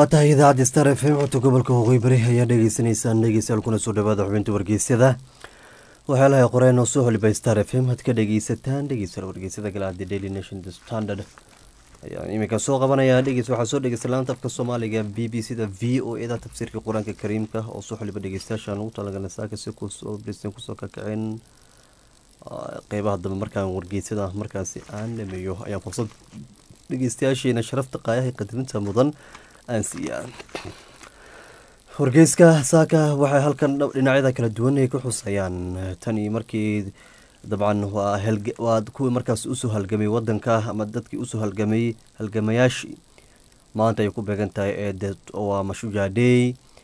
waa tahay idaacadda star f m codka gobolka waqooyi bari ayaa dhegeysaneysaan dhegeystayaal kuna soo dhawaada xubinta wargeysyada waxyaalaha qoreen oo soo holibay star f m had ka dhegeysataan dhegeystayaal wargeysyada galaadi daily nation the standard ayaan iminka soo qabanaya dhegeys waxaa soo dhegeysta laanta afka soomaaliga b b c da v o e da tafsiirka qur-aanka kariimka oo soo xoliba dhegeystayaashaan ugu talagalay saaka si kusoo bristan kusoo kakaceen qeybaha dambe markaan wargeysyada markaasi aan dhameeyo ayaan fursad dhegeystayaasheena sharafta qaayaha qadirinta mudan aan siiyaa wargeyska saaka waxay halkan dhinacyada kala duwan ay ku xusayaan tani markii dabcan waa kuwii markaas usoo halgamay wadanka ama dadkii usoo halgamay halgamayaashii maanta ay ku beegan tahay ee waa mashujaadhey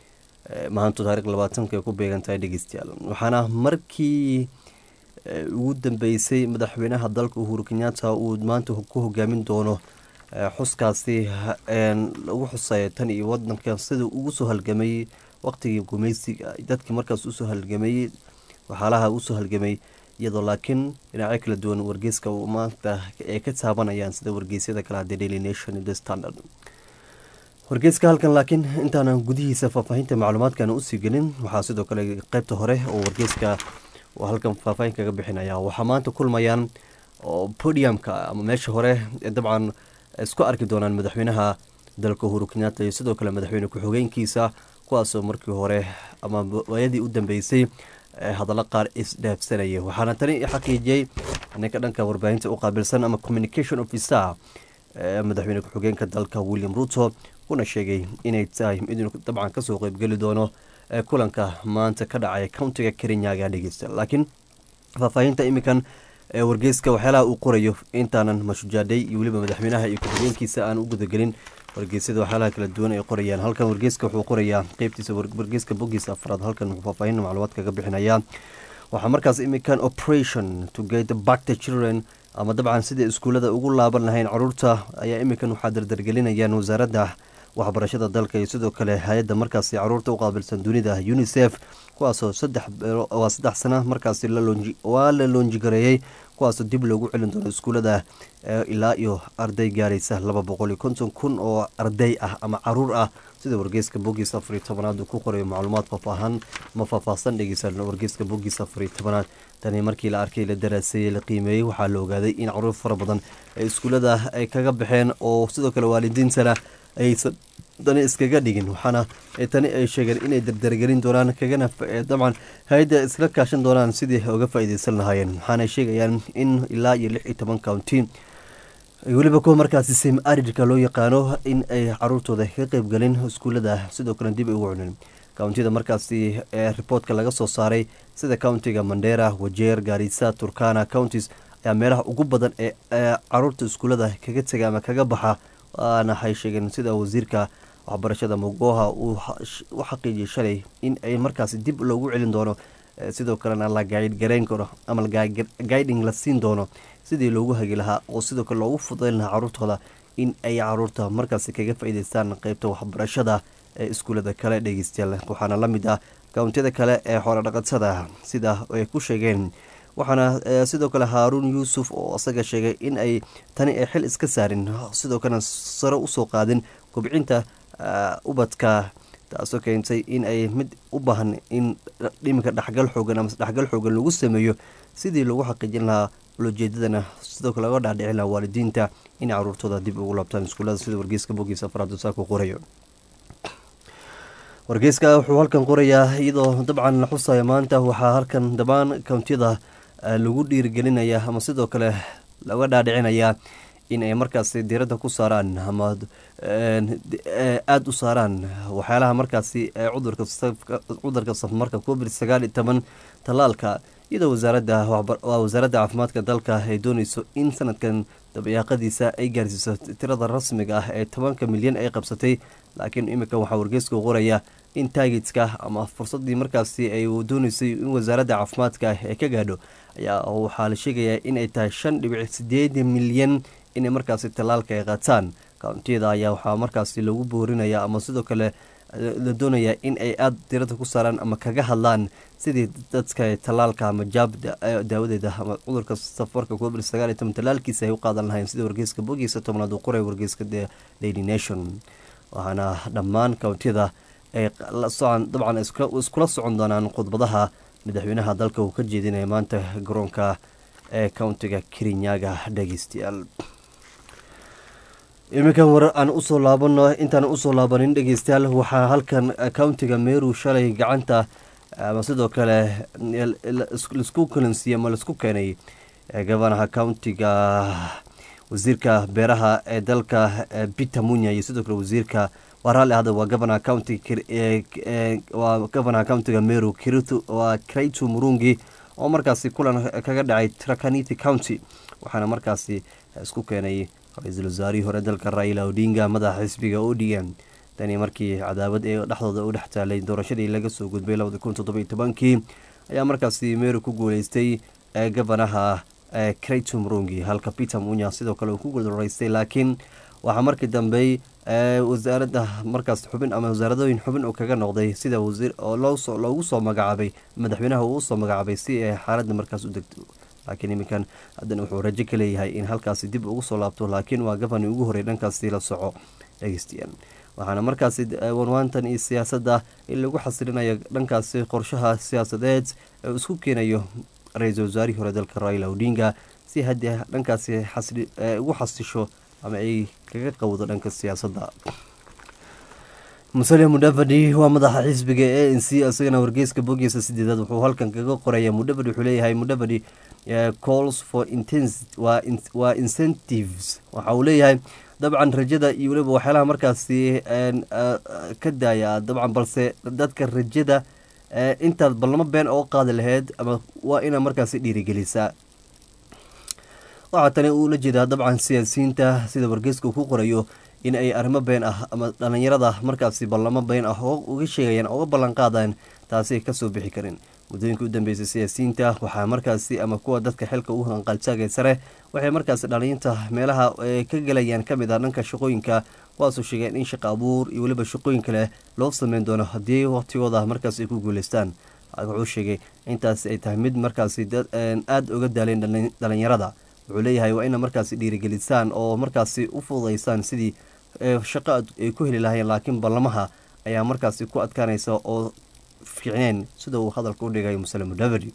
maanta taarikh labaatanka ay ku beegan tahay dhegeystayaal waxaana markii ugu dambeysay madaxweynaha dalka uhuru kenyatta uu maanta ku hogaamin doono xuskaasi lagu xusay tan iyo wadanka sida ugu soo halgamay waqtigii gumeysiga dadkii markaas usoo halgamay waxaalaha usoo halgamay iyadoo laakiin dhinacyo kala duwan wargeyska maanta ay ka taabanayaan sida wargeysyada kale hadee daily nation the standard wargeyska halkan laakiin intaanan gudihiisa faahfaahinta macluumaadkan usii gelin waxaa sidoo kale qeybta hore oo wargeyska halkan faahfaahin kaga bixinaya waxaa maanta kulmayaan oo podiumka ama meesha hore dabcan isku arki doonaan madaxweynaha dalka uhuru kenyatta iyo sidoo kale madaxweyne ku-xigeenkiisa kuwaasoo markii hore ama waayadii u dambeysay hadallo qaar isdhaafsanaya waxaana tani xaqiijiyey ninka dhanka warbaahinta u qaabilsan ama communication officer madaxweyne ku-xigeenka dalka william ruto kuna sheegay inay tahay inuu dabcan kasoo qeybgeli doono kulanka maanta ka dhacay countiga kerinyaga dhegeysta laakiin faahfaahinta iminkan wargeyska waxyaalaha uu qorayo intaanan mashujaadhay iyo weliba madaxweynaha iyo ku-xigeenkiisa aan u gudagelin wargeysyada waxyaalaha kala duwan ay qorayaan halkan wargeyska wuxuu qorayaa qeybtiisa wargeyska bogiisa afraad halkan wuxuu faahfaahin macluumaad kaga bixinayaa waxaa markaas iminkan operation to get back the children ama dabcan sidai iskuullada ugu laaban lahayn caruurta ayaa iminkan waxaa dardargelinayaan wasaaradda waxbarashada dalka iyo sidoo kale hay-adda markaasi caruurta u qaabilsan dunida unisef kuwaasoo waa saddex sana markaasi waa la loonjigareeyey kuwaasoo dib loogu celin doono iskuullada ilaa iyo arday gaaraysa laba boqol iyo konton kun oo arday ah ama caruur ah sida wargeyska bogiis afariyo tobanaad uu ku qorayo macluumaad faafaahan ma faahfaahsan dhegeysa wargeyska bogiis afariyo tobanaad tani markii la arkay la daraaseeyey la qiimeeyey waxaa la ogaaday in caruur fara badan ay iskuullada ay kaga baxeen oo sidoo kale waalidiintana aysan dani iskaga dhigin waxaana tani ay sheegeen inay dardargelin doonaan kagana dabcan hay-adda iskala kaashan doonaan sidii uga faa-ideysan lahaayeen waxaana sheegayaan in ilaa iyo lix iyo toban county weliba kuwa markaasi sim aridka loo yaqaano in ay caruurtooda ka qeybgalin iskuullada sidoo kale dib ay ugu cunin countida markaasi ee riboortka laga soo saaray sida countiga mandera wajeer gaarisa turkana counties ayaa meelaha ugu badan ee caruurta iskuullada kaga tega ama kaga baxa waana waxay sheegeen sida wasiirka waxbarashada mogoha uu u xaqiijiyay shalay in ay markaasi dib loogu celin doono sidoo kalena la gaydgareyn karo ama guiding la siin doono sidii loogu hagi lahaa oo sidoo kale loogu fudayn lahaa caruurtooda in ay caruurta markaasi kaga faa-iideystaan qeybta waxbarashada ee iskuullada kale dhegeystayaal waxaana la mid ah kawntiyada kale ee xoolodhaqatada sida ay ku sheegeen waxaana sidoo kale haaruun yuusuf oo isaga sheegay in ay tani ay xil iska saarin sidoo kalena sare usoo qaadin kobcinta ubadka taasoo keentay in ay mid u baahan in dhiminka dhexgal xoogan ama dhexgal xoogan lagu sameeyo sidii lagu xaqiijin lahaa ulojeedadana sidoo kale laga dhaadhicin lahaa waalidiinta in caruurtooda dib ugu laabtaan iskuullada sida wargeyska bogiisa afraad saako qorayo wargeyska wuxuu halkan qorayaa iyadoo dabcan la xusaya maanta waxaa halkan dhammaan kountiyada lagu dhiirigelinaya ama sidoo kale laga dhaadhicinayaa in ay markaasi diiradda ku saaraan ama aada u saaraan waxyaalaha markaasi cudurka safmarka covid sagaal iyo toban tallaalka iyadoo wasaaradda waa wasaaradda caafimaadka dalka ay dooneyso in sanadkan dabayaaqadiisa ay gaarsiiso tirada rasmiga ah ee tobanka milyan ay qabsatay laakiin iminka waxaa wargeysku qoraya in taagidka ama fursadii markaasi ay dooneysay in wasaaradda caafimaadka ay ka gaadho ayaa waxaa la sheegayaa inay tahay shan dhibic sideed milyan inay markaasi tallaalka ay qaataan kountiyada ayaa waxaa markaasi lagu boorinaya ama sidoo kale la doonayaa in ay aada diradda ku saaraan ama kaga hadlaan sidii dadka tallaalka ama jaab daawadeeda ama cudurka safarka covid sagaal iyo toban tallaalkiisa ay u qaadan lahayn sida wargeyska bogiisa tobnaad uu qoray wargeyska the daily nation waxaana dhammaan kountiyada ay dabcan iskula socon doonaan khudbadaha madaxweynaha dalka uu ka jeedinaya maanta garoonka ee countiga kirinyaga dhegeystayaal iminkan war aan usoo laabano intaan usoo laabanin dhegeystayaal waxaa halkan countiga meru shalay gacanta ama sidoo kale laisku kalansiiyey ama laisku keenay gabanaha countiga wasiirka beeraha ee dalka peter munya iyo sidoo kale wasiirka waa raalli ahda waa gabanaha county waa gabanaha countiga meru kiritu waa kraitu murungi oo markaasi kulan kaga dhacay trakaniti county waxaana markaasi isku keenay ra-iisul wasaarihii hore dalka raila odinga madaxa xisbiga o d m tani markii cadaawad ee dhexdooda u dhex taalay doorashadii laga soo gudbay labadi kun toddoba iyo tobankii ayaa markaasi meru ku guuleystay gabanaha kraitu murungi halka peter munya sidoo kale uu ku guuldareystay laakiin waxaa markii dambey wasaaradda markaas xubin ama wasaaradooyin xubin uu kaga noqday sida wasiir oo loogu soo magacaabay madaxweynaha uu usoo magacaabay si ay xaaladda markaas u degto laakiin iminkan haddana wuxuu rajo ka leeyahay in halkaasi dib ugu soo laabto laakiin waa gabani ugu horey dhankaasi la soco dhegeystayaal waxaana markaasi wanwaantan iyo siyaasadda in lagu xasilinayo dhankaasi qorshaha siyaasadeed ee isku keenayo ra-iisul wasaarihii hore dalka raila odinga si haddii dhankaasi ugu xasisho ama ay kaga qawdo dhanka siyaasadda musale mudavadi waa madaxa xisbiga a n c isagana wargeyska bogiisa sideedaad wuxuu halkan kaga qoraya mudavadi wuxuu leeyahay mudavadi calls for waa incentives waxa uu leeyahay dabcan rajada iyo weliba waxyaalaha markaasi ka daaya dabcan balse dadka rajada intaad ballamo been oo qaadi lahayd ama waa inaa markaasi dhiirigelisaa waxaa tani uula jeedaa dabcan siyaasiyiinta sida wargeyska uu ku qorayo in ay arrimo been ah ama dhalinyarada markaasi ballamo been ah oo uga sheegayaan oga ballan qaadaan taasi kasoo bixi karin muddooyinka u dambeysay siyaasiyiinta waxaa markaasi ama kuwa dadka xilka u hanqaltaagay sare waxay markaasi dhalinyinta meelaha ka gelayaan kamid ah dhanka shaqooyinka kuwaasoo sheegeen in shaqa abuur iyo weliba shaqooyin kale loo sameyn doono haddii waqtigooda markaasi ay ku guuleystaan wuxuu sheegay intaasi ay tahay mid markaasi aada uga daaleen dhalinyarada wuxuu leeyahay waa ina markaasi dhiirigelisaan oo markaasi u fududaysaan sidii shaqo ay ku heli lahayeen laakiin ballamaha ayaa markaasi ku adkaanaysa oo fiicneen sida uu hadalka u dhigay muslim mudavadi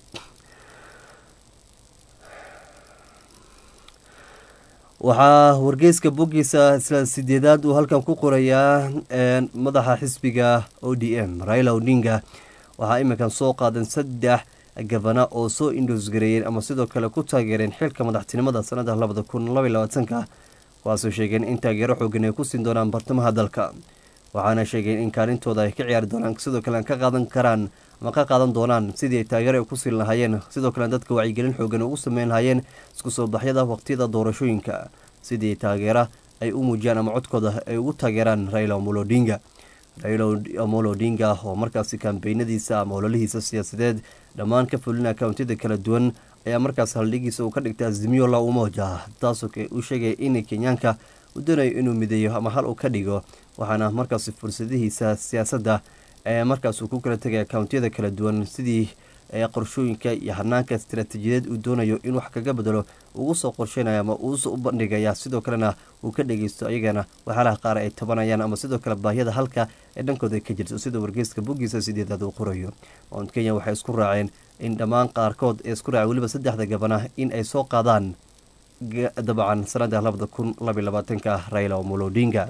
waxaa wargeyska boggiisa isla sideedaad uu halkan ku qorayaa madaxa xisbiga o d m raila odinga waxaa iminkan soo qaadan saddex gabana oo soo indhoosgareeyeen ama sidoo kale ku taageereen xilka madaxtinimada sanada labada kun labaiy labaatanka kuwaasoo sheegeen in taageero xoogan ay ku siin doonaan bartamaha dalka waxaana sheegeen in kaalintooda ay ka ciyaari doonaan sidoo kale ka qaadan karaan ama ka qaadan doonaan sidii ay taageero ay ku siin lahaayeen sidoo kale dadka wacyigelin xoogan ugu sameyn lahaayeen isku soo baxyada waqtiyada doorashooyinka sidii taageera ay u muujiyaan ama codkooda ay ugu taageeraan raila omolo odinga raila omolo odinga oo markaasi kambeynadiisa ama ololihiisa siyaasadeed dhammaan ka fulina kountiyada kala duwan ayaa markaas haldhigiisa uu ka dhigtay azimiyo la umoja taasoo uu sheegaya in kenyaanka uu doonayo inuu mideeyo ama hal uu ka dhigo waxaana markaas fursadihiisa siyaasadda ee markaas uu ku kala tegaya kountiyada kala duwan sidii qorshooyinka iyo hanaanka istaraatiijiyadeed uu doonayo in wax kaga bedelo ugu soo qorsheynaya ama uusoo u bandhigaya sidoo kalena uu ka dhegeysto ayagana waxyaalaha qaar ay tabanayaan ama sidoo kale baahiyada halka ee dhankooda ka jirto sida wargeyska boggiisa sideedaad uu qorayo mount kenya waxay isku raaceen in dhammaan qaarkood ee isku raaceen weliba saddexda gabana in ay soo qaadaan dabcan sanada labada kun labaiy labaatanka raila omolo odinga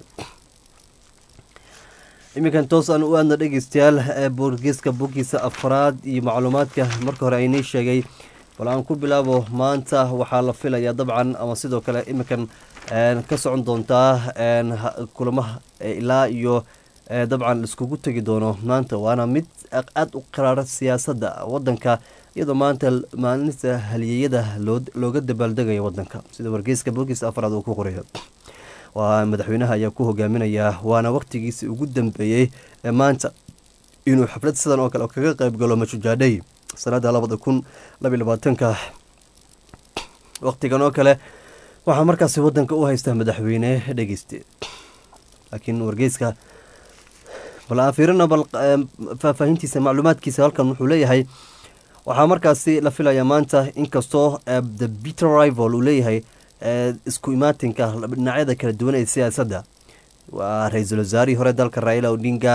iminkan toos aan u aadna dhegeystayaal boorgeeska boggiisa afraad iyo macluumaadka marka hore aynii sheegay bal aan ku bilaabo maanta waxaa la filayaa dabcan ama sidoo kale iminkan ka socon doontaa kulamaha ilaa iyo dabcan laiskugu tegi doono maanta waana mid aada u qaraara siyaasadda wadanka iyadoo maanta maalinta haliyeyada looga dabaaldegayo wadanka sida wargeyska boggiisa afraad uu ku qorayo waa madaxweynaha ayaa ku hogaaminayaa waana waqtigiisii ugu dambeeyey ee maanta inuu xaflad sidan oo kale kaga qeyb galo majujaadhay sanada labada kun labaiy labaatanka waqtigan oo kale waxaa markaasi wadanka u haystaa madaxweyne dhegeyste laakiin wargeyska bal aan fiirino bal faahfaahintiisa macluumaadkiisa halkan wuxuu leeyahay waxaa markaasi la filayaa maanta inkastoo the peter rival uu leeyahay isku imaatinka dhinacyada kala duwan ee siyaasadda waa ra-iisul wasaarihii hore dalka raila odinga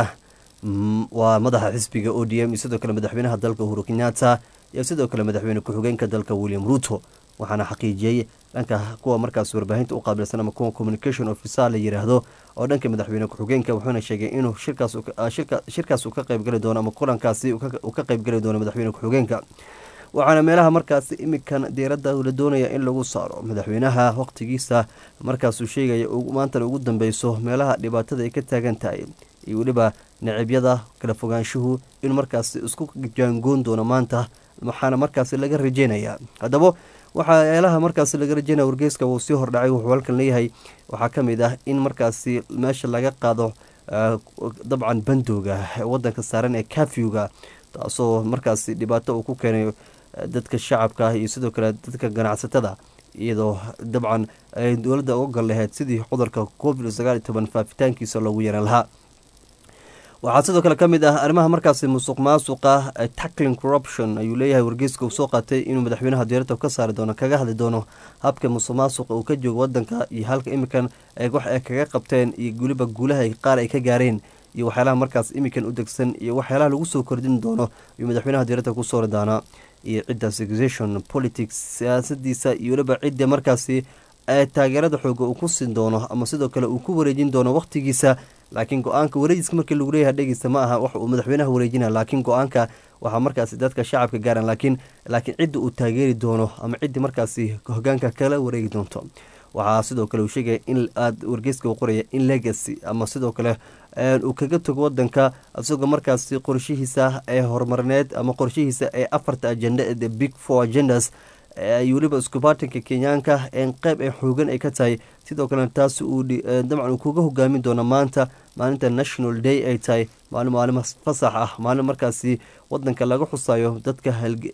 waa madaxa xisbiga o d m iyo sidoo kale madaxweynaha dalka uhuru kenyatta iyo sidoo kale madaxweyne ku-xigeenka dalka william ruto waxaana xaqiijiyey dhanka kuwa markaas warbaahinta u qaabilsan ama kuwa communication officer la yiraahdo oo dhanka madaxweyne ku-xigeenka wuxuuna sheegay inuu shirkaas uu ka qeybgali doono ama kulankaasi uu ka qeybgali doono madaxweyne ku-xigeenka waxaana meelaha markaasi imikan diiradda la doonaya in lagu saaro madaxweynaha waqtigiisa markaasuu sheegaya maantana ugu dambeyso meelaha dhibaatada ay ka taagan tahay iyo weliba nacibyada kala fogaanshuhu inuu markaasi isku jaangoon doono maanta waxaana markaasi laga rajeynaya haddaba waxayaalaha markaasi laga rajeynaya wargeyska wuu sii hordhacay wuxuu halkan leeyahay waxaa ka mid ah in markaasi meesha laga qaado dabcan bandooga wadanka saaran ee kafyuga taasoo markaasi dhibaato uu ku keenay dadka shacabka iyo sidoo kale dadka ganacsatada iyadoo dabcan ay dowladda uga gal laheyd sidii cudurka covid sagaal iyo toban faafitaankiisa loogu yaran lahaa waxaa sidoo kale ka mid ah arrimaha markaasi musuq maasuqa tackling corruption ayuu leeyahay wargeyska uu soo qaatay inuu madaxweynaha diyaaradda ka saari doono kaga hadli doono habka musuq maasuqa uu ka joogo wadanka iyo halka imikan wax ay kaga qabteen iyo weliba guulaha qaar ay ka gaareen iyo waxyaalaha markaas imikan u degsan iyo waxyaalaha lagu soo kordhin doono ayuu madaxweynaha diyaaradda ku soori doonaa iyo cidda segation politics siyaasadiisa iyo weliba cidda markaasi taageerada xooga uu ku siin doono ama sidoo kale uu ku wareejin doono waqtigiisa laakiin go-aanka wareejiska markii lagu leeyahay dhegeysta ma aha wax uu madaxweynaha wareejina laakiin go-aanka waxaa markaasi dadka shacabka gaaran laakiin laakiin cidda uu taageeri doono ama ciddii markaasi hogaanka kala wareegi doonto waxaa sidoo kale uu sheegaya in aad wargeyska uu qoraya in legacy ama sidoo kale uu kaga tago wadanka isagoo markaasi qorshihiisa ee horumarineed ama qorshihiisa ee afarta agenda the big four agendas ay weliba iskubatinka kenyaanka qeyb ee xoogan ay ka tahay sidoo kalena taasi uu dabcan uu kuga hogaamin doono maanta maalinta national day ay tahay maalin maalin fasax ah maalin markaasi wadanka laga xusayo dadka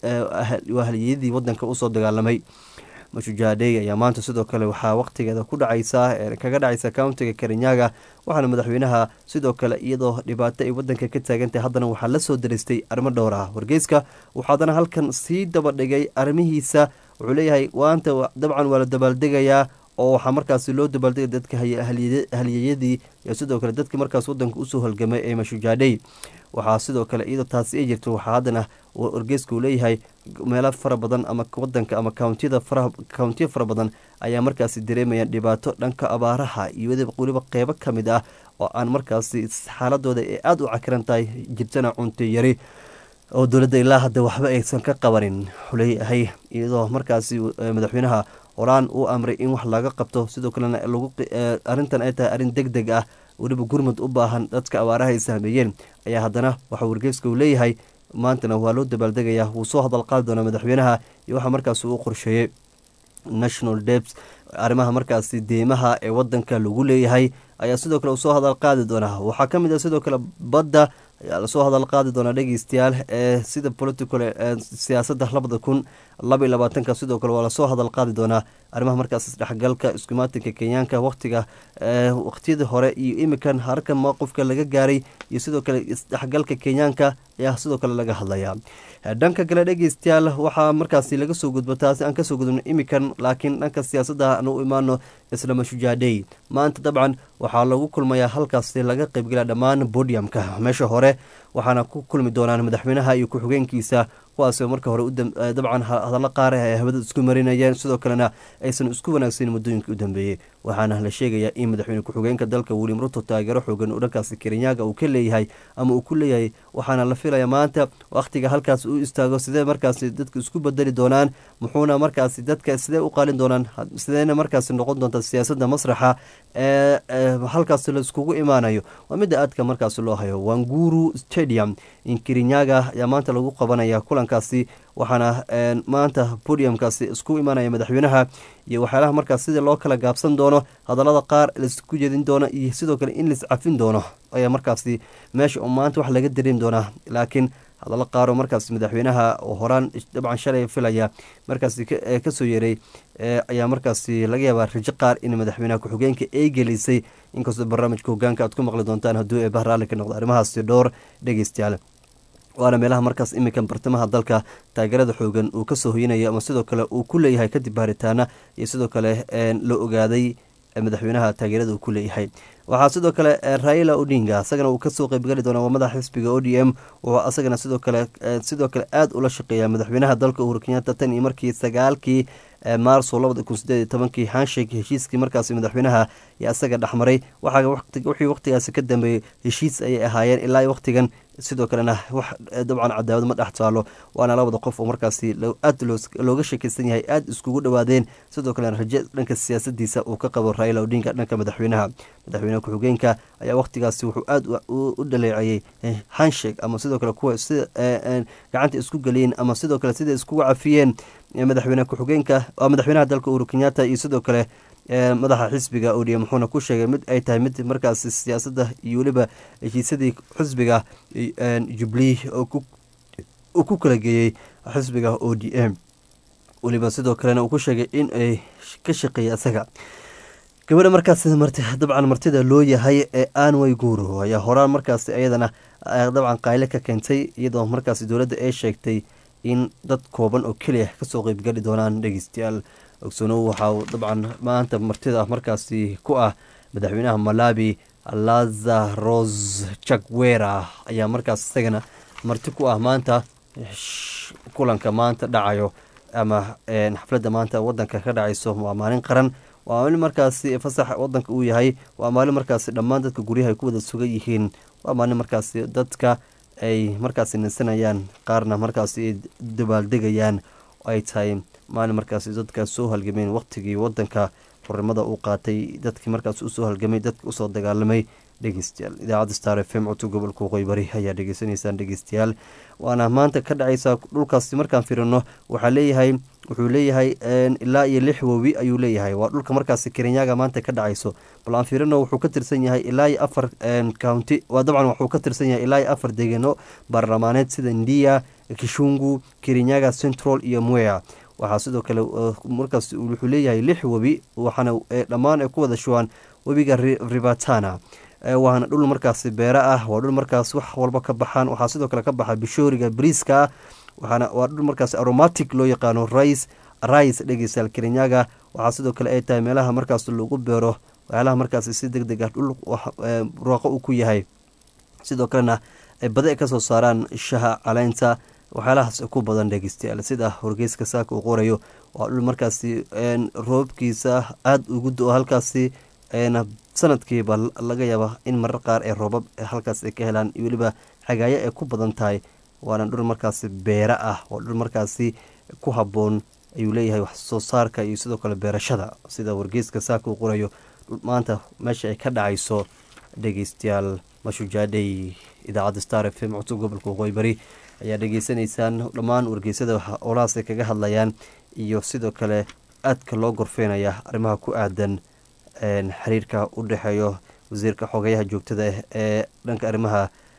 haliyadii wadanka usoo dagaalamay mashujaadhey ayaa maanta sidoo kale waxaa waqtigeeda ku dhacaysa kaga dhacaysa countiga karinyaga waxaana madaxweynaha sidoo kale iyadoo dhibaato ay wadanka ka taagantahay haddana waxaa la soo daristay arrimo dhowr ah wargeyska wuxuu haddana halkan sii daba dhigay arrimihiisa wuxuu leeyahay waanta dabcan waa la dabaaldegayaa oo waxaa markaasi loo dabaaldegay dadka haliyeyadii iyo sidoo kale dadkii markaas wadanka usoo halgamay ee mashujaadhey waxaa sidoo kale iyadoo taasi ay jirto waxaa haddana wargeyska uu leeyahay meelo fara badan ama wadanka ama kountiyada countiya fara badan ayaa markaasi dareemayaan dhibaato dhanka abaaraha iyo weliba qeybo ka mid ah oo aan markaasi xaaladooda ee aada u cakiran tahay jirtana cunto yari oo dowladda ilaa hadda waxba aysan ka qabanin xuleeyahay iyadoo markaasi madaxweynaha horaan uu amray in wax laga qabto sidoo kalena arrintan ay tahay arrin deg deg ah weliba gurmud u baahan dadka abaaraha ay saameeyeen ayaa haddana waxaa wargeyska uu leeyahay maantana waa loo dabaaldegayaa wuu soo hadal qaadi doonaa madaxweynaha iyo waxaa markaasi uu qorsheeyey national debs arrimaha markaasi deymaha ee wadanka lagu leeyahay ayaa sidoo kale uu soo hadal qaadi doonaa waxaa ka mid ah sidoo kale badda ayaa lasoo hadal qaadi doonaa dhegeystayaal ee sida political siyaasadda labada kun laba iyo labaatanka sidoo kale waa lasoo hadal qaadi doonaa arrimaha markaas isdhexgalka iskumaatinka kenyaanka waqtiga waqtiyadii hore iyo imikan harka mowqifka laga gaaray iyo sidoo kale isdhexgalka kenyaanka ayaa sidoo kale laga hadlayaa dhanka kale dhegeystayaal waxaa markaasi laga soo gudbo taasi aan kasoo gudubno imikan laakiin dhanka siyaasadda aan u imaano isla mashujaadhey maanta dabcan waxaa lagu kulmayaa halkaasi laga qeybgelaya dhammaan bodiumka meesha hore waxaana ku kulmi doonaan madaxweynaha iyo ku-xigeenkiisa kuwaasoo marka hore dabcan hadallo qaar ay hawada isku marinayeen sidoo kalena aysan isku wanaagsanin muddooyinka u dambeeyey waxaana la sheegayaa in madaxweyne ku-xigeenka dalka william ruto taageero xoogan uu dhankaasi kerinyaga uu ka leeyahay ama uu ku leeyahay waxaana la filaya maanta wakhtiga halkaas uu istaago sidee markaasi dadka isku bedeli doonaan muxuuna markaasi dadka sidee u qaalin doonaan sideena markaasi noqon doonta siyaasadda masraxa ee halkaasi laiskugu imaanayo waa midda aadka markaasi loo hayo wanguru stadium in kirinyaga ayaa maanta lagu qabanaya kulankaasi waxaana maanta podiumkaasi isku imaanaya madaxweynaha iyo waxyaalaha markaas sidii loo kala gaabsan doono hadallada qaar laisku jedin doono iyo sidoo kale in lais cafin doono ayaa markaasi meesha oo maanta wax laga dareemi doonaa laakiin hadallo qaaroo markaas madaxweynaha oo horaan dabcan shalay filaya markaasi kasoo yeeray ayaa markaasi laga yaabaa rajo qaar in madaxweynaha ku-xigeenka ay gelisay inkastoo barnaamijka hogaanka aad ku maqli doontaan hadduu ee bahraalli ka noqdo arrimahaasi dhowr dhegeystayaal waana meelaha markaas iminkan bartamaha dalka taageerada xoogan uu kasoo hoyinayo ama sidoo kale uu ku leeyahay kadib baaritaana iyo sidoo kale la ogaaday madaxweynaha taageerada uu ku leeyahay waxaa sidoo kale raila odinga isagana uu kasoo qeybgali doona waa madaxa xisbiga o d m wuxuu asagana sidoo kale sidoo kale aada ula shaqeeya madaxweynaha dalka uhuru kenyatta tan iyo markii sagaalkii maarso labada kun sideed iyo tobankii hanshake heshiiskii markaasi madaxweynaha iyo isaga dhexmaray wixii waqtigaasi ka dambeeyey heshiis ayay ahaayeen ilaa waqtigan sidoo kalena wax dabcan cadaawad ma dhex taalo waana labada qof oo markaasi aada looga sheekeysan yahay aada iskugu dhowaadeen sidoo kalena raje dhanka siyaasadiisa uu ka qabo raila odinga dhanka madaxweynaha madaxweynaha ku-xigeenka ayaa waqtigaasi wuxuu aada u dhaleecayey hanshake ama sidoo kale kuwa sida gacanta isku geliyeen ama sidoo kale sida iskugu cafiyeen madaxweyne ku-xigeenka madaxweynaha dalka uhuru kenyatta iyo sidoo kale madaxa xisbiga odm wuxuuna ku sheegay mid ay tahay mid markaasi siyaasadda iyo weliba heshiisyadii xisbiga jubilee uu ku kala geeyey xisbiga o d m weliba sidoo kalena uu ku sheegay in ay ka shaqeeyay isaga gabadha markaas dabcan martida loo yahay ee anway guuro ayaa horaan markaas iyadana dabcan qayle ka keentay iyadoo markaas dowladda ay sheegtay in dad kooban oo keliya kasoo qeybgali doonaan dhegeystayaal ogsoonow waxaa dabcan maanta martida markaasi ku ah madaxweynaha malawi lazaros jagwera ayaa markaas isagana marti ku ah maanta kulanka maanta dhacayo ama xafladda maanta wadanka ka dhacayso waa maalin qaran waa maalin markaasi fasax wadanka uu yahay waa maalin markaasi dhammaan dadka guryaha ay ku wada sugan yihiin waa maalin markaasi dadka ay markaasi ninsanayaan qaarna markaasi ay dabaaldegayaan ay tahay maalin markaasi dadka soo halgameen waqtigii wadanka xornimada uu qaatay dadkii markaas usoo halgamay dadki usoo dagaalamay dhegeystayaal idaacadda star f m codka gobolka waqooyi bari ayaa dhegeysanaysaan dhegeystayaal waana maanta ka dhacaysa dhulkaasi markaan firino waxaa leeyahay wuxuu leeyahay ilaa iyo lix wowi ayuu leeyahay waa dhulka markaasi kerenyaga maanta ka dhacayso bal aan firino wuxuu ka tirsan yahay ilaa iyo afar county waa dabcan wuxuu ka tirsan yahay ilaa iyo afar deegaano baarlamaaneed sida ndia kishungu kerenyaga central iyo mwea waxaa sidoo kale markaas wuxuu leeyahay lix webi waxaana dhammaan ay ku wada shuwaan webiga rivatana waana dhul markaasi beera ah waa dhul markaas wax walba ka baxaan waxaa sidoo kale ka baxa bishooriga briiska ah waxaana waa dhul markaas aromatic loo yaqaano rice rice dhegeystayaal kerenyaga waxaa sidoo kale ay tahay meelaha markaas lagu beero waxyaalaha markaasi si deg deg ah dhul rooqo uu ku yahay sidoo kalena badi ay kasoo saaraan shaha caleynta waxyaalahaas ku badan dhegeystayaal sida horgeyska saaka uu qorayo waa dhul markaasi roobkiisa aada ugu do halkaasi sanadkiiba laga yaaba in marar qaar ee roobab halkaas ay ka helaan iyo weliba xagaayo ay ku badan tahay waana dhul markaasi beera ah waa dhul markaasi ku habboon ayuu leeyahay wax soo saarka iyo sidoo kale beerashada sida wargeyska saaka uu qorayo maanta meesha ay ka dhacayso dhegeystayaal mashujaadhey idaacadda star f m codka gobolka waqooyi bari ayaa dhegeysanaysaan dhammaan wargeysada olahaas ay kaga hadlayaan iyo sidoo kale aadka loo gorfeynaya arrimaha ku aadan xiriirka u dhexeeyo wasiirka xogeyaha joogtada ee dhanka arrimaha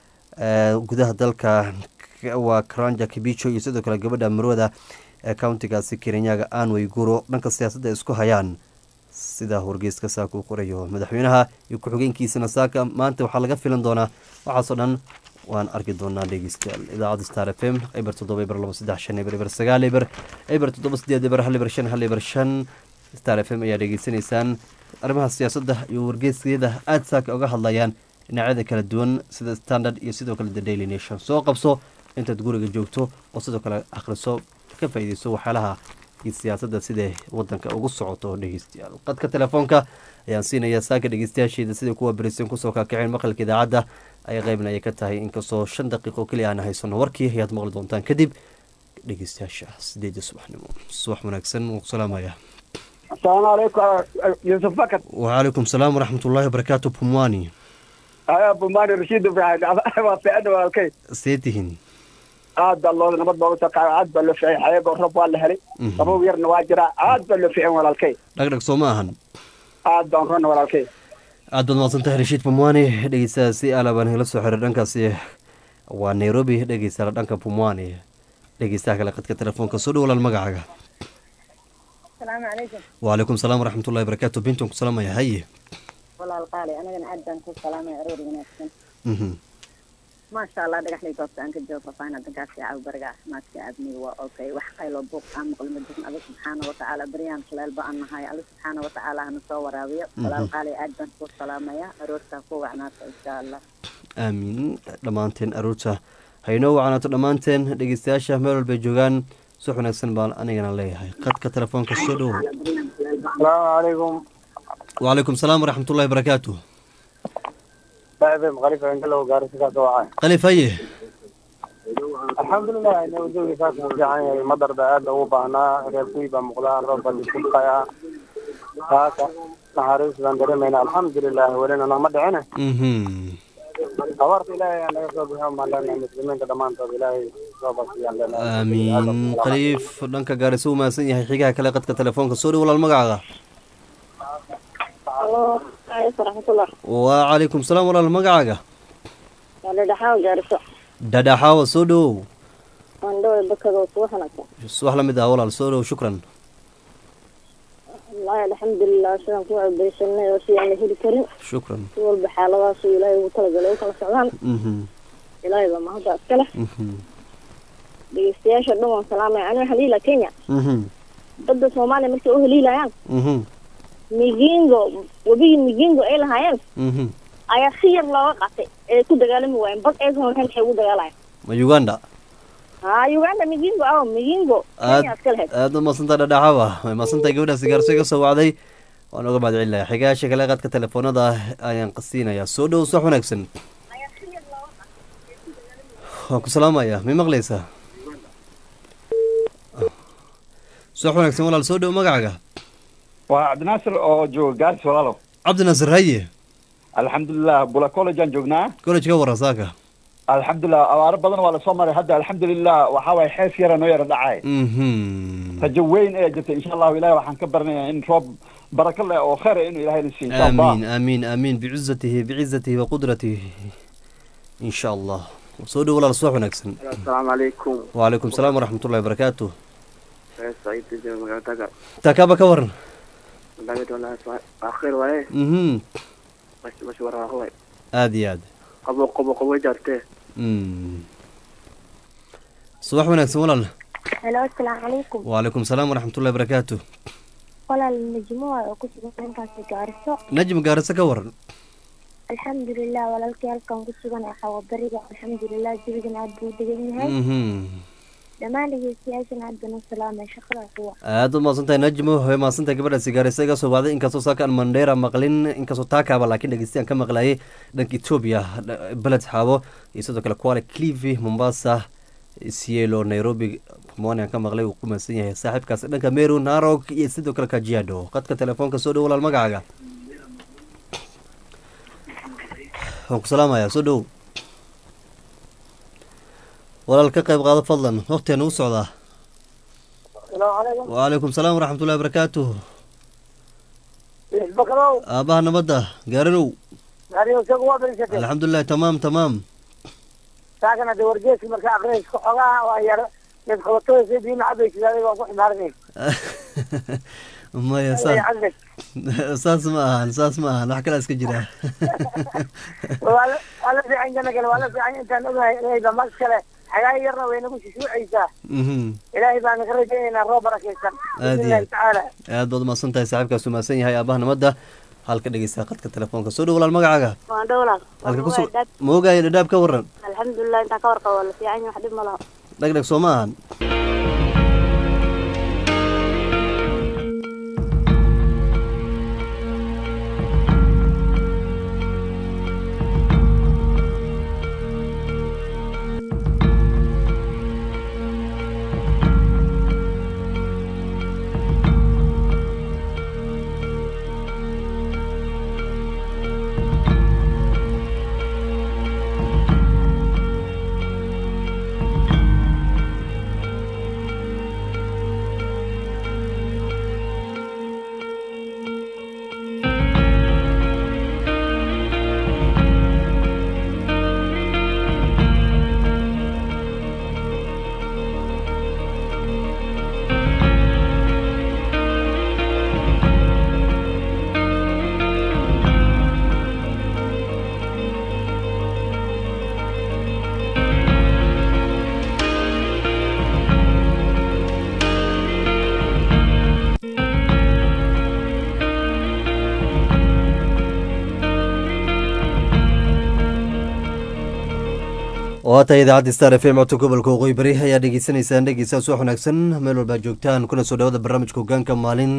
gudaha dalka waa karanja kibicho iyo sidoo kale gabadha marwada ee countigaasi kerenyaga anway guro dhanka siyaasadda isku hayaan sida wargeyska saaka uu qorayo madaxweynaha iyo ku-xigeenkiisana saaka maanta waxaa laga filan doonaa waxaasoo dhan waan arki doonaa dhegeystayaal idaacadda star f m eber toddoba eber labo saddex shan eber eber sagaal eber eber toddoba sideed eber hal eber shan hal eber shan star f m ayaa dhegeysanaysaan arrimaha siyaasadda iyo wargeysyada aada saaka uga hadlayaan dhinacyada kala duwan sida standard iyo sidoo kale the daily nation soo qabso intaad guriga joogto oo sidoo kale akhriso ka faa'iideyso waxyaalaha iyo siyaasadda siday wadanka ugu socoto dhegeystayaal qadka telefoonka ayaan siinayaa saaka dhegeystayaasheeda siday kuwa berisan kusoo kaakaceen maqalka idaacadda ay qeybna ay ka tahay inkastoo shan daqiiqo keliya aan haysano warkii ayaad maqli doontaan kadib dhegeystayaasha sideeda subaxnimo subax wanaagsan wuu ku salaamaya asalaamu calaykum yuusuf bakar wacalaikum salaam waraxmat ullaahi wabarakaatu pumwani aya bumaani rashiid ibrahim waa fiicna walaalkay see tihiin aad baa loo nabad baa usoo qaaday aad baa loo ficay xayagoo rob waa la helay qabow yarna waa jiraa aad baa loo ficin walaalkay dhagdhag soo ma ahan aad baan rona walaalkay aad baad mahadsantahay rashiid pumwani dhegeystaha si alabaan hela soo xiray dhankaasi waa nairobi dhegeystaala dhanka pumwani dhegeystaha kale qadka telefoonka soo dhowlaal magacaaga asalaamu calaykum waalaikum salaam waraxmatullahi barakaatu bintan ku salaamaya haye walaal qaali anagana aad baan ku salaamaya aroor wanaagsan mhm maasha allah dhagaxlay goobta aan ka joogo faafaahin dankaasi caaw bariga caafimaadka aadmiga waa okay wax qaylo buuq aan maqli ma jirin alla subxaana watacaala baryaan shaleel ba aan nahay alla subxaana watacaala hana soo waraabiyo walaal qaali aad baan kuu salaamaya aroortaa ku wacnaata insha allah aamiin dhammaanteen aroorta haynoo wacanaato dhammaanteen dhegeystayaasha meel walbay joogaan si wanaagsan baan anigana leeyahay qadka telefoonka soo dhowo asalaamu calaykum wacalaykum salaam waraxmatullahi barakaatu baabe maqalif angalow gaarisa ka soo wacay qalif haye alxamdulilah nabadoogi saas u fiican yahay madarda aad ugu baahnaa reer kuy baa muuqdaa roob baa disubqaya saaka naxariis baan dareemayna alxamdulilah welina nagma dhicine mhm abaarta ilaahay aa naga soo bixiyo maan leenahay muslimiinta dhammaantood ilaahay soo basiyaan leenahay aamiin qaliif dhanka gaarisa u mahadsan yahay xigaha kale qadka telefoonka soo dhow walaal magacaaga alo waraxmatullah wacalaykum salaam walaal magacaaga waa dhadhaxaaw gaariso dhadhaxaawa soo dhowow waan dhoway bakadoo subax wanaagsan wax la mid ah walaal soo dhow shukran wallaahi alxamdulilah sidaan ku cebaysanay oo si aan la heli karin shukran si walba xaaladaasu ilaahay ugu talagalay u kala socdaan mhm ilaahay baa mahadda iska leh mhm dhegeystayaasha dhan waan salaamaya aniga haliila kenya mhm badda soomaaliya markay u haliilayaan mhm migingo webigii migingo ay lahaayeen mhm ayaa si yar looga qatay ee ku dagaalami waayeen bad aysan lahayn maxay ugu dagaalayan ma uganda ha uganda migingo aw migingo aad kenya iska lahayd aad u maadsantaa dhadhaxaawa way maadsantahay gabadhaasi gaarso iga soo wacday waan uga mahad celinayaa xigaasha kale qadka telefoonada ayaan qasiinayaa soo dhow sax wanaagsan waan ku salaamayaa mi maqlaysaa sax wanaagsan walaal soo dhow magacaaga waa cabdinaasir oo jooga gaaris walaalo cabdinaasir haye alxamdulilah bula college aan joognaa college ka waran saaka alxamdulilah abaaro badan waa lasoo maray hadda alxamdulilah waxaa waay xees yara noo yara dhacay mhm rajo weyn ayaa jirta insha allahu ilahi waxaan ka baranayaa in roob barako leh oo khayr ah inuu ilahay na siiyo insha allah آمين آمين آمين بعزته بعزته وقدرته إن شاء الله soo dhow walaal subax wanaagsan asalaamu calaykum وعليكم السلام ورحمة الله وبركاته saciid jooga magaaladaga taakaaba ka waran david walahi akhir waaye mhm bash waraaqlay aad iyo aad qabo qabo qabo jaartee Mm. subax wanaagsan walaal helo asalaamu calaykum وعليكم السلام ورحمة الله وبركاته walaal najmo waay oo ku sugan dhankaasi gaariso najm gaarisa ka waran alxamdulilah walaalkii halkan ku sugan ee xawabariga alxamdulilah jawigan aad buu degan yahay mhm dhammaan dhegeystayaashan aad baan u salaamay shaqada kuwa aad u mahadsantahay najmo way mahadsantahay gabadhaasi gaarisa iga soo wacday inkastoo saakaan mandheera maqlin inkastoo taakaaba laakiin dhegeystayan ka maqlayay dhanka etoobiya dh- beled xaabo iyo sidoo kale kuala clivi mombasa sielo nairobi pumwani aan ka maqlay uu ku mahadsan yahay saaxiibkaasi dhanka meru narog iyo sidoo kale kajiado qadka telefoonka soo dhow walaal magacaaga waan ku salaamayaa soo dhow walaal ka qayb qaado fadlan waqtigan u socdaa salaamu calaykum وعليكم السلام ورحمة الله وبركاته bakrow آبها نبضة قارنو ariyo isagu waa berisatay الحمد لله تمام تمام saakana de wargeeski marka aqrinaysa xogaha waa yar mid qabatooysa biyo macabaysa adiga waa ku ximaarinay ما يا ساس ساس ما أهان ساس ما أهان وحكي لأسك جرا waa la waa la fiican jana kale waa la fiican intaan ogahay inayba mas kale xagaa yarna way nagu shishuucaysaa ilaahay baan ka rajaynaynaa roob barakaysan Aad iyo bismillahi aad. tacaala aad baad umahadsan tahay saaxiibkaas umahadsan yahay aabaha nabadda halka dhegeysta qadka telefoonka soo dhow walaal magacaaga waan dhowlaal halka ku sug ma ogaaya dhadhaab ka waran alxamdulilah intaan ka warqabo waa la fiican yahay wax dhib ma laha dhegdheg soo ma ahan waa tahay idaacadda star f m codka gobolka waqooyi bari ayaa dhegeysanaysaan dhegeystaas wax wanaagsan meel walbaa joogtaan kuna soo dhawada barnaamijka hogaanka maalin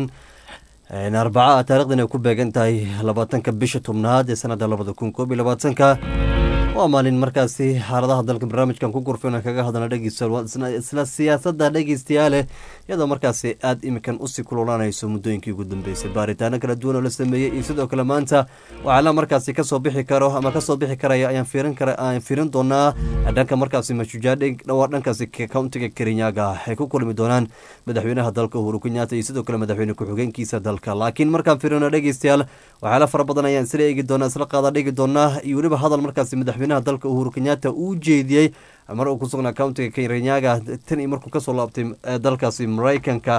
arbaca taarikhdan ay ku beegan tahay labaatanka bisha tobnaad ee sanadda labada kun koob iyo labaatanka waa maalin markaasi xaaladaha dalka barnaamijkan ku gurfina kaga hadlana dhegeysta isla siyaasadda dhegeystayaale iyadoo markaasi aada imikan usii kululaanayso muddooyinkii ugu dambeysay baaritaano kala duwan oo la sameeyey iyo sidoo kale maanta waxaala markaasi kasoo bixi karo ama kasoo bixi karaya ayaan fiirin kara aan fiirin doonaa dhanka markaasi mashujaadhe dhawaa dhankaasi countiga kerinyaga ay ku kulmi doonaan madaxweynaha dalka uhuru kenyatta iyo sidoo kale madaxweyne ku-xigeenkiisa dalka laakiin markaan fiirino dhegeystayaal waxyaala fara badan ayaan isla eegi doonaa isla qaada dhigi doonaa iyo weliba hadal markaasi madaxweynaha dalka uhuru kenyatta uu jeediyey mar uu ku sugnaa countiga kenyaga tan iyo markuu kasoo laabtay dalkaasi maraykanka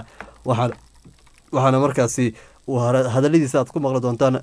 waxaana markaasi hadaladiisa aad ku maqli doontaan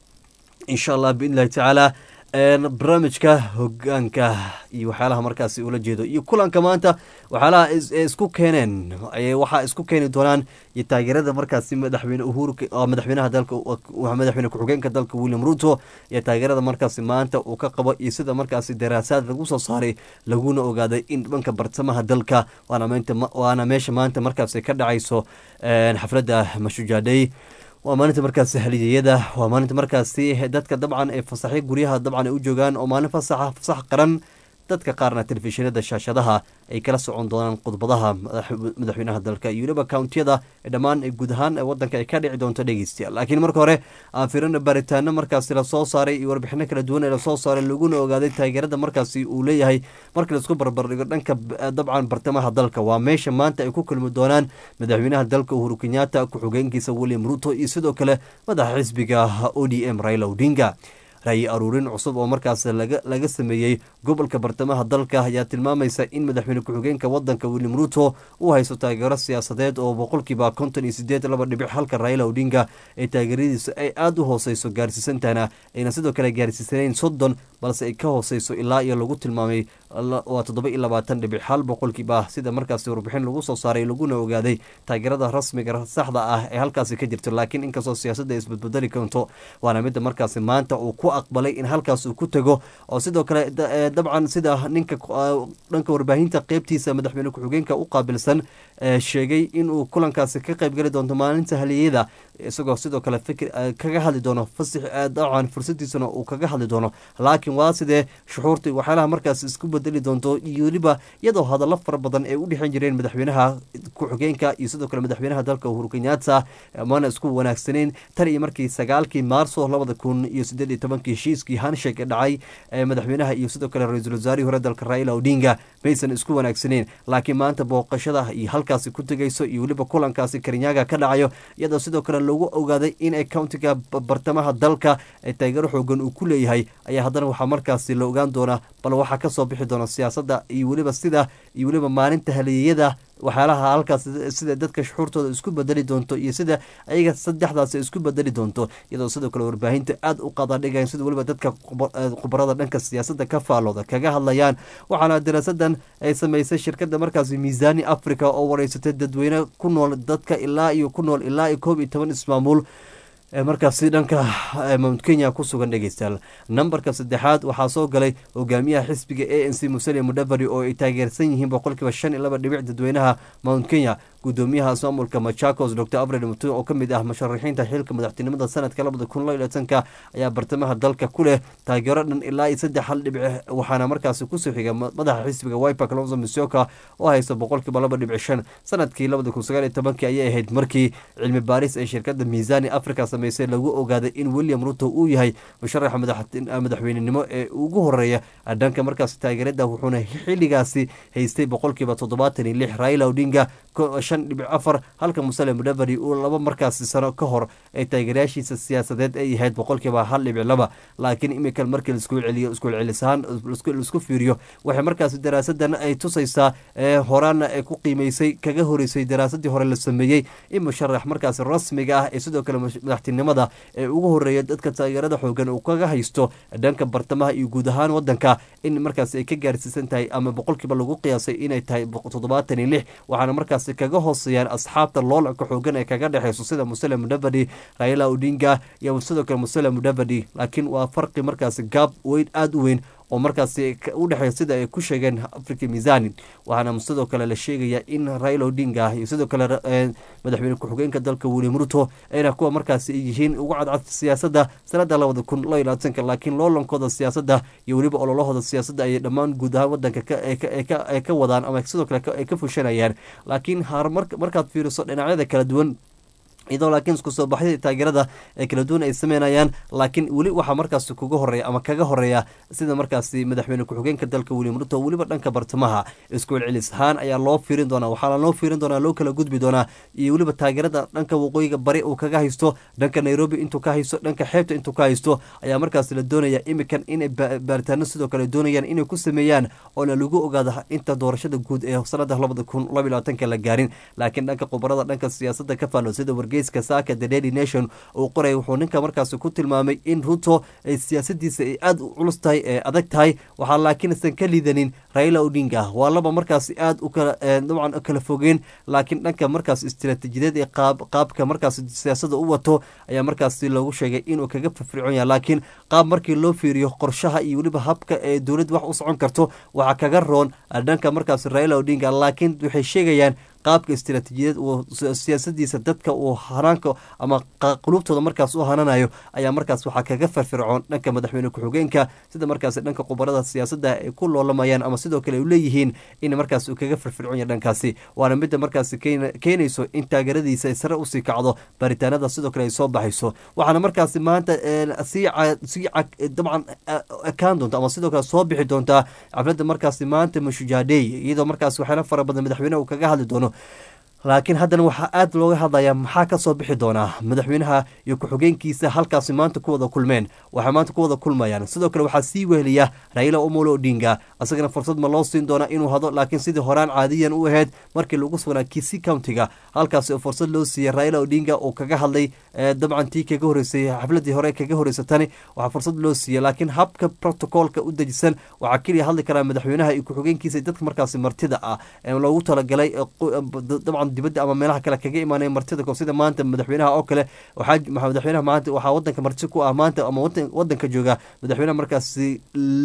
insha allah biidn illahi tacaala barnaamijka hogaanka iyo waxyaalaha markaasi ula jeedo iyo kulanka maanta waxyaalaha isku keeneen waxaa isku keeni doonaan iyo taageerada markaasi madaxweyne uhuru madaxweynaha dalka madaxweyne ku-xigeenka dalka william ruto iyo taageerada markaasi maanta uu ka qabo iyo sida markaasi daraasaad lagu soo saaray laguna ogaaday in dhanka bartamaha dalka waana meesha maanta markaasi ka dhacayso xafladda mashujaadhay waa maalinta markaasi haliyeyada waa maalinta markaasi dadka dabcan ee fasaxyo guryaha dabcan ay u joogaan oo maalin fasaxa fasax qaran dadka qaarna telefishinada shaashadaha ay kala socon doonaan khudbadaha madaxweynaha dalka iyo weliba countiyada dhammaan guud ahaan wadanka ay ka dhici doonto dhegeystayaal laakiin marka hore aan firina baaritaano markaasi lasoo saaray iyo warbixino kala duwan ee lasoo saaray laguna ogaaday taageerada markaasi uu leeyahay marka laisku barbardhigo dhanka dabcan bartamaha dalka waa meesha maanta ay ku kulmi doonaan madaxweynaha dalka uhuru kenyatta ku-xigeenkiisa william ruto iyo sidoo kale madaxa xisbiga o d m raila odinga raayi aruurin cusub oo markaas laga sameeyey gobolka bartamaha dalka ayaa tilmaamaysa in madaxweyne ku-xigeenka wadanka william ruto uu haysto taageero siyaasadeed oo boqolkiiba konton iyo sideed laba dhibic halka raila odinga ee taageeradiisu ay aada u hooseyso gaarsiisantana ayna sidoo kale gaarsiisanayn soddon balse ay ka hooseyso ilaa iyo lagu tilmaamay waa toddoba iyo labaatan dhibic hal boqolkiiba sida markaasi warbixin lagu soo saaray laguna ogaaday taageerada rasmiga saxda ah ee halkaasi ka jirto laakiin inkastoo siyaasadda ay isbadbedeli karto waana midda markaasi maanta uu ku aqbalay in halkaas uu ku tego oo sidoo kale dabcan sida ninka dhanka warbaahinta qeybtiisa madaxweyne ku-xigeenka u qaabilsan sheegay inuu kulankaasi ka qeybgeli doonto maalinta haliyada isagoo sidoo kale fikir kaga hadli doono fasix dabcan fursadiisana uu kaga hadli doono laakiin waa sidee shuxuurta waxyaalaha markaas isku bedeli doonto iyo weliba iyadoo hadallo fara badan ay u dhexan jireen madaxweynaha ku-xigeenka iyo sidoo kale madaxweynaha dalka uhuru kenyatta mana isku wanaagsaneyn tan iyo markii sagaalkii maarso labada kun iyo sideed iyo tobankii heshiiskii hanshek ee dhacay madaxweynaha iyo sidoo kale ra-iisul wasaarihii hore dalka raila odinga maysan isku wanaagsaneyn laakiin maanta booqashada iyo halkaasi ku tegayso iyo weliba kulankaasi karinyaga ka dhacayo iyadoo sidoo kale lagu ogaaday inay countiga bartamaha dalka ee taageero xoogan uu ku leeyahay ayaa haddana waxaa markaasi la ogaan doonaa bal waxaa kasoo bixi doona siyaasadda iyo weliba sida iyo weliba maalinta haliyeyada waxyaalaha halkaas sida dadka shuxuurtooda isku bedeli doonto iyo sida ayaga saddexdaas isku bedeli doonto iyadoo sidoo kale warbaahinta aada u qadadhigayan sida weliba dadka khubarada dhanka siyaasadda ka faalooda kaga hadlayaan waxaana daraasadan ay sameysay shirkada markaasi miisaani africa oo wareysatay dadweyne ku nool dadka ilaa iyo ku nool ilaa iyo koob iyo toban ismaamuul markaasi dhanka mount kenya ku sugan dhegeystayaal nambarka saddexaad waxaa soo galay hogaamiyaha xisbiga a n c musale mudaveri oo ay taageersan yihiin boqolkiiba shan iyo laba dhibic dadweynaha mount kenya gudoomiyaha ismaamulka machakos dor abred mutu oo kamid ah musharaxiinta xilka madaxtinimada sanadka labada kun laba iyo tanka ayaa bartamaha dalka ku leh taageero dhan ilaa iyo saddex hal dhibic waxaana markaasi kusoo xiga madaxa xisbiga wiper kalonzo misioka oo haysta boqolkiiba laba dhibic shan sanadkii labada kun sagaal iyo tobankii ayay ahayd markii cilmi baaris ee shirkada miisaani africa sameysay lagu ogaaday in william ruto uu yahay musharaxa madaxweynenimo ee ugu horeeya dhanka markaasi taageerada wuxuuna xiligaasi haystay boqolkiiba toddobaatan iyo lix raila odinga shan dhibic afar halka musale mudaveri uu laba markaasi sano ka hor ee taageerayaashiisa siyaasadeed ay yahayd boqolkiiba hal dhibic laba laakiin imika markii laisku celiyo iskucelcelisaan laisku fiiriyo waxay markaasi daraasadan ay tusaysaa horaana ay ku qiimeysay kaga horeysay daraasadii hore la sameeyey in musharax markaasi rasmiga ah ee sidoo kale madaxtinimada ee ugu horeeya dadka taageerada xoogan uu kaga haysto dhanka bartamaha iyo guud ahaan wadanka in markaasi ay ka gaarsiisan tahay ama boqolkiiba lagu qiyaasay inay tahay toddobaatan iyo lix waxaana markaasi kaga hooseeyaan asxaabta loolanka xoogan ee kaga dhexeyso sida musale mudavadi raila odinga iyo sidoo kale musale mudavadi laakiin waa farqi markaasi gaab weyn aada u weyn oo markaasi u dhexeeya sida ay ku sheegeen africa misani waxaana sidoo kale la sheegaya in raila odinga iyo sidoo kale madaxweyne ku-xigeenka dalka william ruto ayna kuwa markaasi ay yihiin ugu cadcad siyaasadda sanada labada kun loo iyo labaatanka laakiin loolankooda siyaasadda iyo weliba ololahooda siyaasadda ayay dhammaan guud ahaan wadanka ay ka wadaan ama sidoo kale ay ka fushanayaan laakiin markaad fiiriso dhinacyada kala duwan iyadoo laakiin isku soo baxyada taageerada ee kala duwan ay sameynayaan laakiin weli waxaa markaasi kuga horeeya ama kaga horeeya sida markaasi madaxweyne ku-xigeenka dalka william ruto weliba dhanka bartamaha isku celcelis ahaan ayaa loo fiirin doonaa waxaana loo fiirin doonaa loo kala gudbi doonaa iyo weliba taageerada dhanka waqooyiga bari uu kaga haysto dhanka nairobi intuu ka haysto dhanka xeebta intuu ka haysto ayaa markaasi la doonaya imikan inay baaritaano sidoo kale doonayaan inay ku sameeyaan oona lagu ogaado inta doorashada guud ee sanada labada kun laba labaatanka la gaarin laakiin dhanka khubarada dhanka siyaasadda ka faalo sida wargeyska saaka the daily nation uu qoray wuxuu ninka markaasi ku tilmaamay in ruto ay siyaasadiisa ay aada u culus tahay ee adag tahay waxaa laakiin isan ka liidanin raila odinga waa laba markaasi aada u kala dabcan kala fogeen laakiin dhanka markaas istiraatiijiyadeed ee qaab qaabka markaas siyaasada u wato ayaa markaasi loogu sheegay inuu kaga firfircoon yahay laakiin qaab markii loo fiiriyo qorshaha iyo weliba habka ee dowladda wax u socon karto waxaa kaga roon dhanka markaas raila odinga laakiin waxay sheegayaan qaabka istiraatiijiyadeed uu siyaasadiisa dadka uu hanaanka ama qulubtooda markaas u hananayo ayaa markaas waxaa kaga firfircoon dhanka madaxweyne ku-xigeenka sida markaas dhanka khubarada siyaasadda ay ku loolamayaan ama sidoo kale u leeyihiin in markaas uu kaga firfircoon yahay dhankaasi waana midda markaas keenayso in taageeradiisa ay sare usii kacdo baaritaanada sidoo kale ay soo baxayso waxaana markaasi maanta sii sii dabcan ekaan doonta ama sidoo kale soo bixi doontaa xafladda markaasi maanta mashujaadey iyadoo markaas waxyaala fara badan madaxweyneha uu kaga hadli doono laakiin haddana waxaa aada looga hadlayaa maxaa ka soo bixi doonaa madaxweynaha iyo ku-xigeenkiisa halkaasi maanta ku wada kulmeen waxay maanta ku wada kulmayaan sidoo kale waxaa sii weheliya raila omolo odinga isagana fursad ma loo siin doonaa inuu hado laakiin sidii horaan caadiyan u ahayd markii lagu sugnaa kisi countiga halkaasi oo fursad loo siiyey raila odinga oo kaga hadlay dabcan tii kaga horeysay xafladii hore kaga horeysa tani waxaa fursad loo siiyey laakiin habka protocolka u dejisan waxaa keliya hadli karaa madaxweynaha iyo ku-xigeenkiisa dadka markaasi martida ah loogu talagalay dabcan dibadda ama meelaha kale kaga imaanaya martida sida maanta madaxweynaha oo kale waxaa madaxweynaha maanta waxaa wadanka marti ku ah maanta ama wadanka jooga madaxweynaha markaasi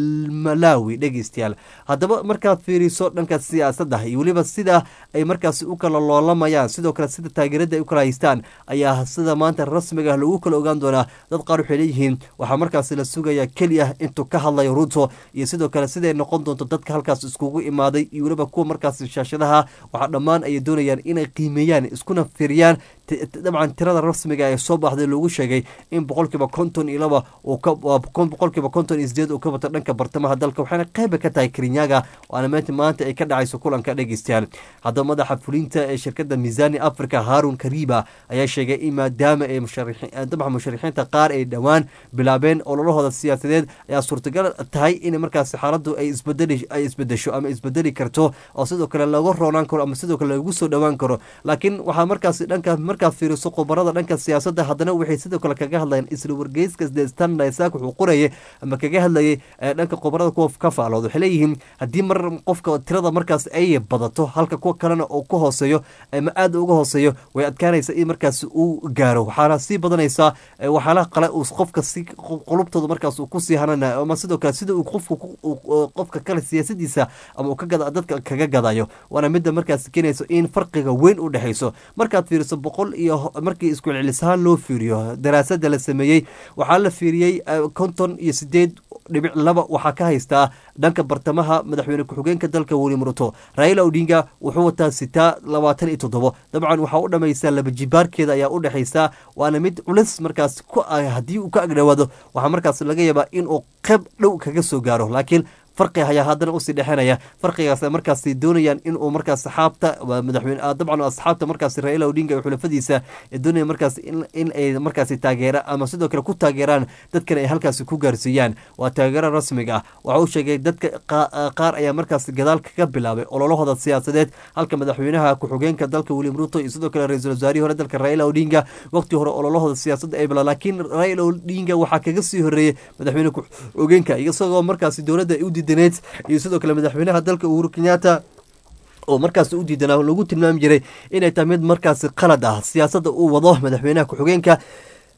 malawi dhegeystayaal haddaba markaad fiiriso dhanka siyaasadda iyo weliba sida ay markaasi u kala loolamayaan sidoo kale sida taageerada ay u kala haystaan ayaa sida maanta rasmiga ah lagu kala ogaan doonaa dad qaar waxay leeyihiin waxaa markaasi la sugaya keliya intuu ka hadlayo ruto iyo sidoo kale siday noqon doonto dadka halkaas iskugu imaaday iyo weliba kuwa markaasi shaashadaha waxaa dhammaan ayay doonayaan inay qiimeeyaan iskuna firiyaan dabcan tirada rasmiga ee soo baxday loogu sheegay in boqolkiiba konton iyo laba boqolkiiba konton iyo sideed uu ka wato dhanka bartamaha dalka waxaana qeyba ka tahay kerinyaga waana meenta maanta ay ka dhacayso kulanka dhegeystayaal haddaba madaxa fulinta ee shirkadda miisani africa harun kariba ayaa sheegay in maadaama ay dabcan musharixiinta qaar ay dhowaan bilaabeen ololahooda siyaasadeed ayaa suurtagal tahay in markaasi xaaladdu ay isbedeli ay isbedesho ama isbedeli karto oo sidoo kale laga roonaan karo ama sidoo kale lagu soo dhowaan karo laakiin waxaa markaasi dhanka markaad fiiriso khubarada dhanka siyaasadda haddana waxay sidoo kale kaga hadlayaan isla wargeyska the standard isaak wuxuu qorayay ama kaga hadlayay dhanka khubarada kuwa ka faalood waxay leeyihiin haddii mar qofka tirada markaas ay badato halka kuwa kalena uu ka hooseeyo ama aada uga hooseeyo way adkaanaysa in markaas uu gaaro waxaana sii badanaysaa waxyaalaha qale uu qofka si qulubtooda markaas uu kusii hananayo ama sidoo kale sida uu qofka qofka kale siyaasadiisa ama uu ka gada dadka kaga gadayo waana midda markaas keenayso in farqiga weyn u dhexayso markaad fiiriso boqol iyo markii isku celcelisahaan loo fiiriyo daraasada la sameeyey waxaa la fiiriyey konton iyo sideed dhibic laba waxaa ka haystaa dhanka bartamaha madaxweyne ku-xigeenka dalka william ruto raila odinga wuxuu wataa sitaa labaatan iyo toddobo dabcan waxaa u dhamaysaa laba jibaarkeeda ayaa u dhexaysaa waana mid culis markaas ku ah haddii uu ka agdhowaado waxaa markaas laga yaabaa inuu qeyb dhow kaga soo gaaro laakiin farqi ayaa haddana usii dhexenaya farqigaas markaasi doonayaan inuu markaas saxaabta madaxweyne dabcan asxaabta markaasi raila odinga iyo xulafadiisa doonaya markaas in ay markaasi taageera ama sidoo kale ku taageeraan dadkan ay halkaasi ku gaarsiiyaan waa taageero rasmiga ah waxa uu sheegay dadka qaar ayaa markaasi gadaal kaga bilaabay ololahooda siyaasadeed halka madaxweynaha ku-xigeenka dalka william ruto iyo sidoo kale ra-iisul wasaarihii hore dalka raila odinga waqti hore ololahooda siyaasadda ay bilaa laakiin raila odinga waxaa kaga sii horeeyey madaxweyne ku-xigeenka isagoo markaasi dowladda ay u diidaneed iyo sidoo kale madaxweynaha dalka uhuru kenyatta oo markaas u diidanaa lagu tilmaami jiray inay tahay mid markaasi qalad ah siyaasadda uu wado madaxweynaha ku-xigeenka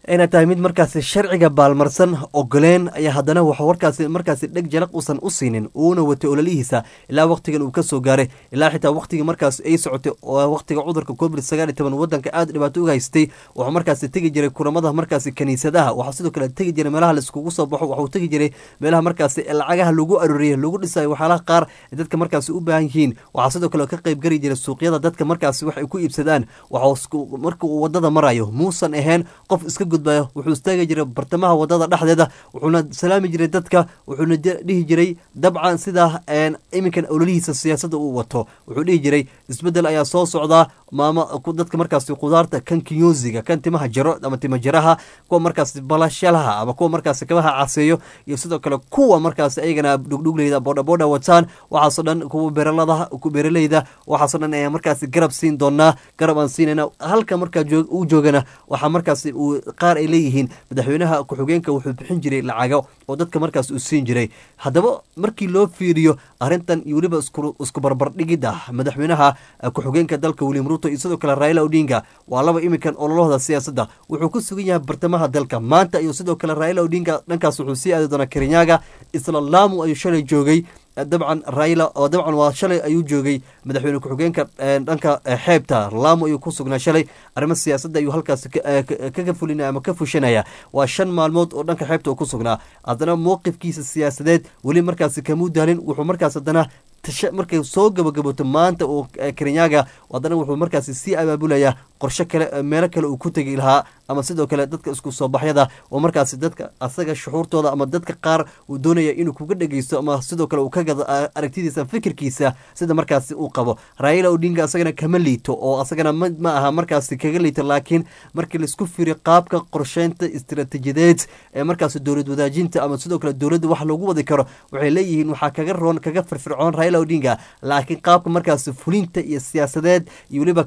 inay tahay mid markaasi sharciga baalmarsan ogoleen ayaa haddana wax warkaasi markaasi dheg jalaq uusan u siinin uuna watay ololihiisa ilaa waqtigan uu kasoo gaaray ilaa xitaa waqtigii markaas ay socotay oo waqtiga cudurka covid sagaal iyo toban wadanka aada dhibaato uga haystay wuxuu markaasi tegi jiray kulamada markaasi kaniisadaha waxaa sidoo kale tegi jiray meelaha laiskugu soo baxo waxuu tegi jiray meelaha markaasi lacagaha lagu arooriyay lagu dhisayo waxyaalaha qaar ee dadka markaasi u baahan yihiin waxaa sidoo kale ka qayb gari jiray suuqyada dadka markaasi wax ay ku iibsadaan waxuu marka uu wadada marayo muusan ahayn qof iska gudbayo wuxuu istaagi jiray bartamaha wadada dhexdeeda wuxuuna salaami jiray dadka wuxuuna dhihi jiray dabcan sidaa iminkan ololihiisa siyaasadda uu wato wuxuu dhihi jiray isbedel ayaa soo socdaa maama dadka markaasi khudaarta kan kinyoziga kan timaha jaro ama tima jaraha kuwa markaasi balashalaha ama kuwa markaasi kabaha caseeyo iyo sidoo kale kuwa markaasi ayagana dhugdhugleyda boodhaboodha wataan waxaasoo dhan kuwa beeralada beeraleyda waxaasoo dhan ayaa markaasi garab siin doonaa garab aan siinayna halka markaa uu joogana waxaa markaasi uu qaar ay leeyihiin madaxweynaha ku-xigeenka wuxuu bixin jiray lacago oo dadka markaas uu siin jiray haddaba markii loo fiiriyo arrintan iyo weliba isku barbardhigidda madaxweynaha ku-xigeenka dalka william ruto iyo sidoo kale raila odinga waa laba iminkan ololahooda siyaasadda wuxuu ku sugan yahay bartamaha dalka maanta iyo sidoo kale raila odinga dhankaas wuxuu sii aadi doonaa kerinyaga isla laamu ayuu shalay joogay dabcan raila oo dabcan waa shalay ayuu joogay madaxweyne ku-xigeenka dhanka xeebta laamo ayuu ku sugnaa shalay arrimo siyaasadda ayuu halkaas kaga fulinaya ama ka fushanaya waa shan maalmood oo dhanka xeebta uu ku sugnaa haddana mowqifkiisa siyaasadeed weli markaasi kamuu daalin wuxuu markaas haddana markay soo gabagaboto maanta oo kerenyaga haddana wuxuu markaasi sii abaabulayaa qorshe kale meelo kale uu ku tegi lahaa ama sidoo kale dadka isku soo baxyada oo markaasi dadka asaga shuxuurtooda ama dadka qaar uu doonaya inuu kuga dhegeysto ama sidoo kale uu ka gado aragtidiisa fikirkiisa sida markaasi uu qabo raila odinga asagana kama liito oo asagana ma aha markaasi kaga liito laakiin markii laisku firiyo qaabka qorsheynta istiraatiijiyadeed ee markaasi dowlad wadaajinta ama sidoo kale dowladda wax loogu wadi karo waxay leeyihiin waxaa kaga roon kaga firfircoon raila odinga laakiin qaabka markaasi fulinta iyo siyaasadeed iyo weliba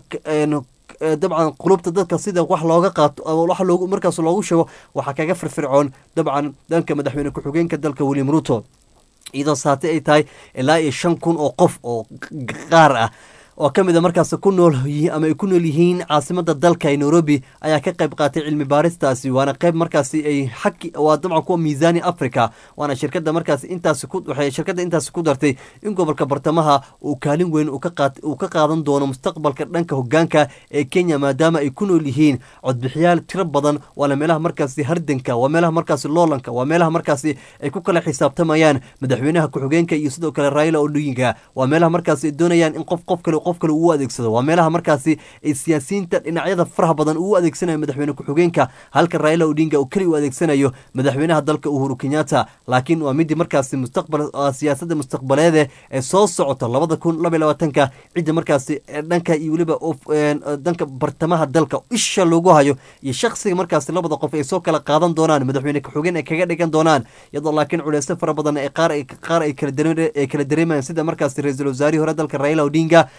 dabcan qulubta dadka sida wax looga qaato wax loogu markaas loogu sheego waxaa kaga firfircoon dabcan dhanka madaxweyne ku-xigeenka dalka william ruto iyadoo saate ay tahay ilaa iyo shan kun oo qof oo qaar ah oo ka mid a markaas ku nool ama ay ku nool yihiin caasimada dalka ee nairobi ayaa ka qayb qaatay cilmi baaristaasi waana qayb markaasi ay xaki waa dabcan kuwa miisaani africa waana shirkada markaasi intaasi ku waxay shirkadda intaasi ku dartay in gobolka bartamaha uu kaalin weyn uu ka qaat uu ka qaadan doono mustaqbalka dhanka hogaanka ee kenya maadaama ay ku nool yihiin codbixiyaal tiro badan waana meelaha markaasi hardanka waa meelaha markaasi loolanka waa meelaha markaasi ay ku kala xisaabtamayaan madaxweynaha ku-xigeenka iyo sidoo kale raila odinga waa meelaha markaasi ay doonayaan in qof qof kale qof kale uu adeegsado waa meelaha markaasi ay siyaasiyiinta dhinacyada faraha badan uu adeegsanayo madaxweyne ku-xigeenka halka raila odinga uu keli u adeegsanayo madaxweynaha dalka uhuru kenyatta laakiin waa midii markaasi mustaqbal siyaasadda mustaqbaleede ee soo socota labada kun laba labaatanka cidda markaasi dhanka iyo weliba dhanka bartamaha dalka isha loogu hayo iyo shaksiga markaasi labada qof ay soo kala qaadan doonaan madaxweyne ku-xigeen ay kaga dhigan doonaan iyadoo laakiin culeysyo fara badan ee qaar qaar ay kala dareemayaan sida markaasi ra-iisul wasaarihii hore dalka raila odinga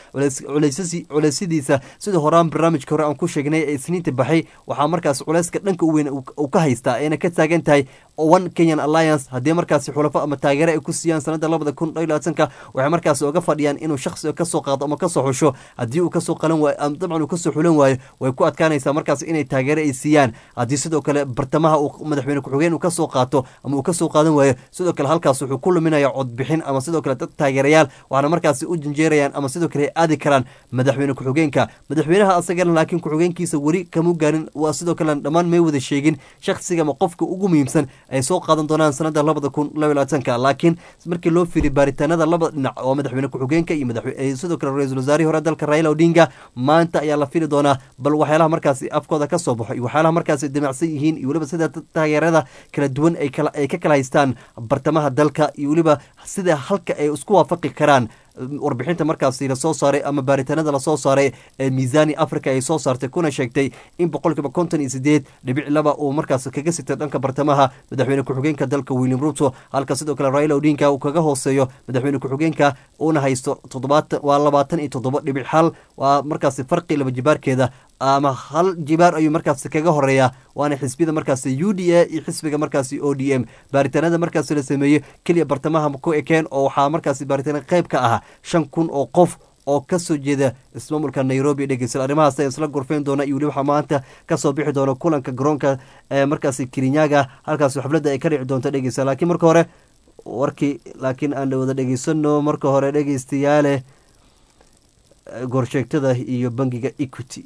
culeysyadiisa sida horaan barnaamijka hore aan ku sheegnay ee isniinta baxay waxaa markaas culeyska dhanka u weyn uu ka haystaa ayna ka taagan tahay one kenyan alliance haddii markaasi xulafo ama taageero ay ku siiyaan sanada labada kun iyo labaatanka waxay markaasi oga fadhiyaan inuu shaksi kasoo qaado ama kasoo xusho haddii uu kasoo qalan waayo ama dabcan uu kasoo xulan waayo way ku adkaanaysaa markaas inay taageero ay siiyaan haddii sidoo kale bartamaha uu madaxweyne ku-xigeen uu kasoo qaato ama uu kasoo qaadan waayo sidoo kale halkaas wuxuu ku luminaya codbixin ama sidoo kale dad taageerayaal waxaana markaasi u janjeerayaan ama sidoo kale aadi karaan madaxweyne ku-xigeenka madaxweynaha asagana laakiin ku-xigeenkiisa weli kamu gaarin waa sidoo kale dhammaan may wada sheegin shaksiga ama qofka ugu muhiimsan ay soo qaadan doonaan sanada labada kun laba labaatanka laakiin markii loo fiiriy baaritaanada labada dhinac oo madaxweyne ku-xigeenka iyo sidoo kale ra-iisul wasaarihii hore dalka raila odinga maanta ayaa la fili doonaa bal waxyaalaha markaasi afkooda ka soo baxo iyo waxyaalaha markaasi damacsan yihiin iyo weliba sida taageerada kala duwan ay ka kala haystaan bartamaha dalka iyo weliba sida halka ay isku waafaqi karaan warbixinta markaasi lasoo saaray ama baaritaanada lasoo saaray ee miisaani africa ay soo saartay kuna sheegtay in boqolkiiba konton iyo sideed dhibic laba uu markaas kaga sitay dhanka bartamaha madaxweyne ku-xigeenka dalka william ruto halka sidoo kale raila odinga uu kaga hooseeyo madaxweyne ku-xigeenka uuna haysto toddobaatan waa labaatan iyo toddoba dhibic hal waa markaasi farqi laba jibaarkeeda ama hal jibaar ayuu markaasi kaga horeeya waana xisbiyada markaasi u d a iyo xisbiga markaasi o d m baaritaanada markaasi la sameeyey keliya bartamaha ku ekeen oo waxaa markaasi baaritaana qayb ka ah shan kun oo qof oo kasoo jeeda ismaamulka nairobi dhegeysta arrimahaas ayaa isla gorfeyn doona iyo weli waxaa maanta kasoo bixi doona kulanka garoonka ee markaasi kirinyaga halkaas xafladda ay ka dhici doonto dhegeysta laakiin marka hore warkii laakiin aan wada dhegeysano marka hore dhegeystayaale gorsheegtada iyo bangiga equity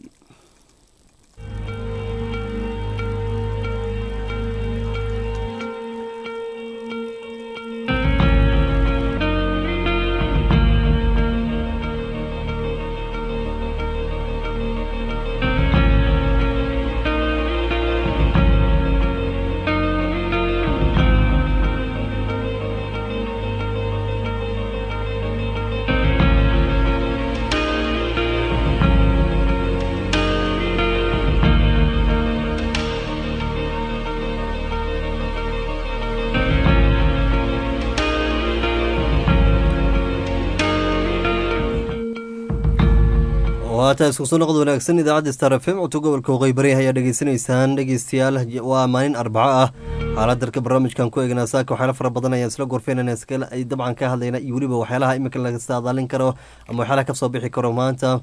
waata isku soo noqod wanaagsan idaacadda star f m codka gobolka waqooyi bari ayaa dhegeysanaysaan dhegeystayaal waa maalin arbaco ah xaaladdarka barnaamijkan ku eegnaa saaka waxyaala fara badan ayaan isla gorfeynana iskale ay dabcan ka hadlayna iyo weliba waxyaalaha iminka laga saadaalin karo ama waxyaalaha kasoo bixi karo maanta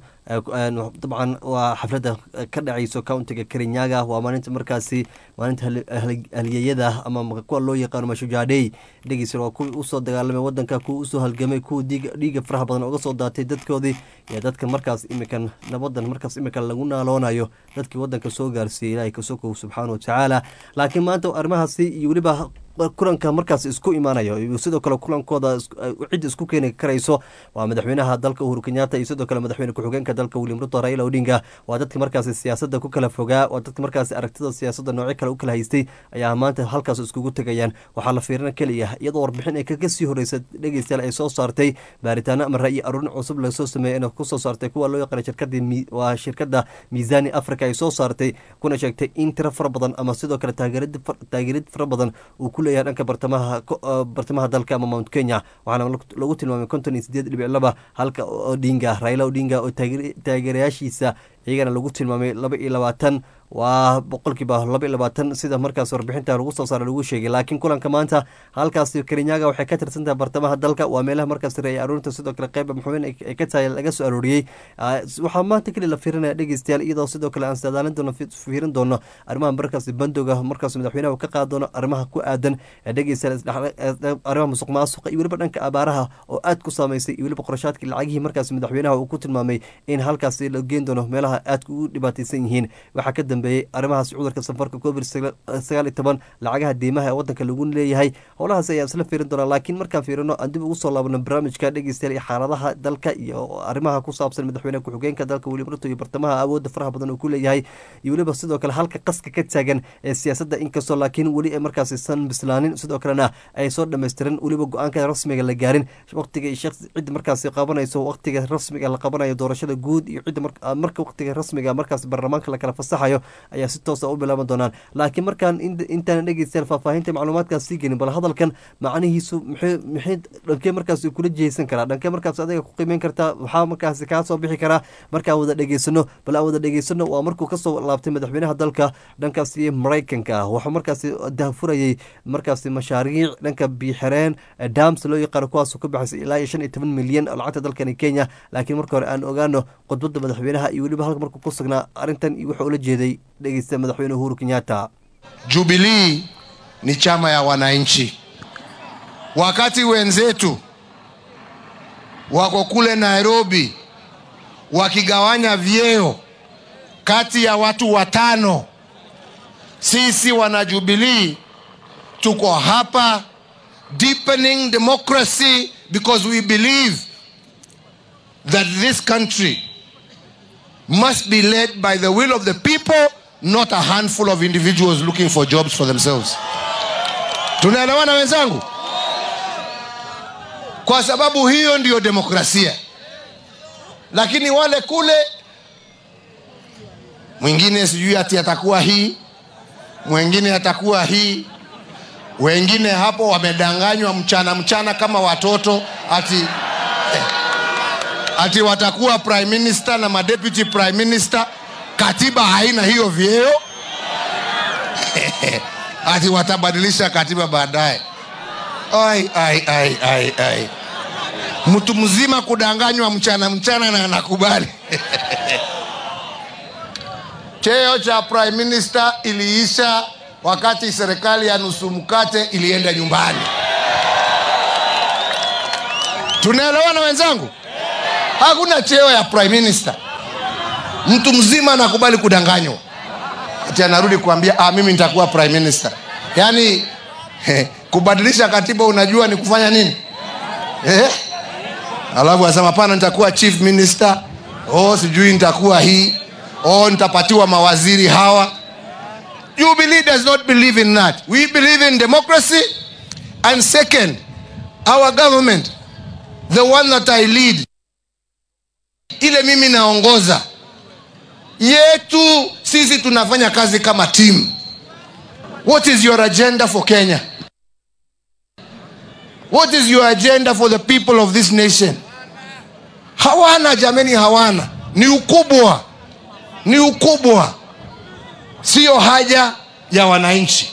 dabcan waa xafladda ka dhacayso countiga karinyaga waa maalinta markaasi maalinta haliyeyada ama kuwa loo yaqaano mashujaadhey dhegeysa waa kuwii usoo dagaalamay wadanka kuwii usoo halgamay kuwa dhiiga faraha badan uga soo daatay dadkoodii iyo dadka markaas imikan nabadan markaas imika lagu naaloonayo dadkii wadanka soo gaarsiiyey ilaahay kasokow subxaana watacaala laakiin maanta arrimahaasi iyo weliba kulanka markaas isku imaanayo iyo sidoo kale kulankooda cid isku keeni karayso waa madaxweynaha dalka uhuru kenyatta iyo sidoo kale madaxweyne ku-xigeenka dalka william ruto raila odinga waa dadka markaasi siyaasadda ku kala fogaa waa dadka markaasi aragtida siyaasadda noocyo kale u kala haystay ayaa maanta halkaas iskugu tegayaan waxaa la fiirina keliya iyadoo warbixin ay kaga sii horeysa dhegeystayaal ay soo saartay baaritaano ama ra'yi aruurin cusub lasoo sameeyey inay kusoo saartay kuwa loo yaqaana shirkadii waa shirkadda miisaani africa ay soo saartay kuna sheegtay in tiro fara badan ama sidoo kale taageerid fara badan uu ku leeyahay dhanka bartamaha bartamaha dalka ama mount kenya waxaana lagu tilmaamay konton iyo sideed dhibic laba halka odinga raila odinga oo taageerayaashiisa iyagana lagu tilmaamay laba iyo labaatan waa boqolkiiba laba iyo labaatan sida markaas warbixinta lagu soo saara lagu sheegay laakiin kulanka maanta halkaasi karinyaga waxay ka tirsantahay bartamaha dalka waa meelaha markaas reey aruurinta sidoo kale qeyba maxuumin ay ka tahay laga soo arooriyey waxaa maanta keli la fiirinaya dhegeystayaal iyadoo sidoo kale aan saadaalin doono fiirin doono arrimaha markaas bandoga markaas madaxweynaha ka qaadi doono arrimaha ku aadan dhegeystayaal arrimaha musuq maasuqa iyo weliba dhanka abaaraha oo aad ku saameysay iyo weliba qorashaadkii lacagihii markaas madaxweynaha uu ku tilmaamay in halkaasi la geen doono meelaha aadka ugu dhibaateysan yihiin waxaa ka dambeeyey arrimahaas cudurka safarka covid sagaal iyo toban lacagaha deymaha ee wadanka lagu leeyahay howlahaas ayaan isla fiirin doonaa laakiin markaan fiirino aan dib ugu soo laabno barnaamijka dhegeystayaal iyo xaaladaha dalka iyo arrimaha ku saabsan madaxweyne ku-xigeenka dalka william ruto iyo bartamaha awoodda faraha badan uu ku leeyahay iyo weliba sidoo kale halka qaska ka taagan ee siyaasadda inkastoo laakiin weli ay markaasi san bislaanin sidoo kalena ay soo dhamaystiran weliba go-aanka rasmiga la gaarin waqtiga cidda markaasi qabanayso waqtiga rasmiga la qabanayo doorashada guud iyo cidda marka waqtiga rasmiga markaas baarlamaanka lakala fasaxayo ayaa si toosa u bilaaban doonaan laakiin markaan intaan dhegeystayaal faahfaahinta macluumaadkaas sii gelin bal hadalkan macnihiisu maxay dhankee markaas kula jiheysan karaa dhankee markaas adiga ku qiimeyn kartaa waxaa markaasi kaa soo bixi karaa markaan wada dhegeysano bal aan wada dhegeysano waa markuu kasoo laabtay madaxweynaha dalka dhankaasi maraykanka wuxuu markaasi daafurayay markaasi mashaariic dhanka biixireen dams loo yaqaano kuwaas ka baxaysay ilaa iyo shan iyo toban milyan oo lacagta dalkani kenya laakiin marka hore aan ogaano khudbadda madaxweynaha iyo weliba halka markuu ku sugnaa arrintan iyo wuxuu ula jeeday dhegeysta madaxweyne uhuru kenyatta Jubilee ni chama ya wananchi. Wakati wenzetu wako kule Nairobi wakigawanya vyeo kati ya watu watano, sisi wana Jubilee tuko hapa deepening democracy because we believe that this country must be led by the will of the people not a handful of individuals looking for jobs for themselves. Tunaelewana wenzangu? Kwa sababu hiyo ndiyo demokrasia. Lakini wale kule, mwingine sijui ati atakuwa hii, mwingine atakuwa hii, wengine hapo wamedanganywa mchana mchana kama watoto ati ati watakuwa prime minister na madeputy prime minister katiba haina hiyo vyeo ati watabadilisha katiba baadaye ai ai ai ai ai mtu mzima kudanganywa mchana mchana na anakubali cheo cha prime minister iliisha wakati serikali ya nusu mkate ilienda nyumbani tunaelewana wenzangu hakuna cheo ya prime minister mtu mzima anakubali kudanganywa ati anarudi kuambia ah, mimi nitakuwa prime minister yaani kubadilisha katiba unajua ni kufanya nini eh? alafu asema pana nitakuwa chief minister oh, sijui nitakuwa hii oh, nitapatiwa mawaziri hawa jubilee does not believe in that we believe in democracy and second our government the one that i lead ile mimi naongoza yetu sisi tunafanya kazi kama team what is your agenda for kenya what is your agenda for the people of this nation hawana jameni hawana ni ukubwa ni ukubwa siyo haja ya wananchi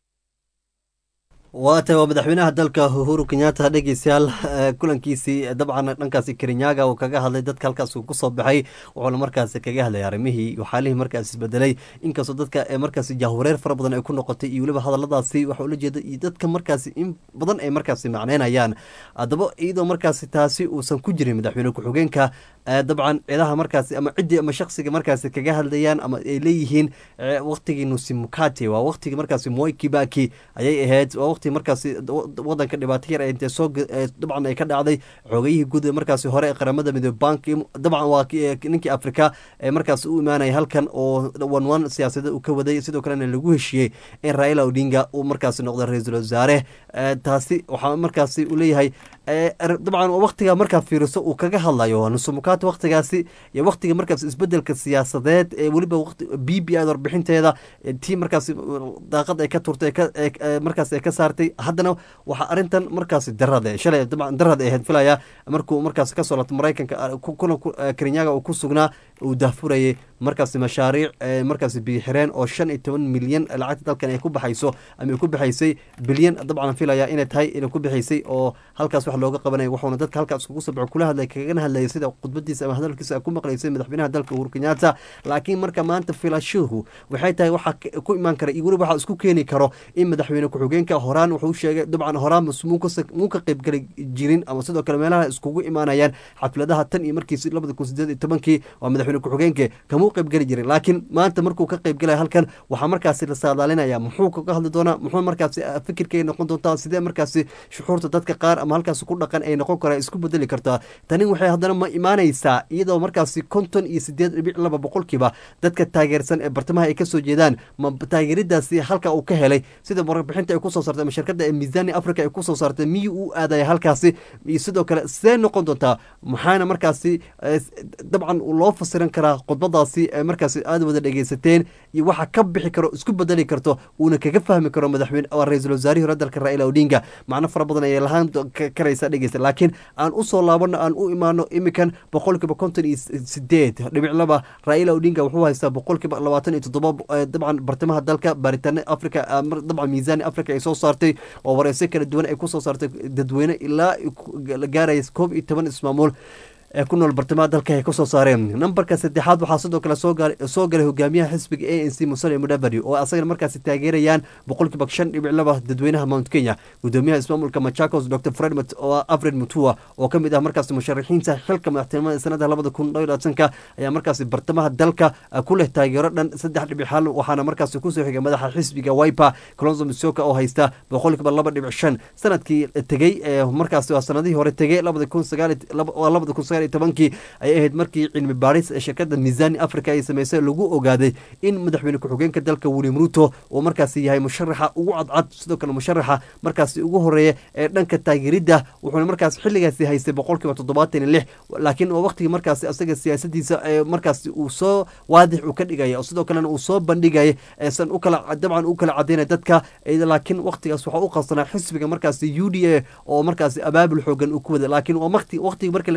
waata waa madaxweynaha dalka uhuru kenyatta dhegeystayaal kulankiisii dabcan dhankaasi kerinyaga uu kaga hadlay dadka halkaas uu kusoo baxay wuxuuna markaasi kaga hadlay arrimihii iyo xaalihii markaas isbedelay inkastoo dadka markaasi jahwareer fara badan ay ku noqotay iyo weliba hadaladaasi waxa ula jeeda iyo dadka markaasi in badan ay markaasi macneynayaan haddaba iyadoo markaasi taasi uusan ku jirin madaxweyne ku-xigeenka dabcan cidaha markaasi ama ciddii ama shaksiga markaasi kaga hadlayaan ama ay leeyihiin waqtigii nusi mukate waa waqtigii markaasi moi kibaki ayay ahayd waa waqti markaasi wadanka dhibaato yar intee soo dabcan ay ka dhacday xoogayihii guud markaasi hore ee qaramada midoobe bank dabcan waa ninkii afrika ee markaasi u imaanaya halkan oo wan wan siyaasadeed uu ka waday sidoo kalena lagu heshiiyey in raila odinga uu markaasi noqdo ra-iisul wasaare taasi waxaa markaasi uu leeyahay dabcan waqtiga markaa fiiriso uu kaga hadlayo nusumukaata waqtigaasi iyo waqtiga markaas isbedelka siyaasadeed ee weliba b b i warbixinteeda tii markaasi daaqad ay ka turtay markaas ay ka saartay haddana waxaa arintan markaasi darada shalay dabcan darad ay ahayd filaya markuu markaas kasoo laabtay maraykanka kulan kenyaga uu ku sugnaa uu daahfurayay markaasi mashaariic markaasi biyixireen oo shan iyo toban milyan lacagta dalkan ay ku baxayso ama ay ku baxaysay bilyan dabcan filaya inay tahay inay ku bixaysay oo halkaas wax looga qabanaya wuxuuna dadka halkaas iskugu soo baxo kula hadlay kagana hadlayay sida khudbadiisa ama hadalkiisa ku maqlaysay madaxweynaha dalka uhuru kenyatta laakiin marka maanta filashuhu waxay tahay waxaa ku imaan kara iyo weliba waxaa isku keeni karo in madaxweyne ku-xigeenka horaan wuxuu sheegay dabcan horaan muu ka qaybgeli jirin ama sidoo kale meelaha iskugu imaanayaan xafladaha tan iyo markiisi labada kun sideed iyo tobankii waa madaxweyne ku-xigeenke kamuu qaybgeli jirin laakiin maanta markuu ka qaybgelaya halkan waxaa markaasi la saadaalinaya muxuu kaga hadli doonaa muxuu markaasi fikirka ay noqon doontaa sidee markaasi shuxuurta dadka qaar ama halkaasi ku dhaqan ay noqon kara isku bedeli kartaa tani waxay haddana ma imaanaysaa iyadoo markaasi konton iyo sideed dhibic laba boqolkiiba dadka taageersan ee bartamaha ay kasoo jeedaan ma taageeridaasi halka uu ka helay sida warbixinta ay kusoo saartay ama shirkadda ee miisaani africa ay kusoo saartay miyuu u aadaya halkaasi iyo sidoo kale sidee noqon doontaa maxaana markaasi dabcan loo fasiran karaa khudbadaasi ee markaasi aada wada dhegeysateen iyo waxa ka bixi karo isku bedeli karto uuna kaga fahmi karo madaxweyne ra-iisul wasaarihii hore dalka raila odinga macno fara badan ayay lahaan karaysa dhegeysta laakiin aan usoo laabano aan u imaano imikan boqolkiiba konton iyo sideed dhibic laba raila odinga wuxuu haystaa boqolkiiba labaatan iyo toddoba dabcan bartamaha dalka baaritaano africa dabcan miisaani africa ay soo saartay oo wareyso kala duwan ay kusoo saartay dadweyne ilaa la gaaraya koob iyo toban ismaamuul ee ku nool bartamaha dalka ay kasoo saareen nambarka saddexaad waxaa sidoo kale soo galay hogaamiyaha xisbiga a n c musale mudavadi oo asagana markaasi taageerayaan boqolkiiba shan dhibic laba dadweynaha mount kenya gudoomiyaha ismaamulka machakos dr fred afred mutua oo kamid ah markaasi musharaxiinta xilka madaxtinimada sanada labada kun iyo labaatanka ayaa markaasi bartamaha dalka ku leh taageero dhan saddex dhibic hal waxaana markaasi kusoo xigay madaxa xisbiga wiper colonzo misoka oo haysta boqolkiiba laba dhibic shan sanadkii tegey markaasi waa sanadihii hore tegey labada kun sagaal labada kun sagaal tobankii ayay ahayd markii cilmi baaris ee shirkada miisaani africa ay sameysay lagu ogaaday in madaxweyne ku-xigeenka dalka william ruto uu markaasi yahay musharaxa ugu cadcad sidoo kale musharaxa markaasi ugu horeeya ee dhanka taageeridda wuxuuna markaas xilligaasi haystay boqolkiiba toddobaatan iyo lix laakiin waa waqtigii markaasi asaga siyaasadiisa ee markaasi uu soo waadix uu ka dhigaya sidoo kalena uu soo bandhigaya eesan u kala dabcan u kala cadaynaya dadka laakiin waqtigaas waxaa u qabsanaa xisbiga markaasi u d a oo markaasi abaabul xoogan uu ku wada laakiin waa waqti waqtigii markii laga soo tego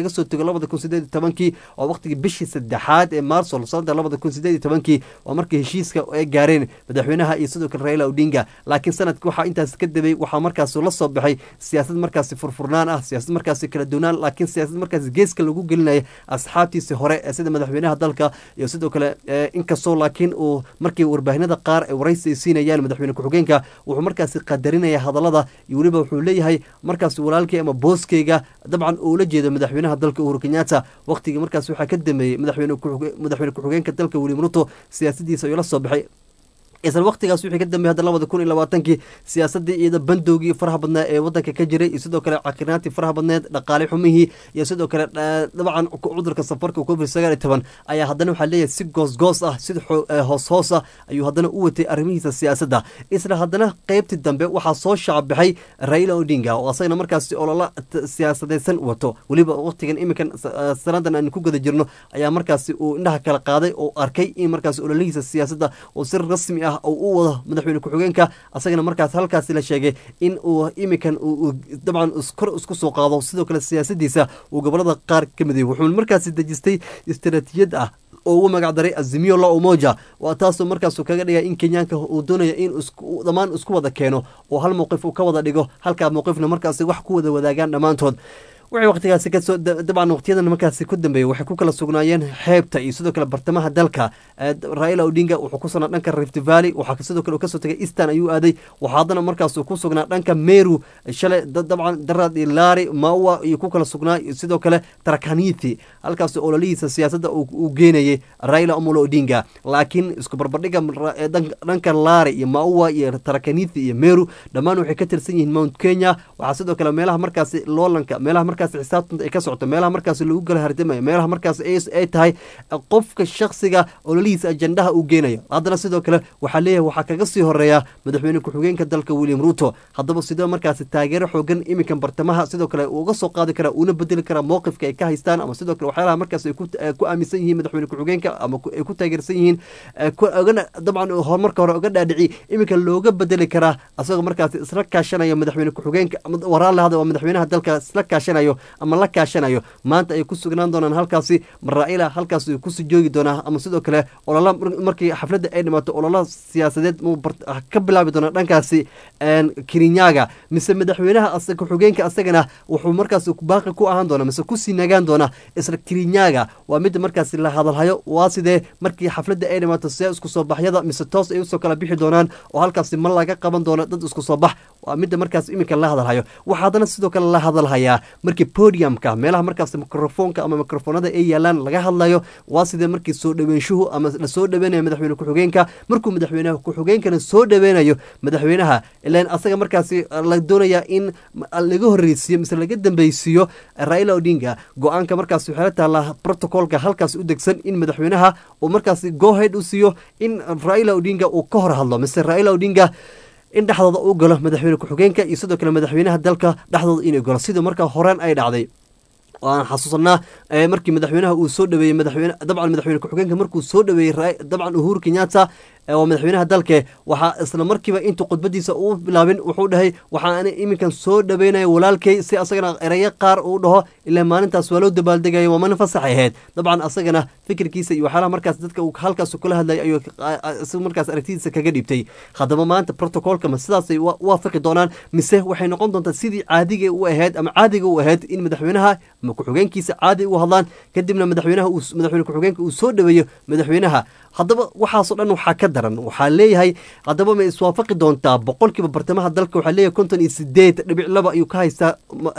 labada kun sideed iyo tobankii waa waqtigii bishii saddexaad ee maarso sanada labada kun sideed iyo tobankii waa markii heshiiska ay gaareen madaxweynaha iyo sidoo kale raila odinga laakiin sanadka waxaa intaas ka debay waxaa markaas la soo baxay siyaasad markaasi furfurnaan ah siyaasad markaasi kala duwanaan laakiin siyaasad markaasi geeska lagu gelinaya asxaabtiisi hore ee sida madaxweynaha dalka iyo sidoo kale inkastoo laakiin uu markii warbaahinada qaar ay waraysi ay siinayaan madaxweyne ku-xigeenka wuxuu markaasi qadarinaya hadallada iyo weliba wuxuu leeyahay markaas walaalkay ama booskeyga dabcan uu la jeedo madaxweynaha dalka uhuru kenyatta waqtigii markaas waxaa ka dameeyey madaxweyne ku-xigeenka dalka william ruto siyaasadiisa ayuu la soo baxay isla waqtigaas wixii ka dambeeyay hadda labada kun iyo labaatankii siyaasadii iyada bandowgii faraha badnaa ee wadanka ka jiray iyo sidoo kale caqirnaantii faraha badneed dhaqaale xumihii iyo sidoo kale dabcan cudurka safarka covid sagaal iyo toban ayaa haddana waxaa leeyahay si goosgoos ah si hoos hoos ah ayuu haddana u watay arrimihiisa siyaasadda isla haddana qeybtii dambe waxaa soo shacabixay raila odinga oo asagana markaasi olola siyaasadeysan wato weliba waqtigan iminkan sanadan aan ku guda jirno ayaa markaasi uu indhaha kala qaaday oo arkay in markaasi ololihiisa siyaasadda uu si rasmi ah oo u wado madaxweyne ku-xigeenka asagana markaas halkaasi la sheegay in uu iminkan dabcan kor isku soo qaado sidoo kale siyaasadiisa uu gobolada qaar ka miday wuxuu markaasi dejistay istaraatiijiyad ah oo ugu magac daray azimio la umoja waa taasoo markaasuu kaga dhigay in kenyaanka uu doonaya in dhammaan isku wada keeno oo hal mowqif uu ka wada dhigo halkaa mowqifna markaasi wax ku wada wadaagaan dhammaantood waxay waqtigaasi kasoo dabcan waqtiyadan markaasi ku dambeeyey waxay ku kala sugnaayeen xeebta iyo sidoo kale bartamaha dalka raila odinga wuxuu ku sugnaa dhanka rift valley waxaa sidoo kale kasoo tagay eastern ayuu aaday waxaa haddana markaasuu ku sugnaa dhanka meru shalay dabcan darad iyo laari maua iyo ku kala sugnaa sidoo kale tarakanithi halkaas ololihiisa siyaasadda uu geenayay raila omolo odinga laakiin isku barbardhiga dhanka laari iyo maua iyo tarakanithi iyo meru dhammaan waxay ka tirsan yihiin mount kenya waxaa sidoo kale meelaha markaasi loolanka meelaha markaas xisaabtanta ay ka socoto meelaha markaas lagu kala hardamayo meelaha markaas ay tahay qofka shaksiga ololihiisa ajandaha uu geenayo haddana sidoo kale waxaa leeyahay waxaa kaga sii horeeya madaxweyne ku-xigeenka dalka william ruto haddaba sidoo markaasi taageero xoogan iminkan bartamaha sidoo kale uga soo qaadi karaa uuna bedeli karaa mowqifka ay ka haystaan ama sidoo kale waxyaalaha markaas ay ku aaminsan yihiin madaxweyne ku-xigeenka ama ay ku taageersan yihiin ogana dabcan horumarka hore oga dhaadhici iminka looga bedeli karaa asagoo markaasi isla kaashanayo madaxweyne ku-xigeenka waraan lahada waa madaxweynaha dalka isla kaashanayo ama la kaashanayo maanta ay ku sugnaan doonaan halkaasi maraa'ila halkaas kusii joogi doonaa ama sidoo kale olola markii xafladda ay dhimaato olola siyaasadeed ka bilaabi doonaa dhankaasi kirinyaga mise madaxweynaha ku-xigeenka asagana wuxuu markaas baaqi ku ahaan doona mise kusii nagaan doona isla kirinyaga waa midda markaasi la hadalhayo waa sidee markii xafladda ay dhimaato see isku soo baxyada mise toos ay usoo kala bixi doonaan oo halkaasi ma laga qaban doono dad isku soo bax waa midda markaas iminka la hadalhayo waxaa haddana sidoo kale la hadalhayaa markii podiumka meelaha markaas microfoonka ama microfoonada ay yaalaan laga hadlayo waa sidee markii soo dhaweynshuhu ama lasoo dhaweynayo madaxweyne ku-xigeenka markuu madaxweynaha ku-xigeenkana soo dhaweynayo madaxweynaha ilan asaga markaasi la doonaya in laga horreysiiyo mise laga dambeysiiyo raila odinga go-aanka markaas waxay la taallaa protocolka halkaas u degsan in madaxweynaha uu markaasi gohead u siiyo in raila odinga uu ka hor hadlo mise raila odinga in dhexdooda uu galo madaxweyne ku-xigeenka iyo sidoo kale madaxweynaha dalka dhexdooda inay galo sida markaa horeen ay dhacday waan xasuusanaa markii madaxweynaha uu soo dhaweeyey madaxweyne dabcan madaxweyne ku-xigeenka markuu soo dhaweeyey dabcan uhuru kenyatta waa madaxweynaha dalke waxaa isla markiiba intuu khudbadiisa uu bilaabin wuxuu dhahay waxaan iminkan soo dhaweynaya walaalkay si asagana erayo qaar uu dhaho ilaa maalintaas waa loo dabaaldegaya waa maalin fasaxay ahayd dabcan asagana fikirkiisa iyo waxyaalaha markaas dadka uu halkaas kula hadlaya ayuu markaas aragtidiisa kaga dhiibtay haddaba maanta protocolka ma sidaasay waafaqi doonaan mise waxay noqon doontaa sidii caadiga u ahayd ama caadiga u ahayd in madaxweynaha ama ku-xigeenkiisa caadi ugu hadlaan kadibna madaxweynaha madaxweyne ku-xigeenka uu soo dhaweeyo madaxweynaha haddaba waxaasoo dhan waxaa ka daran waxaa leeyahay haddaba ma iswaafaqi doontaa boqolkiiba bartamaha dalka waxaa leeyahay konton iyo sideed dhibic laba ayuu ka haystaa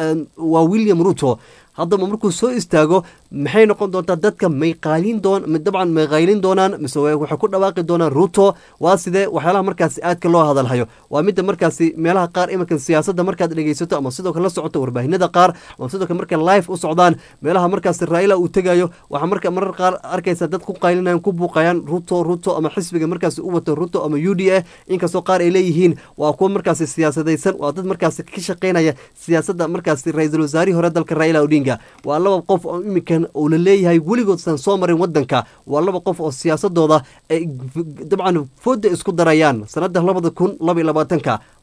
waa william ruto haddaba markuu soo istaago maxay noqon doontaa dadka may qaalin doon dabcan may qaylin doonaan mise waxay ku dhawaaqi doonaan ruto waa sidee waxyaalaha markaasi aadka loo hadalhayo waa midda markaasi meelaha qaar iminka siyaasadda markaad dhegeysato ama sidoo kale la socoto warbaahinada qaar ama sidoo kale markay live u socdaan meelaha markaasi raila uu tegayo waxaa marka marar qaar arkaysa dad ku qaylinayan ku buuqayaan ruto ruto ama xisbiga markaasi u wato ruto ama u d a inkastoo qaar ay leeyihiin waa kuwa markaasi siyaasadaysan waa dad markaasi ka shaqeynaya siyaasadda markaasi ra-iisul wasaarihii hore dalka raila odinga waa laba qof oo iminkan uu la leeyahay weligoodsan soo marin wadanka waa laba qof oo siyaasadooda ay dabcan fooda isku darayaan sanada labada kun laba iyo labaatanka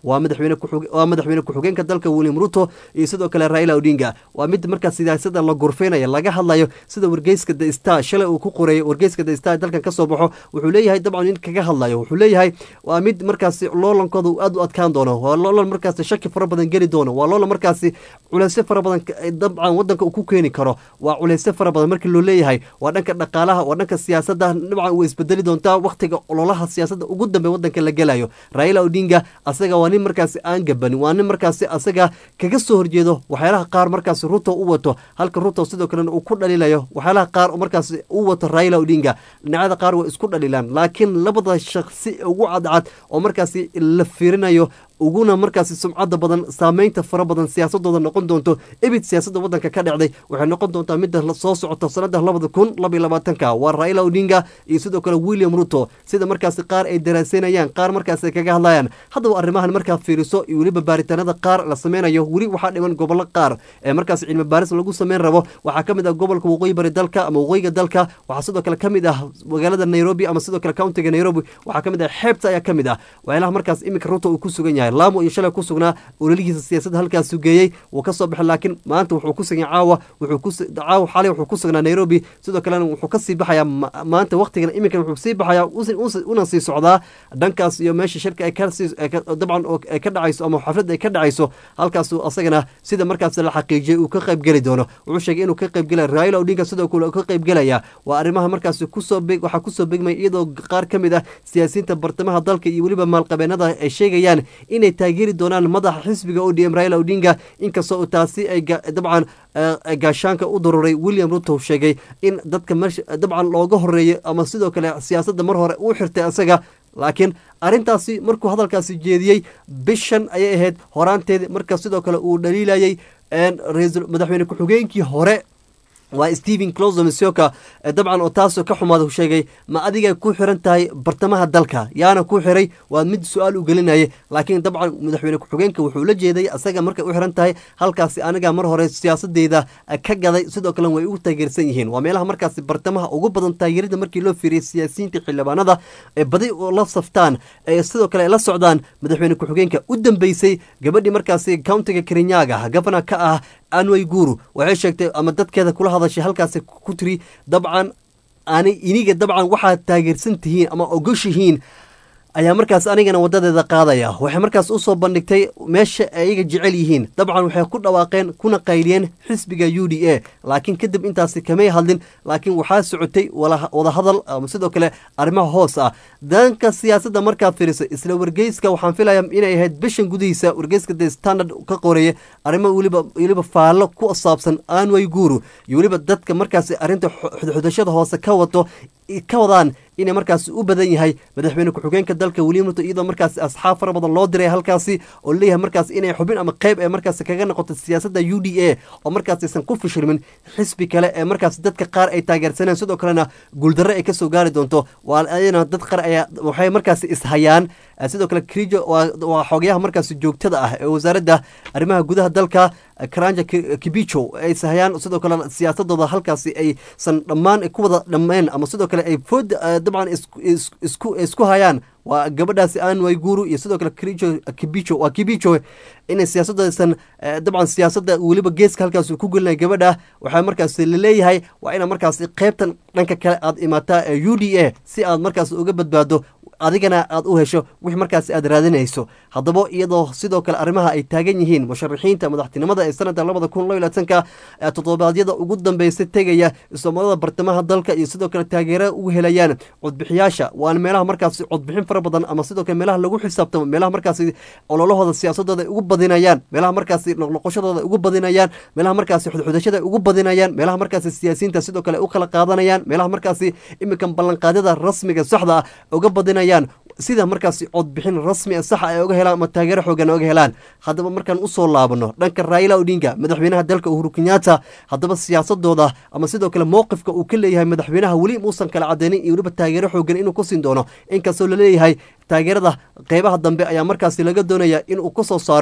waa madaxweyne ku-xig- waa madaxweyne ku-xigeenka dalka william ruto iyo sidoo kale raila odinga waa mid markaas siyaasada la gorfeynayo laga hadlayo sida wargeyska the star shalay uu ku qoreeyay wargeyska the star ee dalkan kasoo baxo wuxuu leeyahay dabcan in kaga hadlayo wuxuu leeyahay waa mid markaasi loolankooda uu aad u adkaan doono waa loolan markaasi shaki fara badan geli doono waa loolan markaasi culeysyo fara badan ka- ay dabcan wadanka uu ku keeni karo waa culeysyo fara badan markii loo leeyahay waa dhanka dhaqaalaha waa dhanka siyaasadda dabcan way isbedeli doontaa waqtiga ololaha siyaasadda ugu dambe wadanka la gelayo raila odinga asaga waa nin markaasi aan gabanin waa nin markaasi asaga kaga soo horjeedo waxyaalaha qaar markaasi ruto u wato halka ruto sidoo kalena uu ku dhaliilayo waxyaalaha qaar oo markaasi u wato raila odinga dhinacyada qaar way isku dhaliilaan laakiin labada shakhsi ugu cadcad oo markaasi la fiirinayo uguna markaasi sumcada badan saameynta fara badan siyaasadooda noqon doonto ebid siyaasadda wadanka ka dhacday waxay noqon doontaa midda la- soo socota sanada labada kun labaiyo labaatanka waa raila odinga iyo sidoo kale william ruto sida markaasi qaar ay daraaseynayaan qaar markaasi ay kaga hadlayaan haddaba arrimahan markaa fiiriso iyo weliba baaritaanada qaar la sameynayo weli waxaa dhiman gobollo qaar ee markaasi cilmi baaris lagu sameyn rabo waxaa ka mid ah gobolka waqooyi bari dalka ama waqooyiga dalka waxaa sidoo kale ka mid ah magaalada nairobi ama sidoo kale countiga nairobi waxaa ka mid ah xeebta ayaa ka mid ah waxyaalaha markaas iminka ruto uu ku sugan yahay laamo iyo shalay ku sugnaa ololihiisa siyaasadda halkaas sugeeyey wuu ka soo baxay laakiin maanta wuxuu ku sugan yahay caawa wuxuu ku su- caawa xalay wuxuu ku sugnaa nairobi sidoo kalena wuxuu ka sii baxayaa ma- maanta waqtigan iminkan wuxuu sii baxayaa usi- usi- una sii socdaa dhankaas iyo meesha shirka ay ka sii ay ka- dabcan oo ay ka dhacayso ama xafladda ay ka dhacayso halkaasu asagana sida markaas la xaqiijiyey uu ka qayb geli doono wuxuu sheegay inuu ka qayb gelaya raila odinga sidoo kale uu ka qayb gelaya waa arrimaha markaasi kusoo beg waxaa kusoo begmay iyadoo qaar ka mid ah siyaasiyiinta bartamaha dalka iyo weliba maalqabeenada ay sheegayaan inay taageeri doonaan madaxa xisbiga odm raila odinga inkastoo uu taasi ay ga- dabcan eh, ay gaashaanka u daruuray william ruto sheegay in dadka meesha dabcan looga horeeyo ama sidoo kale siyaasadda mar hore uu xirtay isaga laakiin arrintaasi markuu hadalkaasi jeediyey bishan ayay ahayd horaanteedii marka sidoo kale uu dhaliilayay een, ra'iisul- madaxweyne ku-xigeenkii hore waa stephen closo misioka ee dabcan oo taasoo ka xumaada uu sheegay ma adigay ku xiran tahay bartamaha dalka yaana ku xiray waa mid su-aal u gelinayay laakiin dabcan madaxweyne ku-xigeenka wuxuu la jeeday asaga markay u xiran tahay halkaasi aniga mar hore siyaasadeyda eh, ka gaday sidoo kale way ugu taageersan yihiin waa meelaha markaasi bartamaha ugu badan taageerida markii loo fiiriyay siyaasiyiinta xildhibaanada ee badi oo la saftaan ee sidoo kale ay la socdaan madaxweyne ku-xigeenka u dambeysay gabadhii markaasi countiga kirinyaga gabana ka ah anway guru waxay sheegtay ama dadkeeda kula hadashay halkaasi ku tiri dabcan ani iniga dabcan waxaad taageersan tihiin ama ogoshihiin ayaa markaas anigana wadadeeda qaadaya waxay markaas usoo bandhigtay meesha ayaga jecel yihiin dabcan waxay ku dhawaaqeen kuna qayliyeen xisbiga u d a laakiin kadib intaasi kamay hadlin laakiin waxaa socotay wala- wadahadal ama sidoo kale arrimaha hoos ah danka siyaasadda markaad fiiriso isla wargeyska waxaan filaya inay ahayd bishan gudihiisa wargeyska the standard ka qoreeye arrimo weliba weliba faallo ku saabsan anway guru iyo weliba dadka markaasi arrinta xu- xudxudashada hoose ka wato ka wadaan inay markaasi u badan yahay madaxweyne ku-xigeenka dalka william ruto iyadoo markaasi asxaab fara badan loo diray halkaasi oo leeyahay markaas inay xubin ama qeyb ee markaasi kaga noqoto siyaasadda u d a oo markaas aysan ku fishilmin xisbi kale ee markaasi dadka qaar ay taageersaneen sidoo kalena guuldarre ay kasoo gaari doonto waa ayana dad qaar ayaa waxay markaasi ishayaan Eh, sidoo kale krijo waa waa xogayaha markaasi joogtada ah ee wasaaradda arrimaha gudaha dalka eh, karanja Ki- kibicho ay sahayaan sidoo kale siyaasadooda halkaasi aysan dhammaan ku wada dhammeen ama sidoo kale ay food eh, dabcan isku- isku- isku isku hayaan waa gabadhaasi anway guru iyo sidoo kale krijo kibicho waa kibicho inay siyaasadoodasan eh, dabcan siyaasadda weliba geeska halkaas uu ku gelinaya gabadha waxaa markaasi laleeyahay waa ina markaasi qeybtan dhanka kale aad imaataa ee u d a si aad markaas uga badbaado adigana aad u hesho wix markaasi aad raadinayso haddaba iyadoo sidoo kale arrimaha ay taagan yihiin musharaxiinta madaxtinimada ee sanadka labada kun laba iyo labaatanka ee toddobaadyada ugu dambeysay tegaya islamarada bartamaha dalka iyo sidoo kale taageero ugu helayaan codbixiyaasha waana meelaha markaasi codbixin fara badan ama sidoo kale meelaha lagu xisaabtamo meelaha markaasi ololahooda siyaasadooda ay ugu badinayaan meelaha markaasi noqnoqoshadooda ay ugu badinayaan meelaha markaasi xudxudashada ay ugu badinayaan meelaha markaasi siyaasiyiinta sidoo kale ay u kala qaadanayaan meelaha markaasi iminkan ballanqaadyada rasmiga saxda ah uga badinayaan sida markaasi codbixin rasmi ah saxa ay uga helaan ama taageero xoogan uga helaan haddaba markaan usoo laabano dhanka raila odinga madaxweynaha dalka uhuru kenyatta haddaba siyaasadooda ama sidoo kale mowqifka uu ka leeyahay madaxweynaha weli muusan kala cadeynin iyo weliba taageero xoogan inuu ku siin doono inkastoo laleeyahay taageerada qeybaha dambe ayaa markaasi laga doonaya inuu kusoo saaro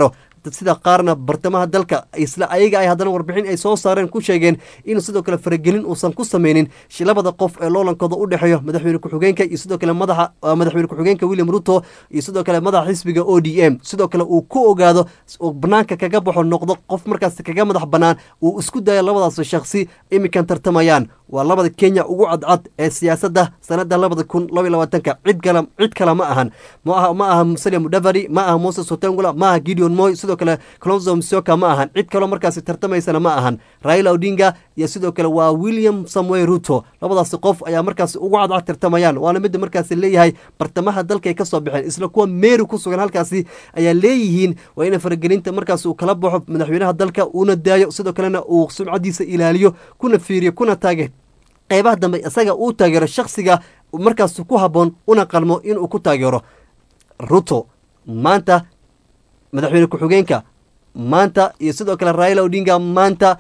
sida qaarna bartamaha dalka isla ayaga ay haddana warbixin ay soo saareen ku sheegeen in sidoo kale faragelin uusan ku sameynin labada qof ee loolankooda u dhexeeyo madaxweyne ku-xigeenka iyo sidoo kale madaxa madaxweyne ku-xigeenka william ruto iyo sidoo kale madaxa xisbiga o d m sidoo kale uu ku ogaado banaanka kaga baxo noqdo qof markaas kaga madax banaan uu isku dayo labadaas shakhsi iminkan tartamayaan waa labada kenya ugu cadcad ee siyaasadda sanada labada kun labaiy labaatanka cid kale cid kale ma ahan maaha ma aha musalia mudavadi ma aha moses otengula ma aha gideon moy sidoo kale clonzo msoka ma ahan cid kaleo markaasi tartamaysana ma ahan raila odinga iyo sidoo kale waa william samuel ruto labadaasi qof ayaa markaasi ugu cadcad tartamayaan waana midda markaasi leeyahay bartamaha dalka ay kasoo baxeen isla kuwa meeri ku sugan halkaasi ayaa leeyihiin waa ina faragelinta markaas uu kala baxo madaxweynaha dalka uuna daayo sidoo kalena uu sumcadiisa ilaaliyo kuna fiiriyo kuna taage qeybaha dambe isaga uu taageero shakhsiga markaas ku habboon una qalmo inuu ku taageero ruto maanta madaxweyne ku-xigeenka maanta iyo sidoo kale raila odinga maanta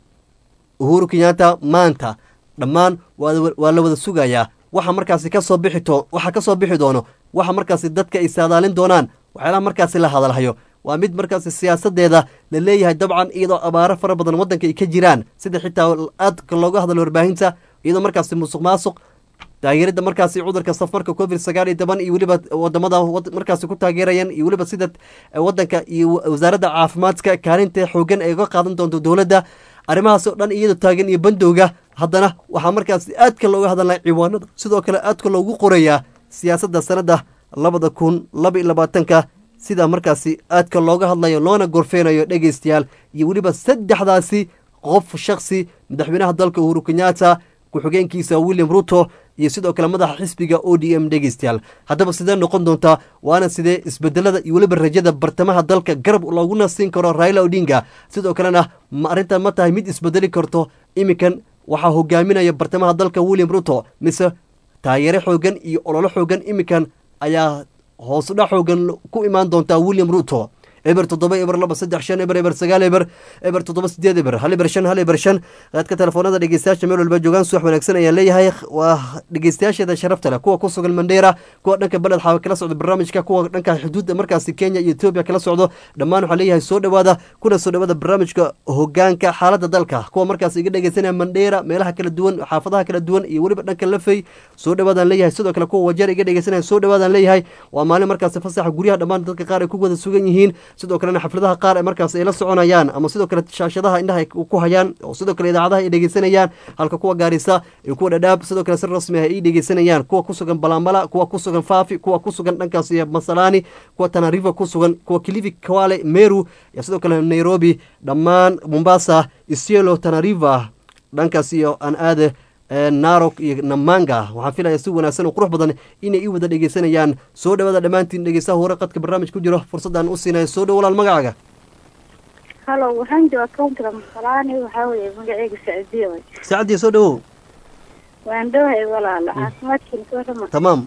uhuru kenyatta maanta dhammaan waa la wada sugayaa waxa markaasi kasoo bixi waxa kasoo bixi doono waxa markaasi dadka ay saadaalin doonaan waxyaalaha markaasi la hadalhayo waa mid markaasi siyaasadeeda la leeyahay dabcan iyadoo abaaro fara badan waddanka ay ka jiraan sida xitaa aadka looga hadlo warbaahinta iyadoo markaasi musuq maasuq taageerada markaasi cudurka safarka covid sagaal iyo toban iyo weliba wadamada markaasi ku taageerayaan iyo weliba sida wadanka iyo wasaaradda caafimaadka kaalinta xoogan ay uga qaadan doonto dowladda arrimahaas oo dhan iyadoo taagan iyo bandowga haddana waxaa markaasi aadka looga hadalnay ciwaanada sidoo kale aadka loogu qorayaa siyaasadda sanadda labada kun laba iyo labaatanka sida markaasi aadka looga hadlayo loona gorfeynayo dhegeystayaal iyo weliba saddexdaasi qof shaksi madaxweynaha dalka uhuru kenyatta ku-xigeenkiisa william ruto iyo sidoo kale madaxa xisbiga o d m dhegeystayaal haddaba sidee noqon doontaa waana sidee isbedelada iyo weliba rajada bartamaha dalka garab looguna siin karo raila odinga sidoo kalena ma arrintan ma tahay mid isbedeli karto iminkan waxaa hogaaminaya bartamaha dalka william ruto mise taageero xoogan iyo ololo xoogan iminkan ayaa hoosdha xoogan ku imaan doontaa william ruto eber toddoba eber laba saddex shan eber eber sagaal eber eber toddoba sideed eber hal eber shan hal eber shan qaadka telefoonada dhegeystayaasha meel walba joogaan suwax wanaagsan ayaan leeyahay waa dhegeystayaasheeda sharafta leh kuwa ku sugan mandheera kuwa dhanka beled xaawa kala socdo barnaamijka kuwa dhanka xuduudda markaasi kenya iyo etoobiya kala socdo dhammaan waxaa leeyahay soo dhowaada kuna soo dhowaada barnaamijka hogaanka xaaladda dalka kuwa markaas iga dhegeysanaya mandheera meelaha kala duwan xaafadaha kala duwan iyo weliba dhanka lafey soo dhowaadaan leeyahay sidoo kale kuwa wajeer iga dhegeysanaya soo dhowaadaan leeyahay waa maalin markaasi fasaxa guryaha dhammaan dadka qaar ay ku wada sugan yihiin sidoo kalena xafladaha qaar ee markaas ay la soconayaan ama sidoo kale shaashadaha indhaha ay ku hayaan oo sidoo kale idaacadaha ay dhegeysanayaan halka kuwa gaarisa iyo kuwa dhadhaab sidoo kale si rasmi ah ay dhegeysanayaan kuwa ku sugan balambala kuwa ku sugan faafi kuwa ku sugan dhankaas iyo masalaani kuwa tanariva ku sugan kuwa kilifi kawale meru iyo sidoo kale nairobi dhammaan mombasa isielo tanariva dhankaas iyo aan aade narok iyo namanga waxaan filaya si wanaagsan oo qurux badan inay i wada dhegeysanayaan soo dhawaada dhammaantiin dhegeystaha hore qadka barnaamij ku jiro fursadaan u siinaya soo dhow walaal magacaaga halo waxaan jooga countiga masalaani waxaa weeye magaceyga sacdiya way saacadii soo dhawow waan dhowahay walaalo caafimaadkiina soo dhama tamaam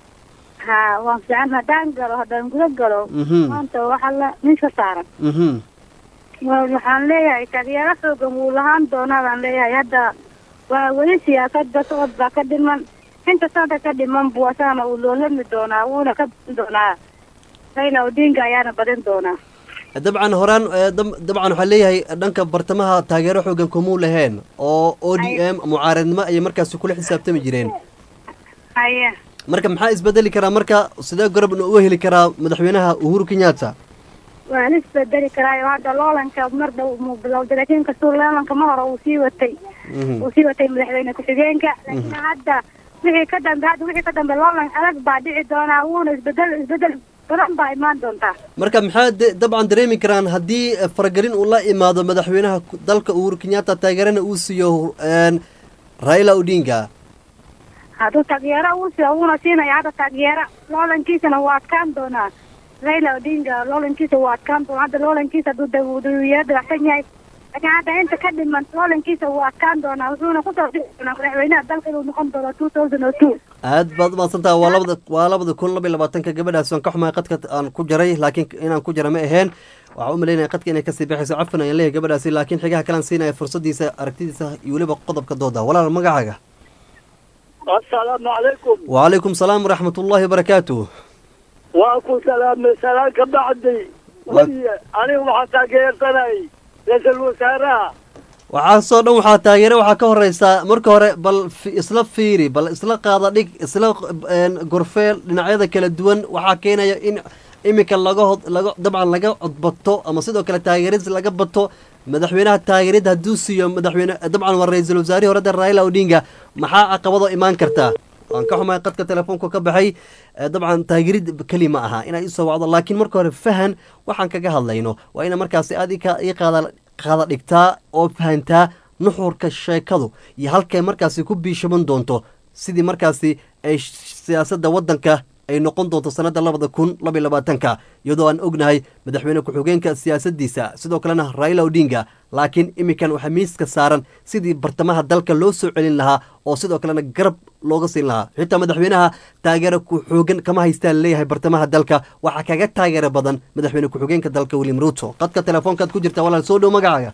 ha waan fiican haddaan galo haddaan guda galo Mhm. maanta waxa la ninka saaran mhm Wa- waxaan leeyahay taageero xoogan wuu lahaan doonaa baan leeyahay hadda waa weli siyaasadda socod baa ka dhiman inta sada ka dhiman buu asagana uu loolami doonaa wuuna ka badin doonaa raila odinga ayaana badin doonaa dabcan horaan eh, dab- dabcan waxaa leeyahay dhanka bartamaha taageero xoogan kumuu laheen oo o d m mucaaradnimo ayay markaasi kula xisaabtami jireen haya marka maxaa isbedeli karaa marka sidee gorab uga heli karaa madaxweynaha uhuru kenyatta waa la isbedeli karaayo hadda loolanka mar dhow muu bilowday laakiin kastuu loolanka ma hore uu sii watay Mhm. uu sii watay madaxweyne ku-xigeenka laakiin hadda wixii ka dambe hadda wixii ka dambe loolan adag baa dhici doonaa wuuna isbedel isbedel badan baa imaan doontaa marka maxaa de- dabcan dareemi karaan haddii eh, faragelin uu la imaado madaxweynaha ku- dalka uhuru kenyatta taageerana uu siiyo een, raila odinga hadduu taageero uu siiyo wuuna siinaya hadda taageero loolankiisana waa adkaan doonaa raila odinga loolankiisa waa adkaan doonaa hadda loolankiisa hadduu da- dawiyaro dabacsan yahay laakiin hadda inta ka dhiman loolankiisa waa adkaan doonaa wuxuuna kusoo dhici doonaa madaxweynaha dalka inuu noqon doono two thousand o two aad baad umahadsantaha waa labada waa labada kun laba iyo labaatanka gabadhaas waan ka xumahay qadka aan ku jaray laakiin inaan ku jara ma aheen waxaa u malaynaya qadka inay kasii baxayso cafan ayaan leeyahay gabadhaasi laakiin xigaha kalaan siinaya fursadiisa aragtidiisa iyo weliba qodobka dooda walaal magacaaga asalaamu calaykum wacalaykum salaam waraxmat ullaahi wabarakaatuh waa ku salaamay salaan ka bacdi weliye aniga waxaan taageersanay ra-iisul wasaaraha waxaasoo dhan waxaa taageere waxaa ka horeysaa marka hore bal fi- isla fiiri bal isla qaada dhig isla een, gorfeel dhinacyada kala duwan waxaa keenaya in iminka laga hod laga dabcan laga codbato ama sidoo kale taageeris laga bato madaxweynaha taageerid hadduu siiyo madaxweyne dabcan waa ra-iisul wasaarihii horeda raila odinga maxaa caqabado imaan kartaa waan ka xumahay qadka telefoonka ka baxay Eh, dabcan taageerid keli ma aha inay isoo wacdo laakiin marka hore fahan waxaan kaga hadlayno waa ina markaasi aad ii ka- ii qaada qaada dhigtaa oo fahantaa nuxurka sheekadu iyo halkay markaasi ku biishaban doonto sidii markaasi ay sh- siyaasadda waddanka ay noqon doonto sanadda labada kun labaiy labaatanka iyadoo aan ognahay madaxweyne ku-xigeenka siyaasaddiisa sidoo kalena raila odinga laakiin iminkan waxaa miiska saaran sidii bartamaha dalka loo soo celin lahaa oo sidoo kalena garab looga siin lahaa xitaa madaxweynaha taageero ku-xoogan kama haystaa laleeyahay bartamaha dalka waxaa kaga taageero badan madaxweyne ku-xigeenka dalka william ruto qadka telefoonkaad ku jirta walaal soo dhow magacaaga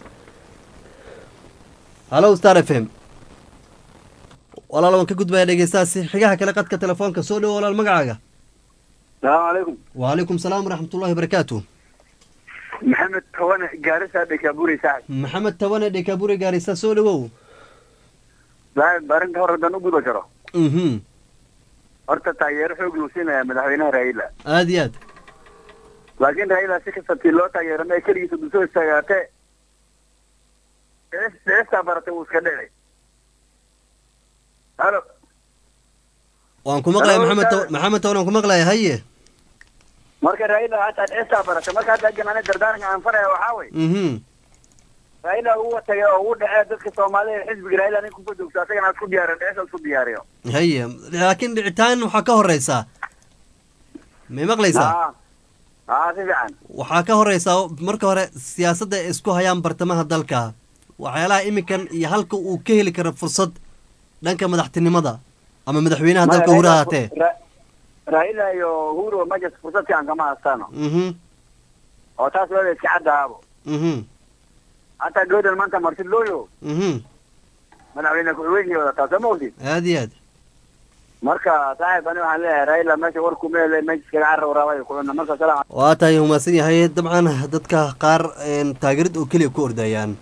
halo star f m walaal waan ka gudbaya dhegeystaasi xigaha kale qadka telefoonka soo dhow walaal magacaaga salaamu calaykum wacalaykum salaam waraxmatullahi wabarakaatu maxamed tawane gaarisa dhekaburi saaxib maxamed tawane dhekaburi gaarisa soo dhowow saaxib arrinta hore haddaan u guda jaro mhm horta taageero xoog luu siinaya madaxweynaha raila aad iyo aad laakiin raila si kasta tii loo taageero ma keligiisa dusoo istaagaatee deestaa baratay wuu iska dhicay halo waan ku maqlaya Hello, maxamed Ustaad. Taw- maxamed tawane waan ku maqlaya haye marka raila hataa deestaa baratay marka hadda egan ani dardaaranka aan faraya waxaa wey mhm raila uu tagay oo uu dhacee dadka soomaalida xisbiga raila nin kuka joogto asagana isku diyaariyo dheesa isku diyaariyo haye laakiin dhicitaan waxaa ka horeysaa may maqlaysaa aa aa si fiican waxaa ka horeysaa marka hore siyaasadda ay isku hayaan bartamaha dalka waxyaalaha iminkan iyo halka uu ka heli karo fursad dhanka madaxtinimada ama madaxweynaha Maya, dalka hura Raila- ahaatee Ra- raila iyo huro majas fursad fiican kama hastaano mhm oo taas wada iska caddahaabo mhm hataa gawdan maanta marti looyo mhm madaxweyne ku-xigeenkii wadataa soo ma ogtid aad iyo aad marka saaxiib ani waxaan leeyahay raila meesha war kumeele meesha iskaga carra waraabay kucuna marka salaam waa tahay humaasan yahay dabcan dadka qaar een, taageerad oo keliya ku ordayaan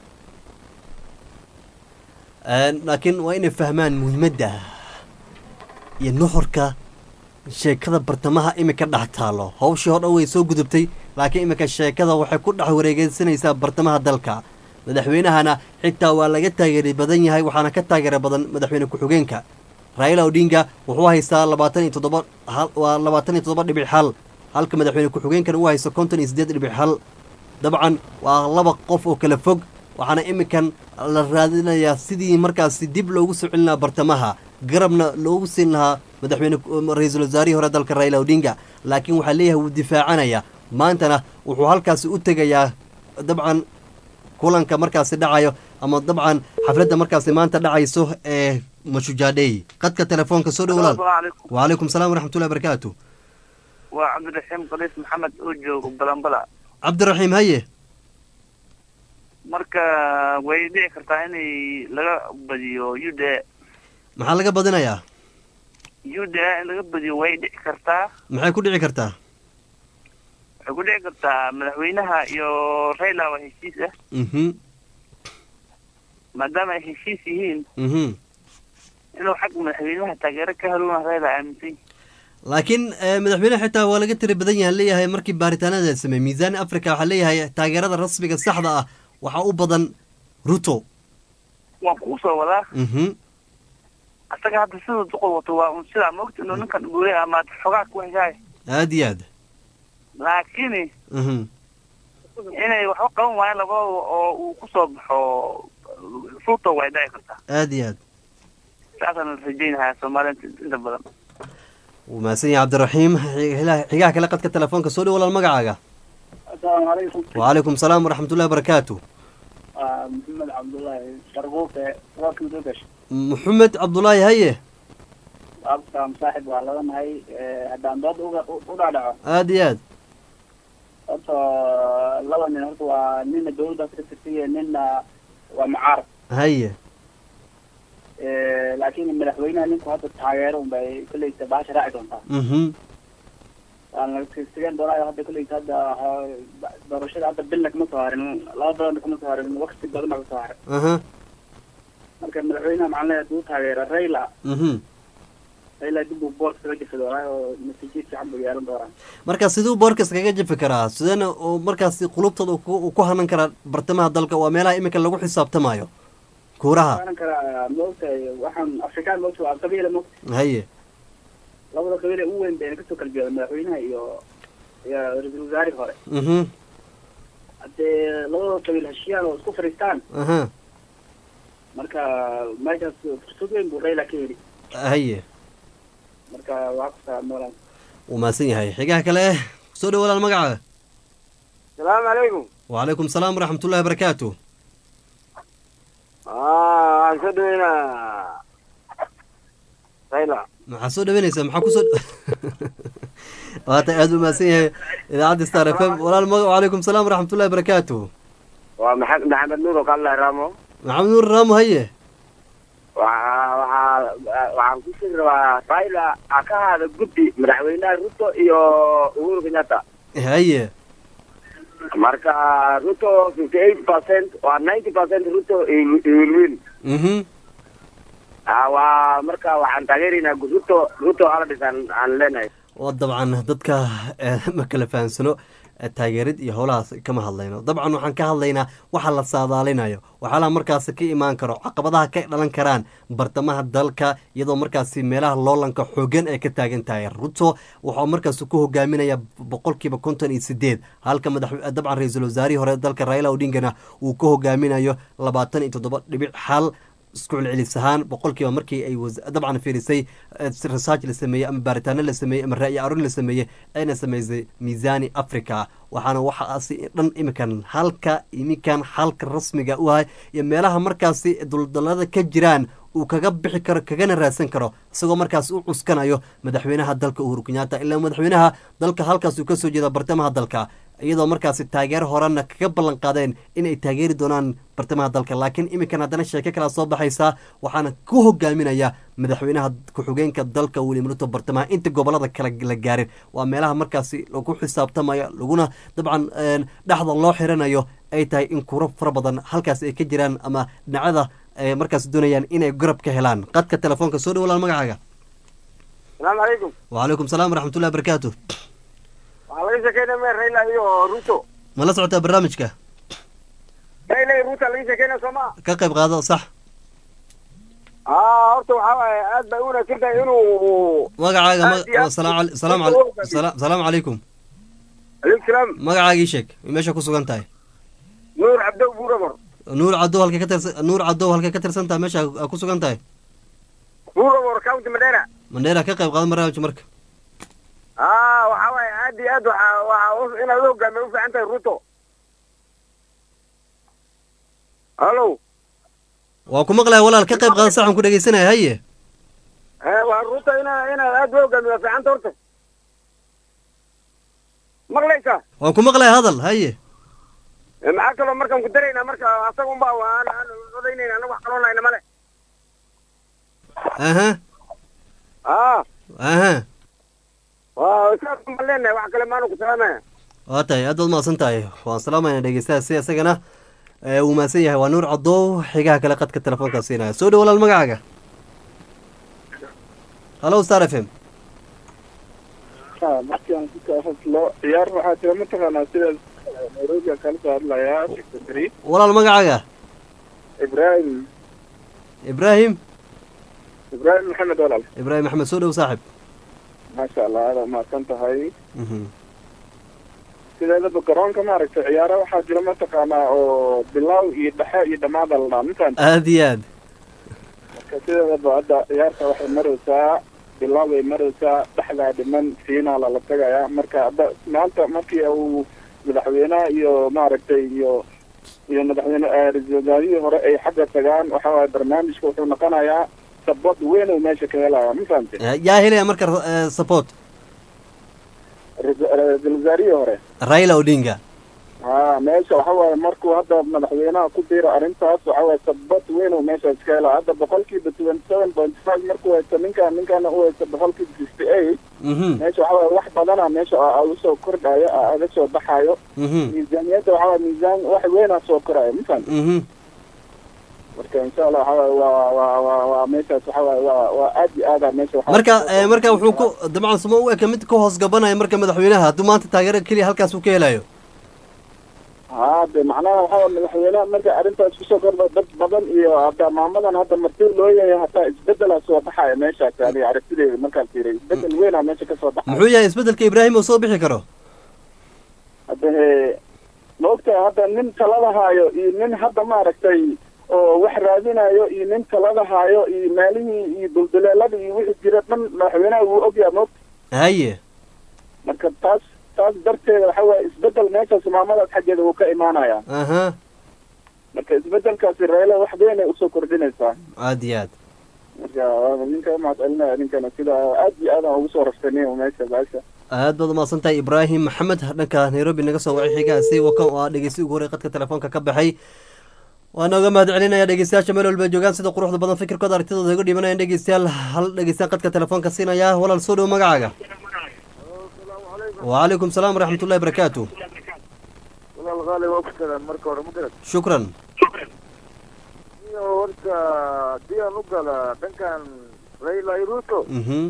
Een, laakiin waa inay fahmaan muhiimadda iyo nuxurka sheekada bartamaha iminka dhex taalo hawshii hor dhan way soo gudubtay laakiin iminka sheekada waxay ku dhex wareegeysanaysaa bartamaha dalka madaxweynahana xitaa waa laga taageeri badan yahay waxaana ka taageera badan madaxweyne ku-xigeenka raila odinga wuxuu haystaa labaatan iyo toddoba hal waa labaatan iyo toddoba dhibic hal halka madaxweyne ku-xigeenkana uu haysto konton iyo siddeed dhibic hal dabcan waa laba qof oo kala fog waxaana iminkan la raadinayaa sidii markaasi dib loogu soo celin lahaa bartamaha garabna loogu siin lahaa madaxweyne ra-iisul wasaarihii hore dalka raila odinga laakiin waxaa leeyahay wuu difaacanaya maantana wuxuu halkaasi u tegayaa dabcan kulanka markaasi dhacayo ama dabcan xafladda markaasi maanta dhacayso ee mashujaadhey qadka telefoonka soo dhow walaal calaykum wacalaykum salaam waraxmatullahi barakaatu waa cabdiraxiim qaliis maxamed oo joogo balambala cabdiraxiim haye marka way dhici kartaa inay laga badiyo u d maxaa laga badinayaa u d in laga badiyo way dhici kartaa maxay ku dhici kartaa waxay ku dhici kartaa madaxweynaha iyo raila waa heshiis ah mhm maadaama ay heshiis yihiin mhm inuu xag madaxweynaha taageero ka helona raila aaminsan laakiin eh, madaxweynaha xitaa waa laga tiri badan yahay leeyahay markii baaritaanada la sameeyey miisaan africa waxaa leeyahay taageerada rasmiga saxda ah waxaa u badan ruto waan kuu soo wadaa mhm asaga hadda siduu duqul wato waa un sidaa maogta inuu ninkan guulay ama xogaa ku heshaay aad iyo aad laakiin mhm inay waxba qaban waayaan labadooda oo uu kusoo baxo ruto way dhici kartaa aad iyo aad saasaan la rajaynahaa soomaaliya inta badan wuu mahadsan yahay cabdiraxiim Xig- xigaha kale qadka telefoonka soo dhow walaal magacaaga asalaamu calaykum wacalaykum salaam waraxmatullahi barakaatu waa maxamed cabdullaahi sarbuuke warka mudogash maxamed cabdulaahi haye absaam saaxib waa laga nahay haddaan dood uga u dhaadhaco aad iyo aad horta laba nin horta waa nina dawladdaas ka tirsiya nina waa mucaarad haye laakiin madaxweynaha ninku hadda taageero unbay kolleysa baasha raaci doontaa mhm waan laga tegeen doonaayo hadda kolleyta hadda waxaa- doorashada hadda bilna kama soo harin laba badan kama soo harin waqti badan baa kasoo haray aha marka madaxweynaha maxaan leeyahay haduu taageera Raila mhm Raila dib uu boorka kaga jifo doonaa oo natiijad fiican buu yeelan doonaa marka siduu boorka iskaga jafi karaa sideena uu markaasi qulubtooda uu ku- uu ku hanan karaa bartamaha dalka waa meelaha iminka lagu xisaabtamayo kuuraha waanan karaa maogtahay waxaan afrikaan maogta waa qabiila maogta haye labada qabiil ee ugu weyn bayna kasoo kala jeeda madaxweynaha iyo iyo ra-iisul wasaarihii hore mhm haddee labada qabiil heshiiyaan oo isku fadhiistaan aha marka meeshaas fursad weyn buu Raila ka heli haye marka waa ku salaamoolaan wuu mahadsan yahay xigaha kale soo dhow walaal magaca salaamu calaykum wacalaykum salaam waraxmatullahi wabarakaatu waxaan soo dhaweynaa Raila maxaa soo dhaweynaysaa maxaa kusoo waata aad u mahadsan yahay idaacadda star f m walaal maga wacalaykum salaam waraxmatullahi wabarakaatu waa maxamed maxamed nuur oo kala raamo maxamed nuur raamo haye waxaa waxaa waxaan ku sii rabaa Raila ha ka hada guddi madaxweynaha Ruto iyo Uhuru Kenyatta haye marka Ruto 58% waa 90% Ruto he will he will win mhm Ah, waa marka waxaan taageeraynaa Ruto Ruto hala dhisan aan leenahay oo dabcan dadka eh, ma kala fahansano eh, taageerid iyo howlahaas kama hadlayno dabcan waxaan ka hadlaynaa waxa la saadaalinayo waxyaalaha markaasi ka imaan karo caqabadaha ka dhalan karaan bartamaha dalka iyadoo markaasi meelaha loolanka xoogan ay ka taagan tahay ruto wuxuu markaasi ku hogaaminaya boqolkiiba konton iyo sideed halka madax dabcan ra-iisul wasaarihii hore dalka raila odingana uu ka hogaaminayo labaatan iyo toddoba dhibic xal isku celcelis ahaan boqolkiiba markii ay was- dabcan fiirisay eh, research la sameeyey ama baaritaano la sameeyey ama ra'yi arurin la sameeyey ayna sameysay miisaani africa waxaana waxaasi dhan iminkan halka iminkan halka rasmiga u ahay iyo meelaha markaasi duldalada ka jiraan uu kaga bixi karo kagana raadsan karo isagoo markaas u cuskanayo madaxweynaha dalka uhuru kenyatta ilaa madaxweynaha dalka halkaas uu kasoo jeeda bartamaha dalka iyadoo markaasi taageero horena kaga ballan qaadeen in ay taageeri doonaan bartamaha dalka laakiin iminkan haddana sheeko kala soo baxaysa waxaana ku hogaaminaya madaxweynaha ku-xigeenka dalka william ruto bartamaha inta gobolada kale la gaarin waa meelaha markaasi lagu xisaabtamayo laguna dabcan een, dhexda loo xiranayo ay tahay in kuro fara badan halkaas ay ka jiraan ama dhinacyada ay markaas doonayaan inay garab ka helaan qadka telefoonka soo dhow walaal magacaaga salaamu calaykum wacalaykum salaam waraxmatullahi wabarakaatu waxaa laga sheekeynaya me Raila iyo Ruto ma la socotaa barnaamijka Raila iyo Ruto laga sheekeynaya soo ma ka qayb qaado sax ah horta waxaa waaye aad bay u wanaagsan tahay inuu magacaaga aad iyo ma- aad salaam cali- salaam Ruto cali- u hogaamiyo. sala- salaamu calaykum alaykum salaam magacaagii sheeg meesha ku sugan tahay nuur cabdow buuramar nuur cadow halkay ka tirsan nuur cadow halkay ka tirsan tahay meesha aa ku sugan tahay buuramar county Mandera mandheera ka qayb qaadan barnaamijka marka ah waxaa waaye aad iyo aad waxaa waxaa u- inaad u hogaamiyo u fiican tahay Ruto hallo waa ku maqlaya walaal ka qayb qaada saxan ku dhegeysanaya haye eh waa Ruto inaad inaad aad u hogaamiyo waa fiican tahay horta maqlaysaa waan ku maqlaya hadal haye Eh, maxaa kaloo markaan ku daraynaa marka asaga unbaa waan aan odaynayna anaga wax kaloo nayna male aha ah aha waa saas baan leenahay wax kale maanu ku salaamaya waa tahay aad baad mahadsan tahay waan salaamayna dhegeystaha si isagana ee, uu mahadsan yahay waa nuur cadow xigaha kale qadka telefoonka siinaya soo dhow walaal magacaaga hallo star f m markii aan ku hadlo ciyaar waxaa jira mataqaanaa sida nairobi aan kala soo hadlayaa secretary walaal magacaaga ibrahim ibraahim ibrahim maxamed walaal ibraahim axmed soo dhow saaxib maasha allah aada mahadsan tahay Mhm. sideedaba garoonka maaragtay ciyaara waxaa jira mataqaanaa oo bilow iyo dhexe iyo dhammaada la dhaa mintaan aad iyo aad marka sideedaba hadda ciyaarta waxay maraysaa bilow bay maraysaa dhexdaa dhiman fiinaala la tagayaa marka hadda maanta markii uu madaxweynaha iyo maaragtay iyo iyo madaxweyne eh, ra-iisul wasaarihii hore ay xagga tagaan waxa waaye barnaamijka wuxuu noqonayaa sabod weyn uu meesha ka helaya ma fahamtay yaa helaya marka eh, support ra- ra-iisul wasaarihii hore raila odinga ha meesha waxa waaye markuu hadda madaxweynaha ku biiro arrintaas waxa waaye sabad weyn uu meeshaas ka helaa hadda boqolkiiba twenty seven point five markuu haysto ninkaan ninkaana u haysto boqolkiiba fifty eight Mhm. meesha waxaa waaye wax badana meesha aa- aa usoo kordhayo aa aga soo baxayo Mhm. miisaaniyadda waxaa waaye miisaan wax weynaa soo korayo mafahant Mhm. marka insha allah waxaa waaye waa waa waa waa meeshaas waxaa waaye waa waa aad iyo aada meesha waxaa marka eh, marka wuxuu ku dabcan suma u eka mid ka hoos gabanaya marka madaxweynaha hadduu maanta taageero keliya halkaas uu ka helayo haa de macnaha waxaa waaye madaxweynaha marka arrintaas kusoo kordha dad badan iyo hataa maamadan hadda marti loo yahay hataa isbedelaa soo baxaya meeshaas aniga aragtideeda markaan fiiriy isbedel weynaa meesha kasoo baxaya muxuu yahay isbedelka ibraahim uu soo bixi karo hadda he ma ogtahay hadda nin talada haayo iyo nin hadda maaragtay oo wax raadinayo iyo nin talada haayo iyo maalihii iyo dulduleelada iyo wixii jira dhan madaxweynaha wuu ogyaha ma ogta haye marka taas taas darteeda waxa waaye isbedel meeshaas maamadaas xaggeeda wuu ka imaanayaa aha marka isbedelkaasi reele wax weynay usoo kordhinaysaa aad iyo aad marka waana ninka mahad celinaya ninkana sida aad iyo aad aan ugu soo rafsanay meesha baasha aad baad umahadsan tahay ibraahim maxamed dhanka nairobi naga soo wacay xigaasi wakan oo ah dhegeysi ugu horey qadka telefoonka ka baxay waan oga mahad celinaya dhegeystayaasha meel walba joogaan sida quruxda badan fikirkooda aragtidooda iga dhibanayaan dhegeystayaal hal dhegeystaan qadka telefoonka siinaya walaal soo dhow magacaaga وعليكم السلام ورحمة الله وبركاته walaal qaali waa ku tagaan marka hore ma garad شكرا iyo horta haddii aan u gala dhankan raila ruto مهم.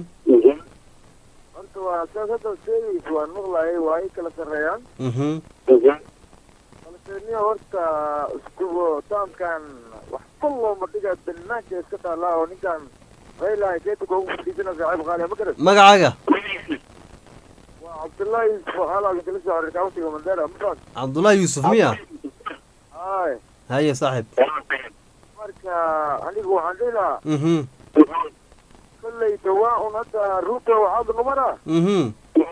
horta waa saas hadda sheegaysa waan maqlayay waa ay kala sarreeyaan مهم. balse niyo horta iskubo taamkan wax kullooma dhiga banaanka iska taallaa oo ninkan raila keetuka ugu fadhiisana saaxiib qaali ma garad magacaaga waa cabdullaahi yusuf oo halaaga kala soo xiriir kauntiga mandera ma عبد الله يوسف ميا ay هيا صاحب marka anigu waxaan dhihi lahaa مهم. kolley dhawaa un hadda ruto waxaad numana مهم.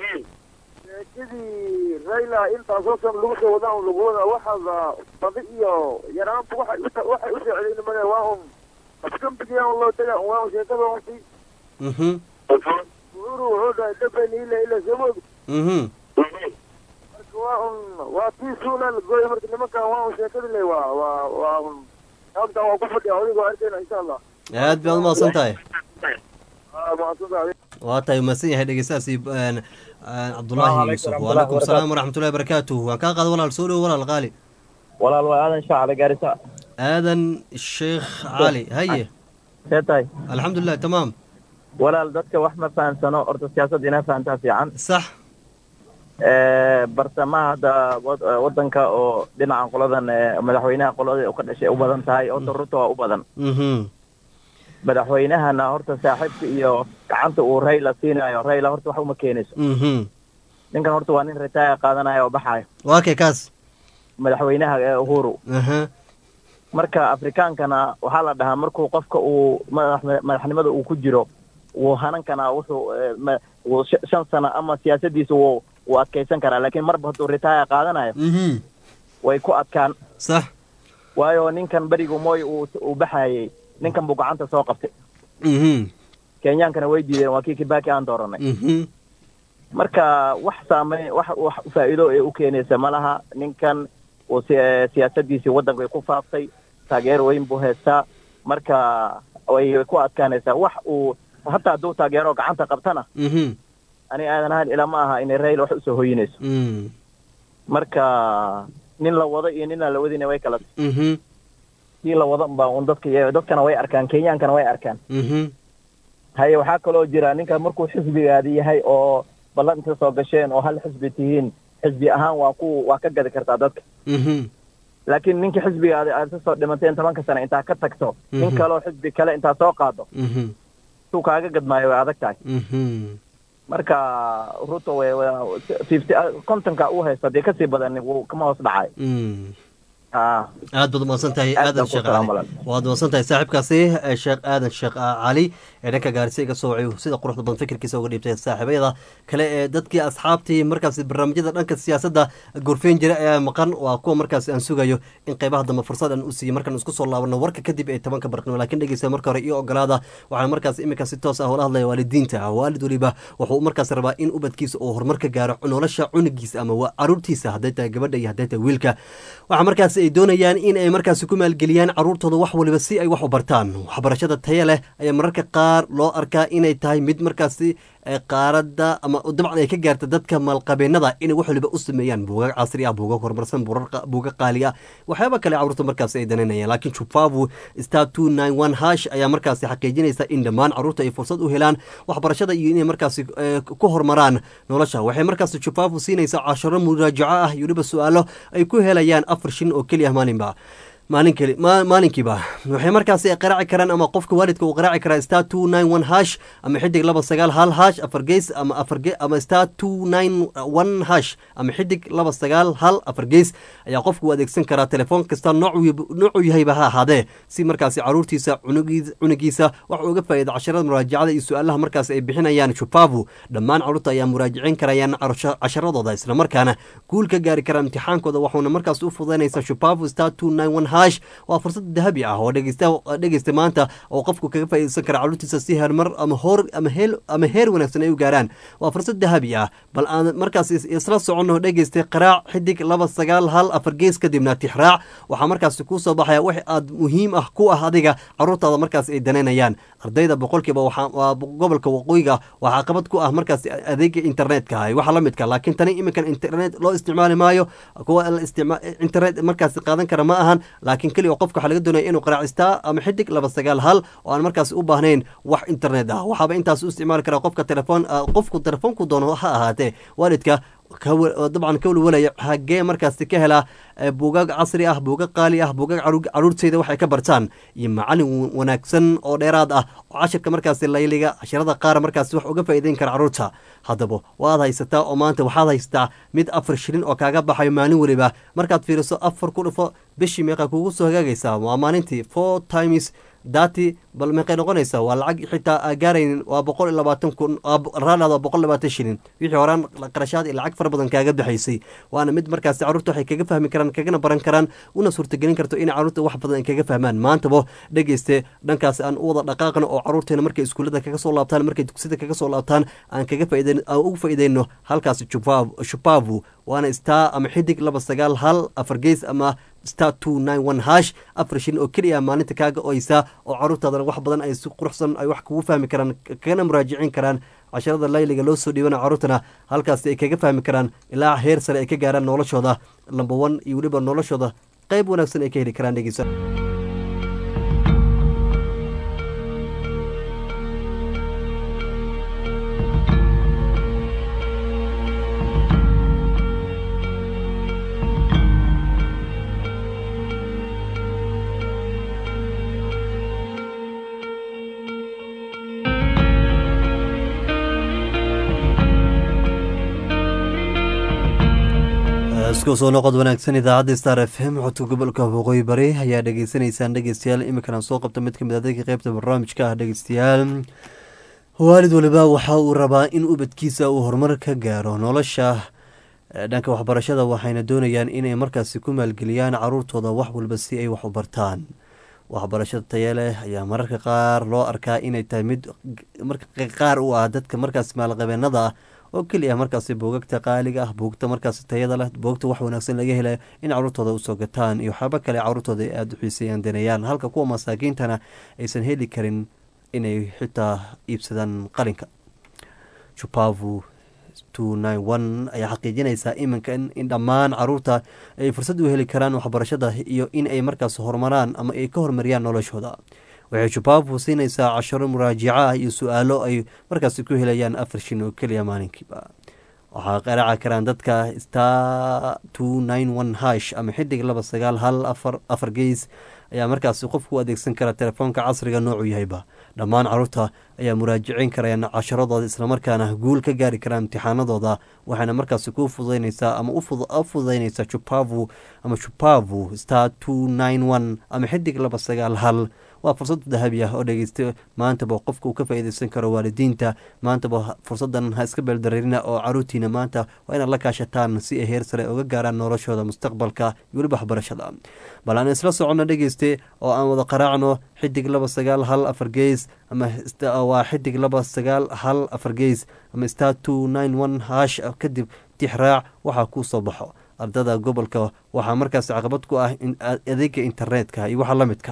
sheekadii raila intaasoo san lagu soo wadaa un lagu wadaa waxaada badi iyo yaraantu waxay u waxay u socdeen mane waa un afkambigiya un loo taga waa un sheekada un si مهم. uhuru wuxuu dhahay dabeni ila ila soo moog مهم. marka waa un waa tii suula la gooyay marka nimankan waa un sheekadii le waa waa waa un halkan waa ku fadhiya adigoo arkayna insha allah aad baad umahadsan tahay aa mahadsantahay waa tahay umahadsan yahay dhegeystahaasi een, een, cabdulaahi Waalaikum yuusuf salaam waalaikum warahmatullahi salaam waraxmatullahi wabarakaatuh waan kaa qaada walaal soo dhowo walaal qaali walaal waa aadan shaacada gaarisa aadan sheekh cali haye see tahay alxamdulilah tamaam walaal dadka wax ma fahamsano horta siyaasadda inaa fahamtaa fiican sax bartamaha hadda wad- wadanka oo dhinacan qoladan eh, madaxweynaha qolada ka dhashay u badan tahay horta ruto waa u badan Mhm. madaxweynahana horta saaxiibka iyo gacanta uu rayla siinayo rayla horta wax uma keenayso Mhm. ninkan horta waa nin retire qaadanaya oo baxayo waa kay kaas madaxweynaha ee uhuru aha marka afrikaankana waxaa la dhahaa markuu qofka uu madax madaxnimada uu ku jiro wuu hanan kanaa wuxuu eh, ma- wuu sh- shan sano ama siyaasadiisa wuu wuu adkaysan karaa laakiin marba hadduu retire qaadanayo Mhm. way ku adkaan sax waayo ninkan berigu mooy uu uu baxayay ninkan buu gacanta soo qabtay Mhm. kenyaankana way diideen waa kii kibaki aan dooranay Mhm. marka wax saamey wax wax faa'iido ee u keenaysa ma laha ninkan uu si- siyaasadiisii waddanka way ku faaftay taageero weyn buu haystaa marka way way ku adkaanaysaa wax uu hataa hadduu taageero gacanta qabtana Mhm. ani aadan ahaan ilaa ma aha inay rail wax usoo hoyinayso Mm. marka nin la wado iyo nin aan la wadina way kala Mhm. kii la wado unbaa un dadka iyo- dadkana way arkaan kenyaankana way arkaan Mhm. haye waxaa kaloo jira ninka markuu xisbigaadi yahay oo ballan inta soo gasheen oo hal xisbi tihiin xisbi ahaan waa ku waa ka gadi kartaa dadka Mhm. laakiin ninkii xisbigaadi aad ka soo dhimateen tobanka sano intaa ka tagto nin Mhm. kaloo xisbi kale intaa soo qaado Mhm. suu kaaga gadmaayo way adag tahay Mhm. marka ruto way way- fifty kontonka uu haysto haddii kasii badan wuu kama hoos dhacay Mm. ah aad baad umahadsan tahay Aad aadan baan ku sheekh salaam cali walaal. waad umahadsan tahay saaxiibkaasi eh, sheekh aadan sheekh ah, cali ee dhanka gaarisa iga soo wacay sida quruxda badan fikirkiisa uga dhiibtay saaxiibayada kale ee dadkii asxaabtii markaasi barnaamijyada dhanka siyaasadda gorfeyn jira ayaa maqan waa kuwa markaasi aan sugayo in qeybaha dambe fursad aan u siiyo markaan isku soo laabano warka kadib ee tobanka barqnimo laakiin dhegeysta marka hore iyo ogolaada waxaan markaasi iminka si toos ah ula hadlaya waalidiinta waalid waliba wuxuu markaasi rabaa in ubadkiisa uu horumar ka gaaro nolosha cunugiisa ama waa caruurtiisa hadday tahay gabadha iyo hadday tahay wiilka waxaa markaasi ay doonayaan in ay markaasi ku maalgeliyaan caruurtooda wax waliba si ay wax u bartaan waxbarashada taya leh ayaa mararka qaar loo arkaa inay tahay mid markaasi ee qaaradda ama dabcan ay ka gaarta dadka maalqabeenada inay wax waliba u sameeyaan buugag casri ah buugag horumarsan buurar- buugag qaali ah waxyaaba kale caruurta markaas ay danaynayaan laakiin chupavu star two nine one hash ayaa markaasi xaqiijinaysa in dhammaan caruurta ay fursad u helaan waxbarashada iyo inay markaasi eh, ku horumaraan nolosha waxay markaasi chupavu siinaysaa casharo muraajaco ah iyo weliba su-aalo ay ku helayaan afar shin oo keliya maalinba maalin keli ma- maalinkiiba waxay markaasi qaraaci karaan ama qofka waalidka uu qaraaci karaa star two nine one hash ama xidig laba sagaal hal hash afar gees ama afar ge ama star two nine one hash ama xidig laba sagaal hal afar gees ayaa qofka u adeegsan karaa telefoon kasta noocu noocuu yahayba ha ahaadee si markaasi caruurtiisa cunugiis cunugiisa wax uga faa'iida casharada muraajacada iyo su-aalaha markaasi ay bixinayaan chupavu dhammaan caruurta ayaa muraajicin karayaan carusha- casharadooda islamarkaana guul ka gaari kara imtixaankooda waxuuna markaas u fududaynaysaa chupavu star two nine one hash waa fursad dahabi ah oo dhegeysta dhegeysta maanta oo qofku kaga faa'iidaysan kara caruurtiisa si hermar ama hoor ama heel ama heer wanaagsan ay u gaaraan waa fursad dahabi ah bal aan markaas is- isla soconno dhegeystay qaraac xidig laba sagaal hal afar gees kadibna tixraac waxaa markaasi kuu soo baxaya wax aad muhiim ah ku ah adiga caruurtaada markaas ay danaynayaan ardayda boqolkiiba waxaa- waa gobolka waqooyiga waxaa qabad ku ah markaas adeega internetka ah waxa la midka laakiin tani iminkan internet loo isticmaali maayo kuwa la isticma- internet markaas qaadan kara ma ahan laakiin keliya qofka waxaa laga doonaya inuu qaraacistaa ama xidig laba sagaal hal oo aan markaas u baahnayn wax internet ah waxaaba intaas u isticmaali karaa qofka telefoon ah, qofku telefoonku doono ha ahaatee waalidka ka wa- oo dabcan ka walwalaya hagee markaasi ka helaa eh, buugaag casri ah buugag qaali ah buugag caruur- caruurteyda waxay ka bartaan iyo macalin wa- wanaagsan oo dheeraad ah oo cashirka markaasi layliga casharada qaar markaasi wax uga faa'iideyn kara caruurta haddaba waad haysataa oo maanta waxaad haysataa mid afar shilin oo kaaga baxayo maalin weliba markaad fiiriso afar ku dhufo bishii meeqa kugu soo hagaagaysaa waa maalintii four times dati bal meeqay noqonaysaa waa lacag xitaa aa gaaraynin waa boqol iyo labaatan kun raalaad waa boqol labaatan shilin wixii horaan qarashaad iyo lacag fara badan kaaga baxaysay waana mid markaasi caruurta waxay kaga fahmi karaan kagana baran karaan una suurtagelin karto in caruurta wax badan ay kaga fahmaan maantaba dhegeyste dhankaasi aan u wada dhaqaaqno oo caruurteena markay iskuullada kaga soo laabtaan markay dugsida kaga soo laabtaan aan kaga faa'iideyn aan ugu faa'iideyno halkaasi Chupavu- shupavu waana star ama xidig laba sagaal hal afar gees ama star two nine one hash afar shin oo keliya maalinta kaaga oysaa oo caruurtaadana wax badan ay si quruxsan ay wax kugu fahmi karaan kagana muraajicin karaan casharada layliga loo soo dhiibana caruurtana halkaasi ay kaga fahmi karaan ilaa heer sare ay ka gaaraan noloshooda lamba one iyo weliba noloshooda qayb wanaagsan ay ka heli karaan dhegeysa isku soo noqod wanaagsan idaacadda star f m codka gobolka waqooyi bari ayaa dhegeysanaysaan dhegeystayaal iminkana soo qabta mid kamid adeega qeybta barnaamijka ah dhegeystayaal waalid waliba waxa uu rabaa in ubadkiisa uu horumar ka gaaro nolosha eh, dhanka waxbarashada waxayna doonayaan inay markaasi ku maalgeliyaan caruurtooda wax walba si ay wax u bartaan waxbarashada taya leh ayaa mararka qaar loo arkaa inay tahay mid marka qaar u ah dadka markaas maalqabeenada ah oo keliya markaasi buugagta qaaliga ah buugta markaasi tayada leh buugta wax wanaagsan laga helayo in caruurtooda usoo gataan iyo waxyaabo kale caruurtooda ay aada u xiiseeyaan daneeyaan halka kuwa masaakiintana aysan heli karin inay xitaa iibsadaan qalinka chupavu two nine one ayaa xaqiijinaysaa iminka in in dhammaan caruurta ay fursad u heli karaan waxbarashada iyo in ay markaas horumaraan ama ay ka horumariyaan noloshooda waxay chupavu siinaysaa casharo muraajico ah iyo su-aalo ay markaasi ku helayaan afar shin oo keliya maalinkiiba waxaa qaraaci karaan dadka star two nine one hash ama xidig laba sagaal hal afar afar geys ayaa markaasi qofku u adeegsan kara telefoonka casriga noocu yahayba dhammaan caruurta ayaa muraajicin karayaan casharadooda islamarkaana guul ka gaari karaan imtixaanadooda waxayna markaasi ku fududaynaysaa ama u fudu- u fududaynaysaa chupavu ama chupavu star two nine one ama xidig laba sagaal hal waa fursad dahabi ah oo dhegeysta maantaba qofka uu ka faa'iideysan karo waalidiinta maantaba fursadan ha iska beeldareerina oo caruurtiina maanta waa inaad la kaashataan si ay heer sare uga gaaraan noloshooda mustaqbalka iyo weliba waxbarashada bal aan isla soconno dhegeyste oo aan wada qaraacno xidig laba sagaal hal afar geys ama st- waa xidig laba sagaal hal afar geys ama star two nine one hash kadib tixraac waxaa kuu soo baxo ardada gobolka waxaa markaas caqabad ku ah in a- adeega internetka iyo waxa la midka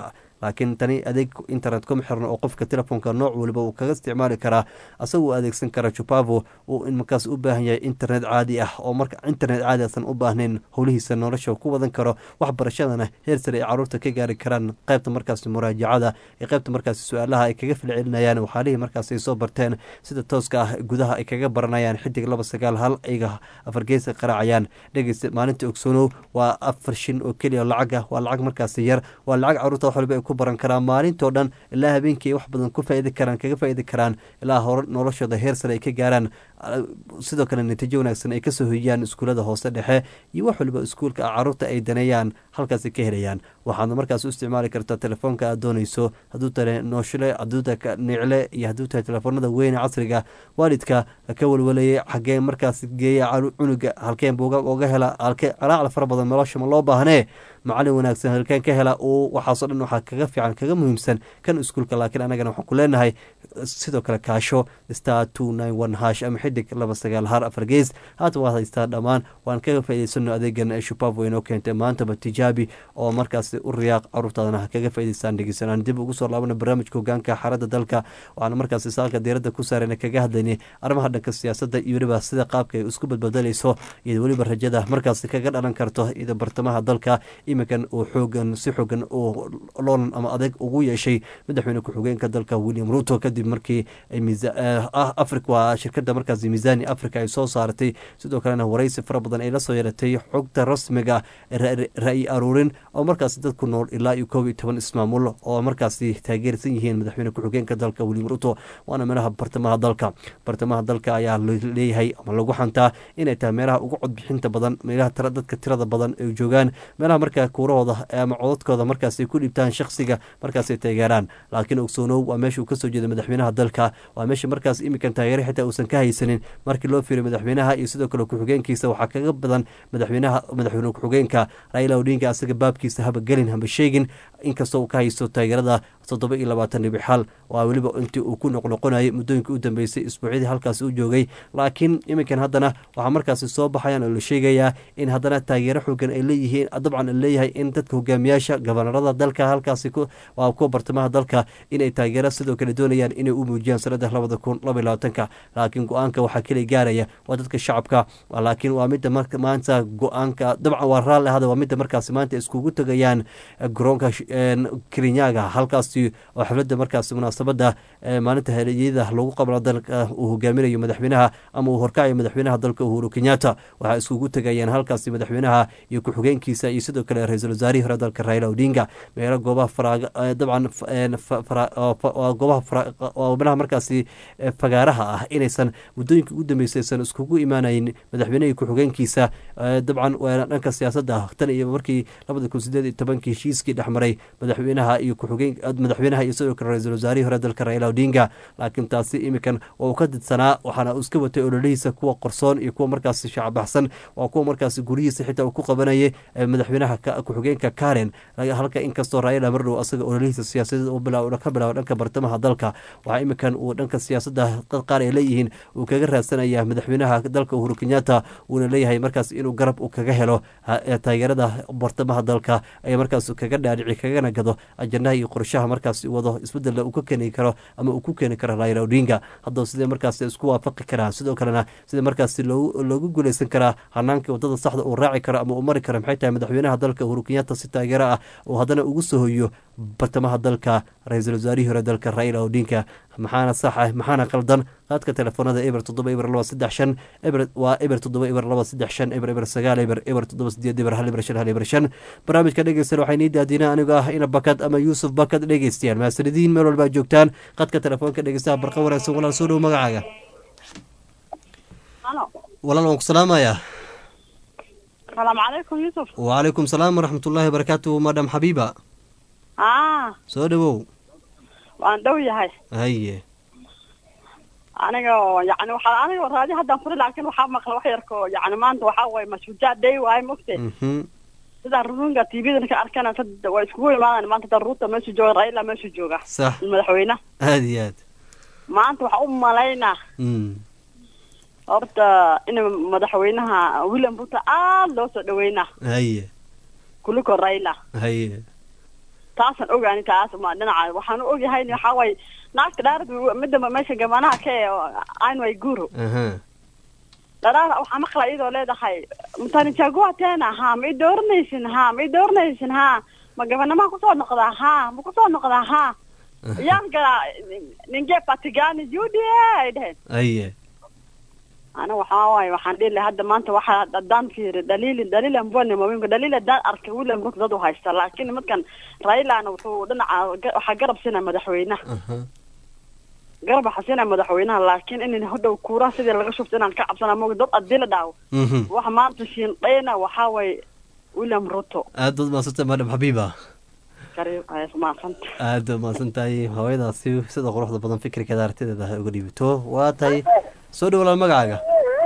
laakiin tani adeeg internet kuma xirno oo qofka telefoonka nooc waliba uu kaga isticmaali karaa asagoo adeegsan kara jupavo uu in markaas u baahan yahay internet caadi ah oo marka internet caadi asan u baahnayn howlihiisa nolosha ku wadan karo waxbarashadana heer sare ay caruurta ka gaari karaan qaybta markaasi muraajacada ee qaybta markaasi su-aalaha ay kaga filcelinayaan waxaalihii markaas ay soo barteen sida tooska ah gudaha ay kaga baranayaan xidig laba sagaal hal ayga afargeesa qaraacayaan dhegeysta maalinta ogsoonow waa afar shin oo keliya lacaga waa lacag markaasi yar waa lacag caruurta wax waliba ay ku baran karaan maalintoo dhan ilaa habeenkii ay wax badan ku faaidi karaan kaga faaidi karaan ilaa hore noloshooda heer sare ay ka gaaraan sidoo kale natiijo wanaagsan ay kasoo hoyiyaan iskuullada hoose dhexe iyo wax waliba iskuulka caruurta ay daneeyaan halkaasi ka helayaan waxaadna markaas u isticmaali kartaa telefoonka aad dooneyso hadduu tahay nooshile hadduu tahay nicle iyo hadduu tahay telefoonada weyne casriga waalidka ka walwalayay xagee markaas geeya cunuga halkeen buuga oga hela halkee calaacal fara badan nolosha ma loo baahnee macalin wanaagsan halkeen ka hela uu waxaasoo dhan waxaa kaga fiican kaga muhiimsan kan iskuulka laakiin anagana waxaan ku leenahay sidoo kale kaasho star two nine one hash ama xidig laba sagaal har afar gees haata waad haystaa dhammaan waan kaga faa'idaysano adeegan shupavo inoo keentay maantaba tijaabi oo markaas u riyaaq caruurtaadana ha kaga faa'idaystaan dhegeysanaan dib ugu soo laabana barnaamijka hogaanka xaaradda dalka waxaana markaas saalka diiradda ku saarayna kaga hadlaynay arrimaha dhanka siyaasadda iyo weliba sida qaabka ay isku badbedelayso iyo weliba rajada markaas kaga dhalan karto iyada bartamaha dalka iminkan uu xoogan si xoogan uu loolan ama adeeg ugu yeeshay madaxweyne ku-xigeenka dalka william ruto kadib markii africa waa shirkada markaas miisani africa ay soo saaratay sidoo kalena waraysi fara badan ay la soo yeelatay xogta rasmiga ra-yi aruurin oo markaas dad ku nool ilaa iyo koob iyo toban ismaamul oo markaasi taageersan yihiin madaxweyne ku-xigeenka dalka william ruto waana meelaha bartamaha dalka bartamaha dalka ayaa leeyahay ama lagu xantaa inay tahay meelaha ugu codbixinta badan meelaha dadka tirada badan ay joogaan meelaha markaa kuurahooda ama codadkooda markaas ay ku dhibtaan shakhsiga markaas ay taageeraan laakiin ogsoonow waa meesha uu kasoo jeeda madaxweynaha dalka waa meesha markaas iminkan taageere xitaa uusan ka haysanin markii loo fiiriyo madaxweynaha iyo sidoo kale ku-xigeenkiisa waxaa kaga badan madaxweynaha madaxweyne ku-xigeenka raila odinga asaga baabkiisa haba gelin haba sheegin inkastoo uu ka haysto taageerada toddoba iyo labaatan dhibic xal waa weliba intii uu ku noqnoqonayay muddooyinkii u dambeysay isbuucyadii halkaasi u joogay laakiin iminkan haddana waxaa markaasi soo baxayaan oo la sheegayaa in haddana taageero xoogan ay leeyihiin dabcan leeyahay in dadka hogaamiyaasha gabanarada dalka halkaasi waa kuwa bartamaha dalka inay taageero sidoo kale doonayaan inay u muujiyaan sanada labada kun laba iyo labaatanka laakiin go-aanka waxaa keliya gaaraya waa dadka shacabka laakiin waa midda maanta go-aanka dabcan waa raalli ahada waa midda markaasi maanta iskugu tegayaan garoonka kerinyaga halkaasi oo xafladda markaasi munaasabada maalinta heliyada lagu qabla dalka uu hogaaminayo madaxweynaha ama uu horkacayo madaxweynaha dalka uhuru kenyatta waxaa iskugu tegayaan halkaasi madaxweynaha iyo ku-xigeenkiisa iyo sidoo kale ra-iisul wasaarihii hore dalka raila odinga meelo goobaha faraaga dabcan goobaha meelaha markaasi fagaaraha ah inaysan muddooyinka ugu dambeysay aysan iskugu imaanayn madaxweynehi ku-xigeenkiisa dabcan waana dhanka siyaasadda tan iyo markii labada kun sideed iyo tobankii heshiiskii dhexmaray madaxweynaha iyo ku-xigeen madaxweynaha iyo sidoo kale ra-iisul wasaarihii hore dalka raila odinga laakiin taasi iminkan waa uu ka didsanaa waxaana uu iska watay ololihiisa kuwa qorsoon iyo kuwa markaasi shacbaxsan waa kuwa markaasi guryihiisa xitaa uu ku qabanayay madaxweynaha ku-xigeenka karen halka inkastoo raila mardhow asaga ololihiisa siyaasadeed ka bilaabo dhanka bartamaha dalka waxaa iminkan uu dhanka siyaasadda dad qaar ay leeyihiin uu kaga raadsanaya madaxweynaha dalka uhuru kenyatta uuna leeyahay markaas inuu garab uu kaga helo taageerada bartamaha dalka ay markaas kaga dhaadhici kagana gado ajandaha iyo qorshaha markaas wado isbedela uu ka keeni karo ama uu ku keeni karo raila odinga haddaba sidee markaas isku waafaqi karaan sidoo kalena sida markaas loogu guuleysan karaa hanaanka wadada saxda uu raaci karo ama uu mari karo maxay tahay madaxweynaha dalka uhuru kenyatta si taageero ah uu haddana ugu soo hoyo bartamaha dalka ra-iisul wasaarihii hore dalka raila odinga maxaana sax ah maxaana qaldan qaadka telefoonada eber toddoba eber laba saddex shan eber waa eber toddoba eber laba saddex shan eber eber sagaal eber eber toddoba sideed eber hal eber shan hal eber shan barnaamijka dhegeysan waxay nii daadiina anigoo ah ina bakad ama yuusuf bakad dhegeystayaal maasanidiin meel walbaa joogtaan qadka telefoonka dhegeystaha barqa wanaagsan walaal soo dhow magacaaga walaal waan ku salaamayaa السلام عليكم يوسف وعليكم السلام ورحمة الله وبركاته مدام حبيبة اه soo dhawow waan dhow yahay haye aniga yani waxaa aniga raadi haddaan furi laakiin waxaa maqla wax yarko yani maanta waxaa waye mashujaa day waaye mogte Mhm. sidaan runga tvdan ka arkana sad waa iskugu imaadaan maanta dan ruuta meeshu jooga raila meeshu jooga sax madaxweyne aad iyo aad maanta waxaa u malaynaa Mm. horta in madaxweynaha william ruto aad loo soo dhaweynaa haye kuliko raila haye taasaan ogaani taas ma dhinaca waxaan u ogyahay waxaa waaye naagta dhaarad midda meesha gabanaha ka ee anway guru aha dharaar waxaa maqla iyadoo leedahay mtanichagua tena ha ma i dooranaysin ha ma i dooranaysin ha ma gabanamaa kusoo noqdaa ha ma kusoo noqdaa ha yaan galaa ninge patigani judy ay dheheen aye ana waxaa waaye waxaan dhihi lahaa hadda maanta waxaa haddaan fiiri dhaliili dhaliila mbone mawinka dhaliil haddaan arkay william ruto dad u haysta laakiin nimankan railana wuxuu dhinaca ga- waxaa garab siinaya madaxweynaha aha garab waxaa siinaya madaxweynaha laakiin in hodhow kuuraha sidii laga shubto inaan ka cabsana mogi dad haddii la dhaawo mhm waxa maanta shiindhayna waxaa waaye william ruto aad baad mahadsantay madam xabiiba kariib ayas maaqanta aad baad mahadsantahay hooyadaasi sida quruxda badan fikirkeeda aragtideeda ha uga dhiibito waa tahay soo dhow walaal magacaaga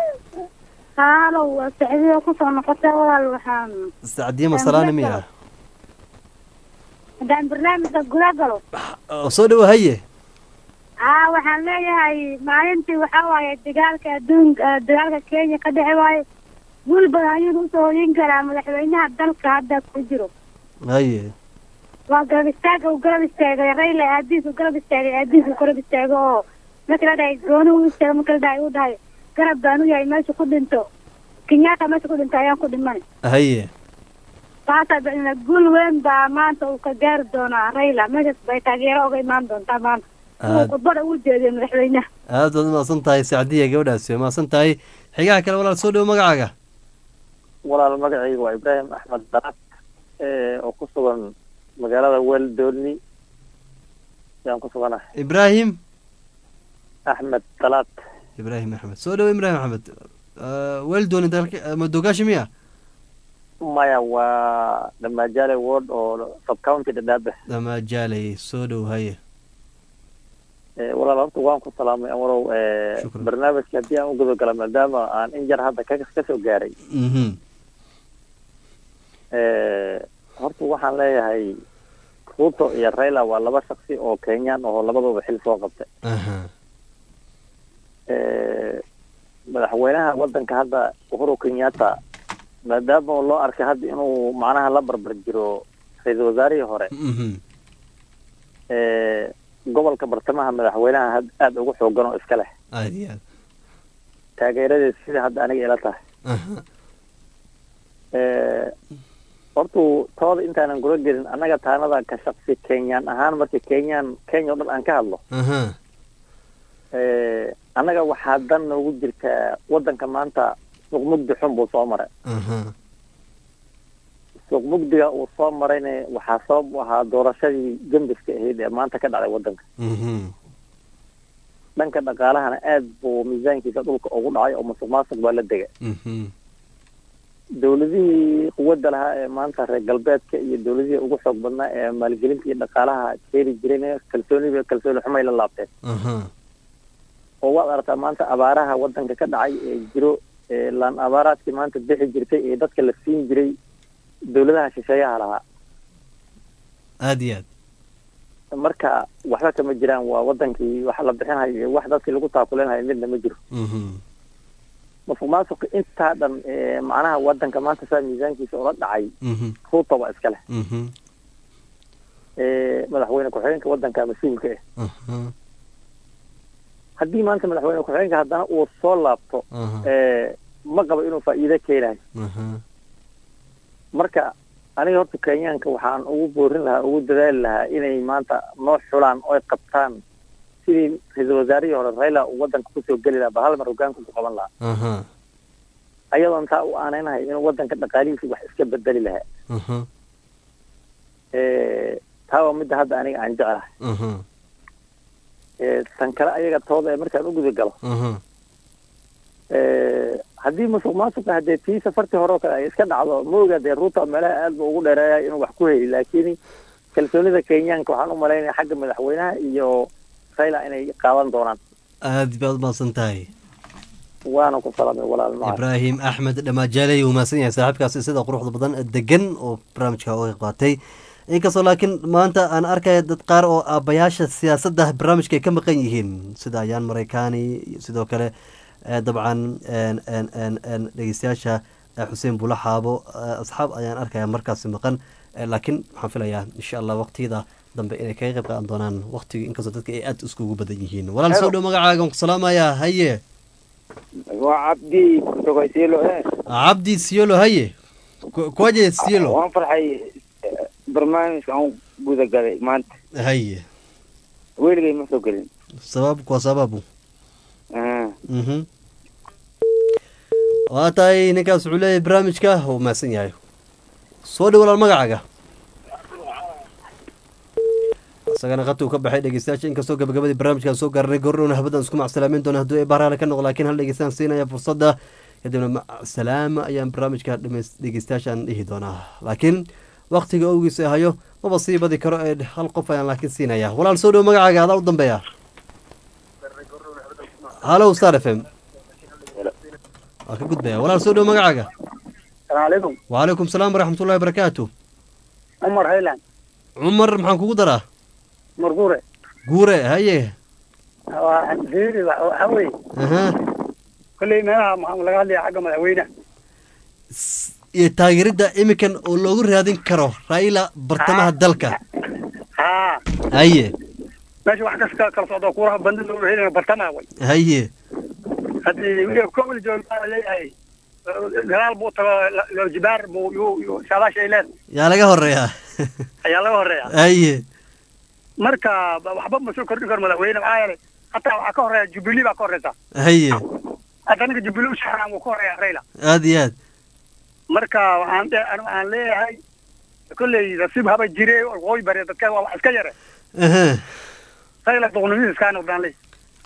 haalow waa sacdiyo kusoo noqotay walaal waxaan sacdiye masalaani miya haddaan barnaamijka guda galo oo soo dhow haye aa waxaan leeyahay maalintii waxaa waaye dagaalka adduunka eh, dagaalka kenya ka dhici waaye guul badan ayuu usoo hoyin karaa madaxweynaha dalka hadda ku jiro haye waa garab istaaga uu garab istaagay rayla aadiis uu garab istaagay aadiis uu garab istaago oo marka la dhahay gooni uu istaago marka la dhahay uu dhahay garab baan u yahay meesha ku dhinto kenyatta meesha ku dhinto ayaan ku dhiman haye taasaa bacdina guul weyn baa maanta uu ka gaari doonaa rayla meeshaas bay taageero uga imaan doontaa maanta inuu aad khudbada u jeediyo madaxweynaha aad baad mahadsan tahay sacdiya gabadhaasi waa mahadsan tahay xigaha kale walaal soo dhow magacaaga walaal magacayga waa ibraahim axmed darat oo ku sugan magaalada weldooni yaan ku suganahay ibraahim axmed dalaad ibraahim axmed soo dhow ibraahim axmed weldoni dalka madogaashi miya maya waa dhamaajale ward oo subcounty dhadhaabe damajaaley soo dhow haye walaal horta waan ku salaamay amarow barnaamijka haddii aan u guda gala maadaama aan in jar hadda ka kasoo gaaray mhm horta waxaan leeyahay ruto iyo raila waa laba shaksi oo kenyaan oo labadooda xil soo qabtay aha madaxweynaha wadanka hadda uhuru kenyatta maadaama loo arkay hadda inuu macnaha la barbar jiro ra-iisul wasaarihii hore mhm gobolka bartamaha madaxweynaha had- aada ugu xoogan oo iska leh aad iyo aad taageeradeed sida hadda aniga ila tahay aha hortu tooda intaanan gula gelin annaga taanada ka shaksi kenyaan ahaan markii kenyaan kenya o dhan aan ka hadlo aha annaga waxaa dan noogu jirtaa wadanka maanta suuq mugdi xun buu soo maray aha suuq mugdiga uu soo marayna waxaa sabab u ahaa doorashadii gembiska ahayd ee maanta ka dhacday wadanka mhm dhanka dhaqaalahana aad buu miisaankiisa dhulka ugu dhacay oo musuq maasuq baa la degay mhm dowladihii quwadda lahaa ee maanta reer galbeedka iyo dowladihii ugu xoog badnaa ee maalgelinta iyo dhaqaalaha keeni jirayna kalsooniba kalsooni xumay la laabteen aha oo waad aragtaa maanta abaaraha wadanka ka dhacay ee jiro ee laan abaaraadkii maanta bixi jirtay ee dadka la siin jiray dowladaha shisheeyaha lahaa aad iyo aad marka waxba kama jiraan waa wadankii wax la bixinayo iyo wax dadkii lagu taakulinhayo midna ma jiro mhm musuq maasuqa intaa dhan ee macnaha wadanka maanta saa miisaankiisa ula dhacay mhm ruuta waa iska leh mhm ee madaxweyne ku-xigeenka wadanka mas-uulka ah aha haddii maanta madaxweyne ku-xigeenka haddana uu soo laabto aha ee ma qabo inuu faa'iido keenayo aha marka aniga horta kenyaanka waxaan ugu boorin lahaa ugu dadaali lahaa inay maanta noo xulaan oy qabtaan sidii ra-iisul wasaarihii hore raila uu wadanka kusoo geli lahaa ba hal mar hogaanka ku qaban lahaa aha ayadoon taa u aanaynahay inuu wadanka dhaqaalihiisa wax iska bedeli lahaa aha taa waa midda hadda aniga aan jeclahay aha tan kale ayaga tooda ee markaan u guda galo aha haddii musuq maasuqa haddee tii safartii hore oo kale ay iska dhacdo ma oga dee ruuta meelaha aad ba ugu dheereeya inuu wax ku heli laakiin kalsoonida kenyaanka waxaan u malaynaya xagga madaxweynaha iyo raila inay qaadan doonaan aad baad umahadsan tahay waana ku salamay walaal maca ibraahim axmed dhamaajaley uu mahadsan yahay saaxiibkaasi sida quruxda badan degan oo barnaamijka uga qayb qaatay inkastoo laakiin maanta aan arkaya dad qaar oo aabayaasha siyaasadda barnaamijka ay ka maqan yihiin sida ayaan mareykaani iyo sidoo kale eh, dabcan en- en- en- en dhegeystayaasha eh, xuseen bulaxaabo eh, asxaab ayaan arkaya markaasi maqan Eh, laakiin waxaan filayaa insha allah waqtiyada dambe inay kaga qayb qaadan doonaan waqtiga inkastoo dadka ay aad iskugu badan yihiin walaal soo dhow magacaaga waan ku salaamayaa haye waa cabdi sogaysilo eh cabdi siolo haye Ku- kuwaje siolo waan farxay eh, barnaamijka aan guda galay maanta haye weligay ma soo gelin sabab kwa sababu Ah, mhm waa tahay ninkaas wuxuu leeyahay barnaamijka uu mahadsan yahay soo dhow walaal magacaaga isagana qadka uu ka baxay dhegeystayaasha inkastoo gabagabadii barnaamijkan soo gaarnay goordhowna habadan isku macsalaamin doona hadduu ay bahraale ka noqo laakiin hal dhegeystaan siinaya fursadda kadibna macsalaama ayaan barnaamijka dhameys- dhegeystayaashaan dhihi doonaa laakiin waktiga owgiisa hayo maba sii badi karo ee hal qof ayaan laakiin siinaya walaal soo dhow magacaaga adaa u dambeeya halow star f m waa ka gudbaya walaal soo dhow magacaaga السلام عليكم وعليكم السلام ورحمة الله وبركاته عمر هيلان عمر maxaan kugu daraa مرقورة guure haye فيري وحوي aha كل ما محمد لقى لي حق مدحوينه iyo taageeridda iminkan oo loogu raadin karo raila bartamaha dalka ها haye ماشي واحد كسر كلا صعد كورة بند لو هيلان برتما وي haye هذه ويلي كل جول لي هاي قال بوت لو جبار بو يو يو شالا شيلان yaa laga horeeyaa ayaa laga horeeya haye marka waxba ma soo kordhin karo madaxweyne maxaa yeelay hataa waxaa ka horeeya jubilee baa ka horeysa haye hadda ninka jubilee u shaxraan wuu ka horeeya rayla aad iyo aad marka waxaan dhe- anigu waxaan leeyahay kolley nasiib haba jire waqooyi bari dadka waa wax iska yare aha rayla doqnimadiis kaa noqdaan ley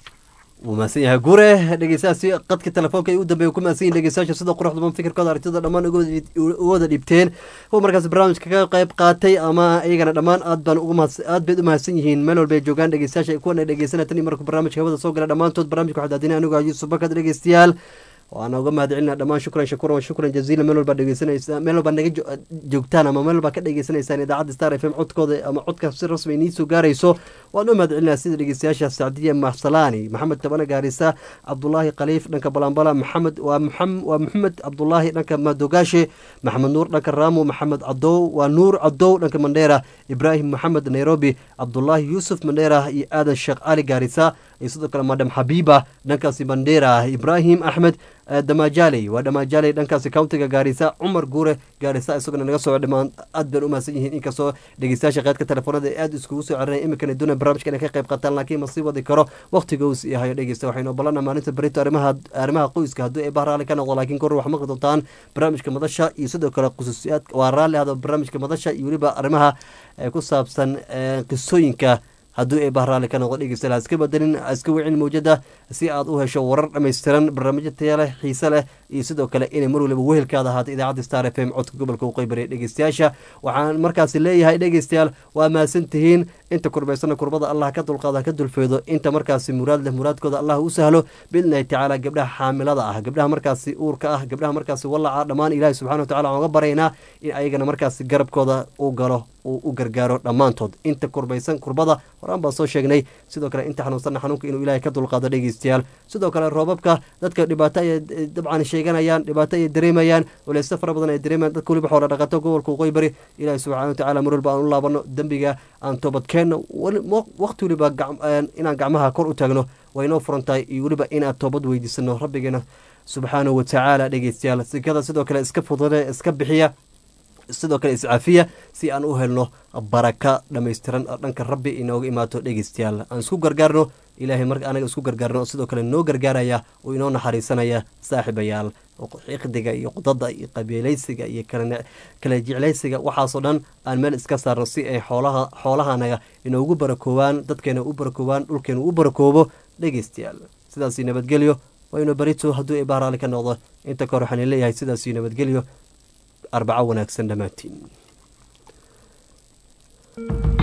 wuu mahadsan yahay guure dhegeystayaasi qadka telefoonka ay u dambeeya ku mahadsan yihin dhegeystayaasha sida quruxda badan fikirkooda aragtida dhammaan uga wada- uga wada dhiibteen kuwa markaas barnaamijka ka qayb qaatay ama iyagana dhammaan aad baan ugu mahadsan aad bayd u mahadsan yihiin meel walba ay joogaan dhegeystayaasha kuwana dhegeysanaya tan iyo markuu barnaamijka hawada soo gala dhammaantood barnaamijka waxaa daadinay anigu ah yuusuf bakad dhegeystayaal waana uga mahad celinaa dhammaan shukran shakuran shukran jaziila meel walba dhegeysanaysa meel walba naga jo- joogtaan ama meel walba ka dhegeysanaysaan idaacadda star f m codkooda ama codka si rasmi inii soo gaarayso waan u mahad celinaa sida dhegeystayaasha sacdiya mahsalaani maxamed tabane gaarisa cabdulaahi khaliif dhanka balambala maxamed waa maxam- waa maxamed cabdulaahi dhanka madogaashe maxamed nuur dhanka raamo maxamed cadow waa nuur cadow dhanka mandheera ibraahim maxamed nairobi cabdulaahi yuusuf mandheera iyo aadan sheekh ali gaarisa iyo sidoo kale madam xabiiba dhankaasi mandheera ibraahim axmed eh, damajaaley waa damajaaley dhankaasi countiga gaarisa cumar guure gaarisa isaguna naga soo dhamaan aad baan u mahadsan yihiin inkastoo dhegeystayaasha qaadka telefoonada ay aad iskugu soo celinaya iminkana doonaya barnaamijka inay ka qayb qaataan laakiin ma sii wadi karo waqtiga uu sii hayo dhegeysta waxaynu obolana maalinta berito arrimaha arrimaha qoyska haddii ay bah raalli ka noqdo laakiin kor wax maqli doontaan barnaamijka madasha iyo sidoo kale khusuusiyaad waa raalli ahdo barnaamijka madasha iyo weliba arrimaha eh, ku saabsan eh, qisooyinka haddii ay bahraali ka noqdo dhegeysta ha iska bedelin ha iska wicin mawjada si aad u hesho warar dhammaystiran barnaamijyo taya leh xiise leh iyo sidoo kale inay mar waliba wehelkaada ahaato idaacadda star f m codka gobolka waqooyi bari dhegeystayaasha waxaan markaasi leeyahay dhegeystayaal waa mahadsan tihiin inta kurbaysana kurbada allah ka dulqaada ka dulfeedo inta markaasi muraad leh muraadkooda allah u sahlo biidnillahi tacaala gabdhaha xaamilada ah gabdhaha markaasi uurka ah gabdhaha markaasi wallaca dhammaan ilaahi subxana wa tacala waxaan uga baraynaa in ayagana markaasi garabkooda u galo uu u gargaaro dhammaantood inta kurbaysan kurbada horaan baan soo sheegnay sidoo kale inta xanuunsanna xanuunka inuu ilaahay ka dulqaado dhegeystayaal sidoo kale roobabka dadka dhibaato ayay eh, dabcan sheeganayaan dhibaato ayay dareemayaan waleysto fara badan ay dareemayaan dadka weliba xoola dhaqato gobolka waqooyi bari ilaahi subxaana wa tacaala mar walba aan u laabano dembiga aan toobadkeenno wali- mo- waqti weliba gac- een, inaan gacmaha kor u taagno waa inoo furan tahay iyo weliba inaan toobad weydiisano rabbigeena subxaanahu wa tacaala dhegeystayaal sikada sidoo kale iska fudade iska bixiya sidoo kale iscafiya si aan u helno baraka dhammaystiran oo dhanka rabbi inooga imaato dhegeystayaal aan isku gargaarno ilaahay marka anaga isku gargaarno oo sidoo kale noo gargaaraya oo inoo naxariisanaya saaxiibayaal oo xiqdiga iyo qudada iyo qabiilaysiga iyo kala kala jeclaysiga waxaasoo dhan aan meel iska saarno si ay xoolaha xoolahanaga inoogu barakoobaan dadkeena u barakoobaan dhulkeena u barakoobo dhegeystayaal sidaasi nabadgelyo waynu barito hadduu ay bahraali ka noqdo inta kore waxaan leeyahay sidaasi nabadgelyo arbaco wanaagsan dhammaantiin